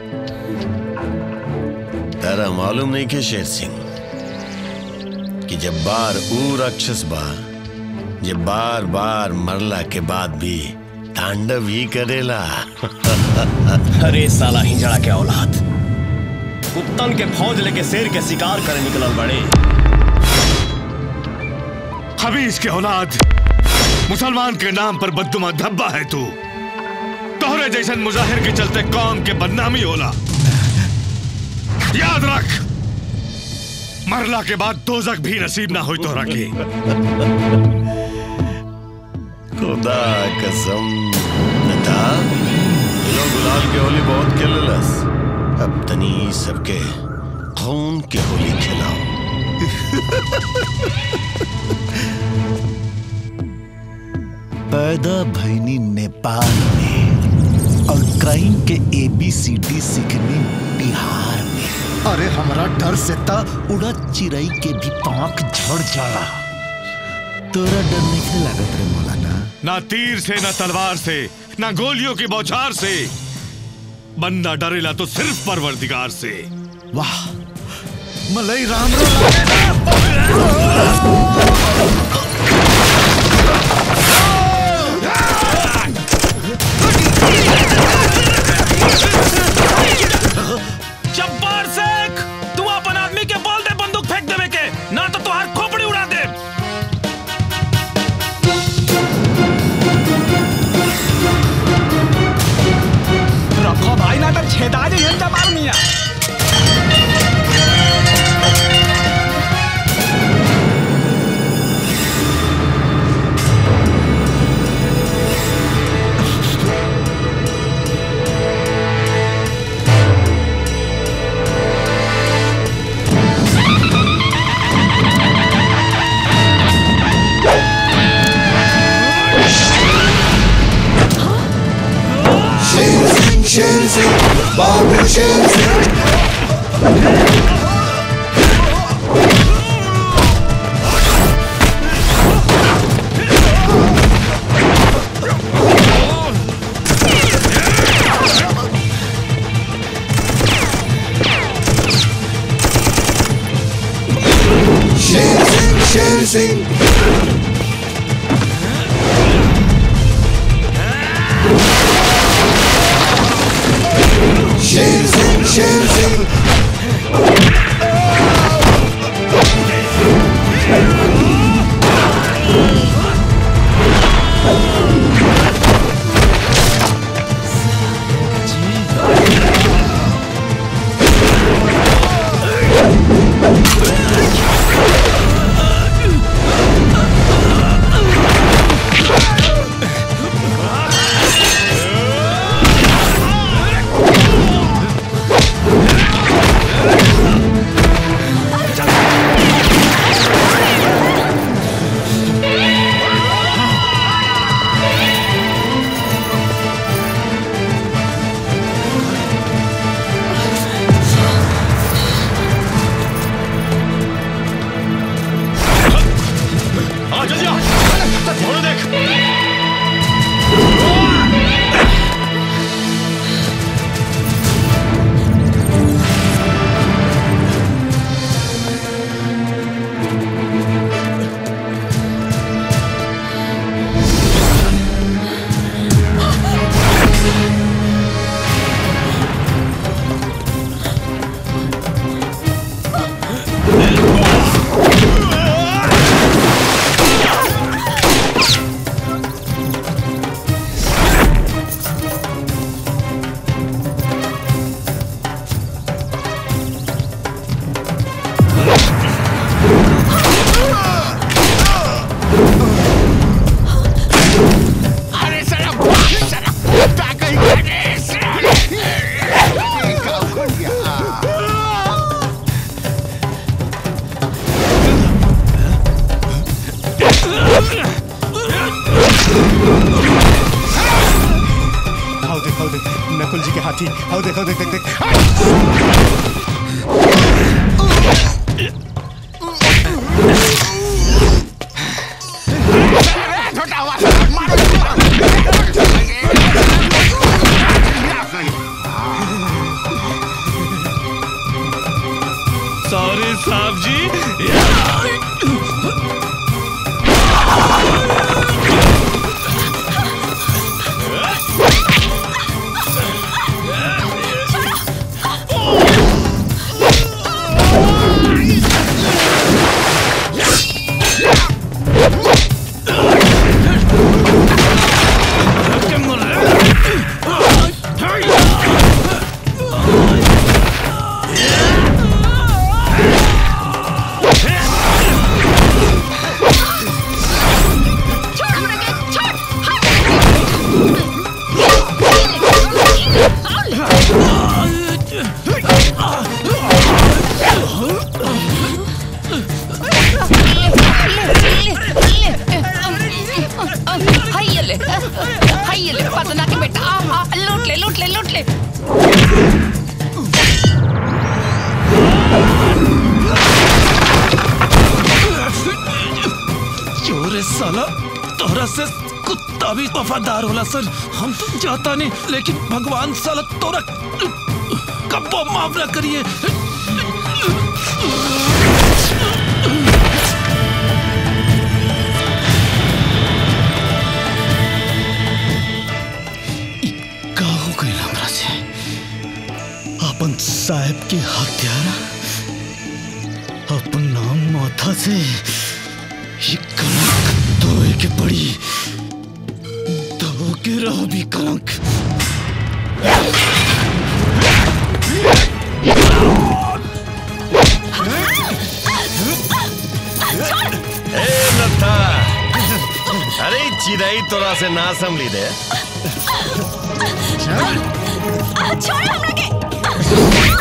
तारा मालूम नहीं के शेर सिंह कि जब्बार ऊ राक्षस बा जे बार बार मरला के बाद भी तांडव ही करेला अरे साला हिजड़ा के औलाद कुत्तन के फौज लेके शेर के शिकार करे निकलल बड़े हबीज के औलाद मुसलमान के नाम पर बदुमा धब्बा है तू तोहरे जैसन मुजाहिर के चलते कौम के बदनामी होला याद रख मरला के बाद दोजक भी नसीब ना हो तोहरा के खुदा कसम नथा लो गुलाल के होली बहुत खेललस अब तनी सबके खून के होली खिलाओ पैदा भैनी नेपाल में और क्राइम के एबीसीडी सीखने बिहार में अरे हमारा डर से ता उड़ा चिड़ई के भी पांख झड़ जाला तोरा डर नहीं लागत रे मौलाना ना तीर से ना तलवार से ना गोलियों की बौछार से बंदा डरेला तो सिर्फ परवरदिगार से वाह मलई राम जब्बार शेख तू अपन आदमी के बोल दे बंदूक फेंक देवे के ना तो तुहार खोपड़ी उड़ा दे रखो भाई ना तो छेदा जे ये जबार मिया शेर सिंह शेर सिंह बाबू शेर सिंह शेर सिंह शेर सिंह शेर सिंह शेर सिंह आ जल्दी आ घोड़े देख अरे साला साला ताकई करे आओ देख आओ देख नकुल जी के हाथी आओ देख आओ देख देख देख सॉरी साहब जी हाय ले हाय ले पतना के बेटा आ, आ, लूट ले लूट ले लूट ले चोरे साला तोरा से कुत्ता भी वफादार होला सर हम तो जाता नहीं लेकिन भगवान साला तोरा कब्बो माफ ना करिए का हो गई हमरा से अपन साहब के हत्यारा अपन नाम माथा से ये कलंक धोए के पड़ी धो के रहो भी कलंक ए नत्था अरे ई चिड़ै तोरा से ना संभली दे छोड़ हमरा के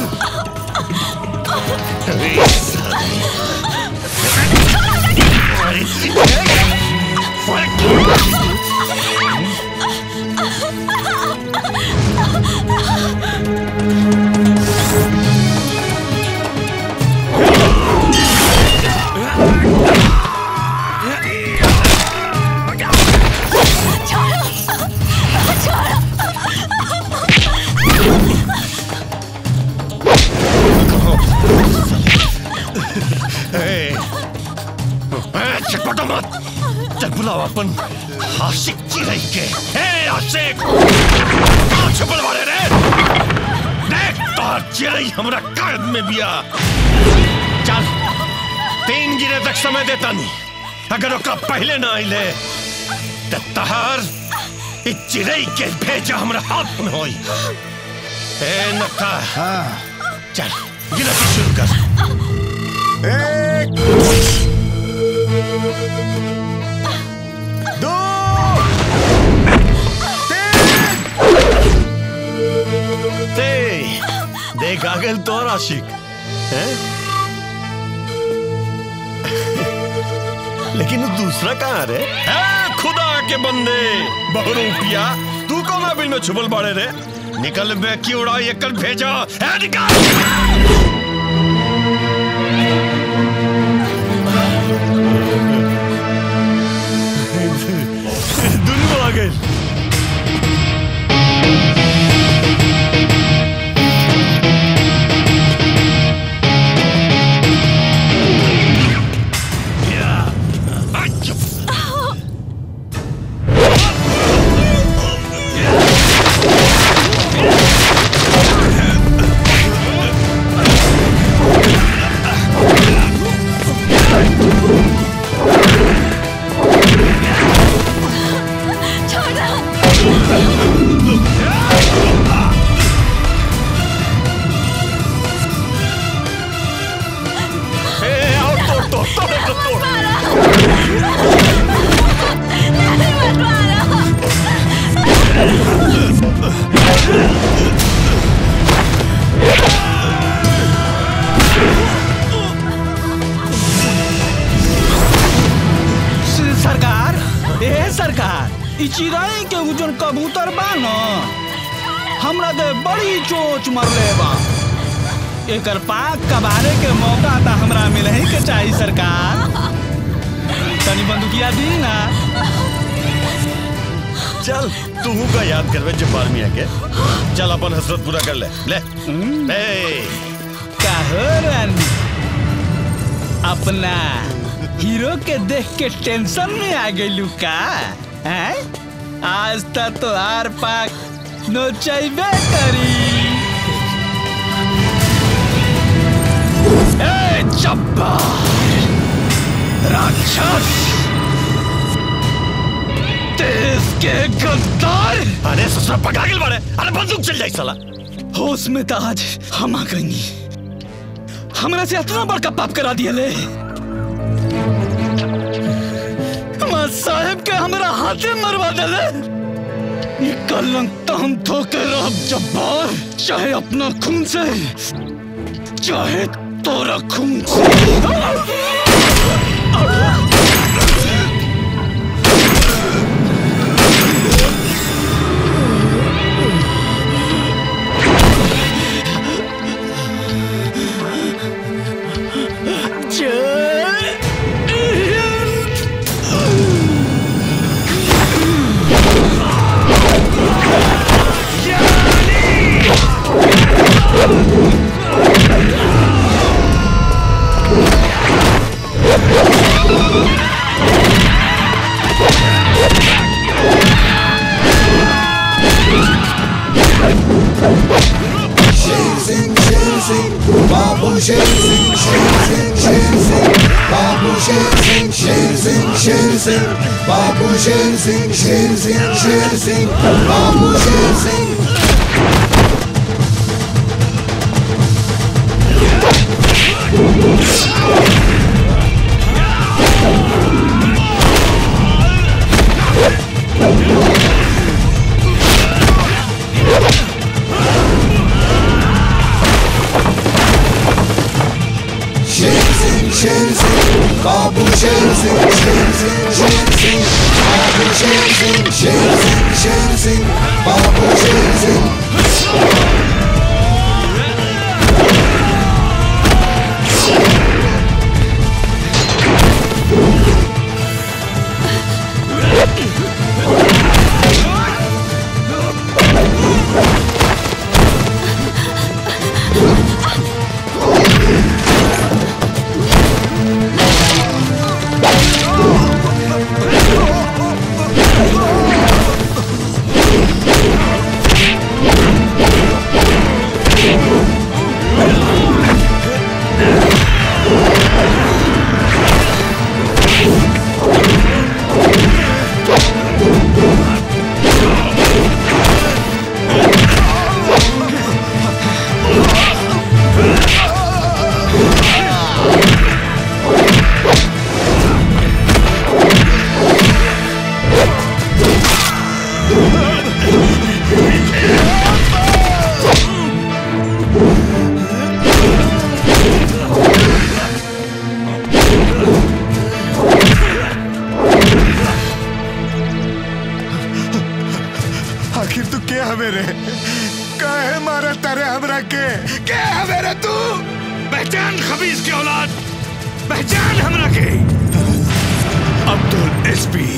ए, ए, चटपटा मत चल बुलाओ अपन आशिक चिड़ै के ए आशिक कहाँ छुपल वाले रे देख तोहर चिड़ै हमरा कायद में बिया चल तीन गिरे तक समय देता नहीं अगर ओकरा पहले ना आइले तो तहार ई चिड़ै के भेजा हमरा हाथ में होई ए नक्का हाँ चल गिनती शुरू कर एक दो तीन देख आ गए तो आशिक हैं? लेकिन वो दूसरा कहाँ रे ए, खुदा के बंदे बहुरूपिया तू कौन बिल में छुपल बाड़े रे निकल बे की उड़ा ये कल भेजा ए, निकल दुनू आ गए सरकार ए सरकार ई चिड़ै के उजन कबूतर बा न हमरा दे बड़ी चोच मरले बा एकर पाक कबारे के मौका तो हमरा मिले ही के चाहिए सरकार तनी बंदूकिया दी ना चल तू का याद करवे जब्बार मियां के चल अपन हसरत पूरा कर ले ले ए काहो रानी अपना हीरो के देख के टेंशन में आ गई का हैं आज तक तो आर पाक नोचैबे करी ए चब्बा राक्षस देश के गद्दार अरे ससुरा पकड़ा के बारे अरे बंदूक चल जाई साला होश में तो आज हम आ गई हमरा से इतना बड़का पाप करा दिया ले हमार साहेब के हमरा हाथे मरवा देले ये कलंक तो हम धोके रह जब्बार चाहे अपना खून से चाहे तोरा खून से शेर सिंह शेर सिंह बाबू शेर सिंह शेर सिंह शेर सिंह बाबू शेर सिंह शेर सिंह शेर सिंह बाबू शेर सिंह शेर सिंह शेर सिंह बाबू शेर सिंह शेर सिंह शेर सिंह बाबू शेर सिंह शेर सिंह शेर सिंह बाबू शेर सिंह शेर सिंह शेर सिंह बाबू शेर सिंह आखिर तू क्या हवे रे काहे मारा तारे हमरा के क्या हवे रे तू पहचान खबीज की औलाद पहचान हमरा के अब्दुल एसपी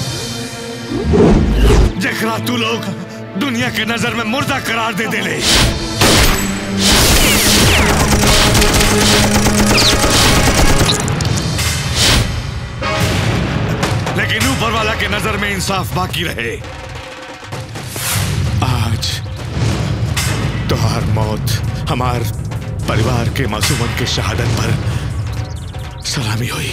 जखरा तू लोग दुनिया के नजर में मुर्दा करार दे देले लेकिन ऊपर वाला के नजर में इंसाफ बाकी रहे आज तुहार मौत हमार परिवार के मासूमन के शहादत पर सलामी हुई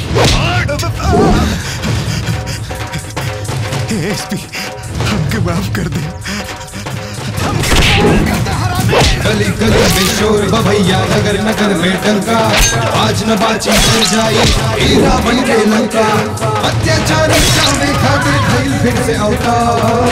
एसपी हमके माफ कर दे गली गली में शोर बभैया नगर नगर में डंका आज न बाची बन जाई हीरा बन के लंका अत्याचार मिटाने खातिर भइल फिर से अवतार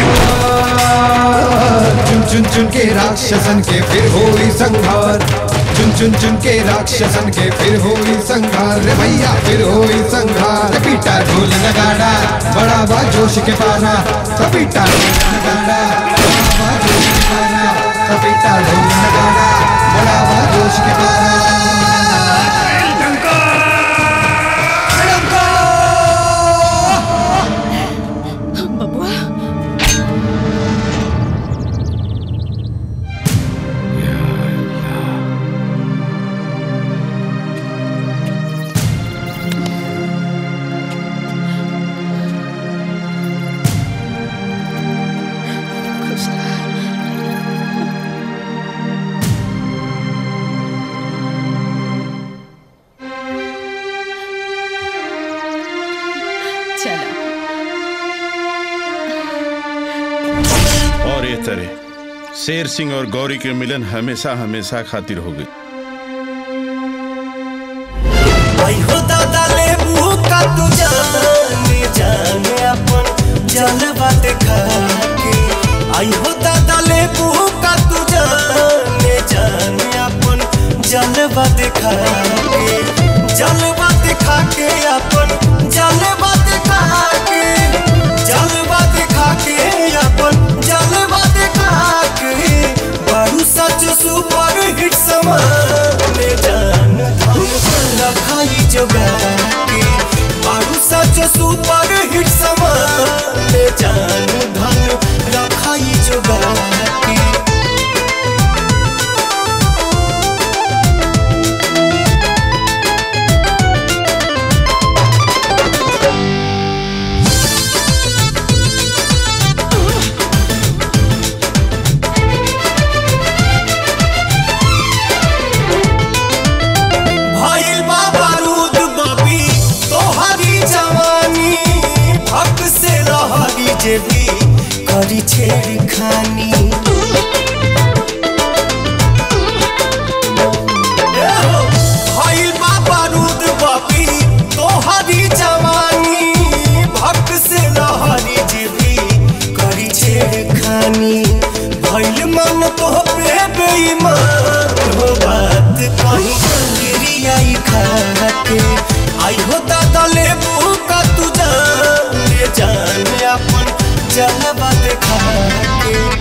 चुन चुन चुन के राक्षसन के फिर होई संहार चुन चुन चुन के राक्षसन के फिर होई संहार रे भैया फिर होई संहार पीटा ढोल नगाड़ा बड़ा बा जोश के पारा पीटा ढोल नगाड़ा बड़ा बा जोश के पारा पपीता ढोल नगाड़ा बड़ा बा जोश के पारा शेर सिंह और गौरी के मिलन हमेशा हमेशा खातिर हो गई आई हो दादा लेबू का तू जाने जाने अपन जलवा देखा के आई हो दादा लेबू का तू जाने जाने अपन जलवा देखा के जलवा देखा के अपन जलवा देखा के जलवा देखा के अपन जलवा देखा के बड़ू सच सुपर हिट समान जान रखाई जोगा के बड़ू सच सुपर हिट समान जान धन रखाई जोगा के भइल बा बारूद बबी तोहरी जवानी हक से रहरी जेबी करी छेड़ खानी भइल बा बारूद बबी तोहरी जवानी भक से रहरी जेबी करी छेड़ खानी भइल मन तो पे बेईमान हो बात कहीं गिरियाई खाके आई हो दादा लेबू का तू जान ले जान अपन जलवा देखा के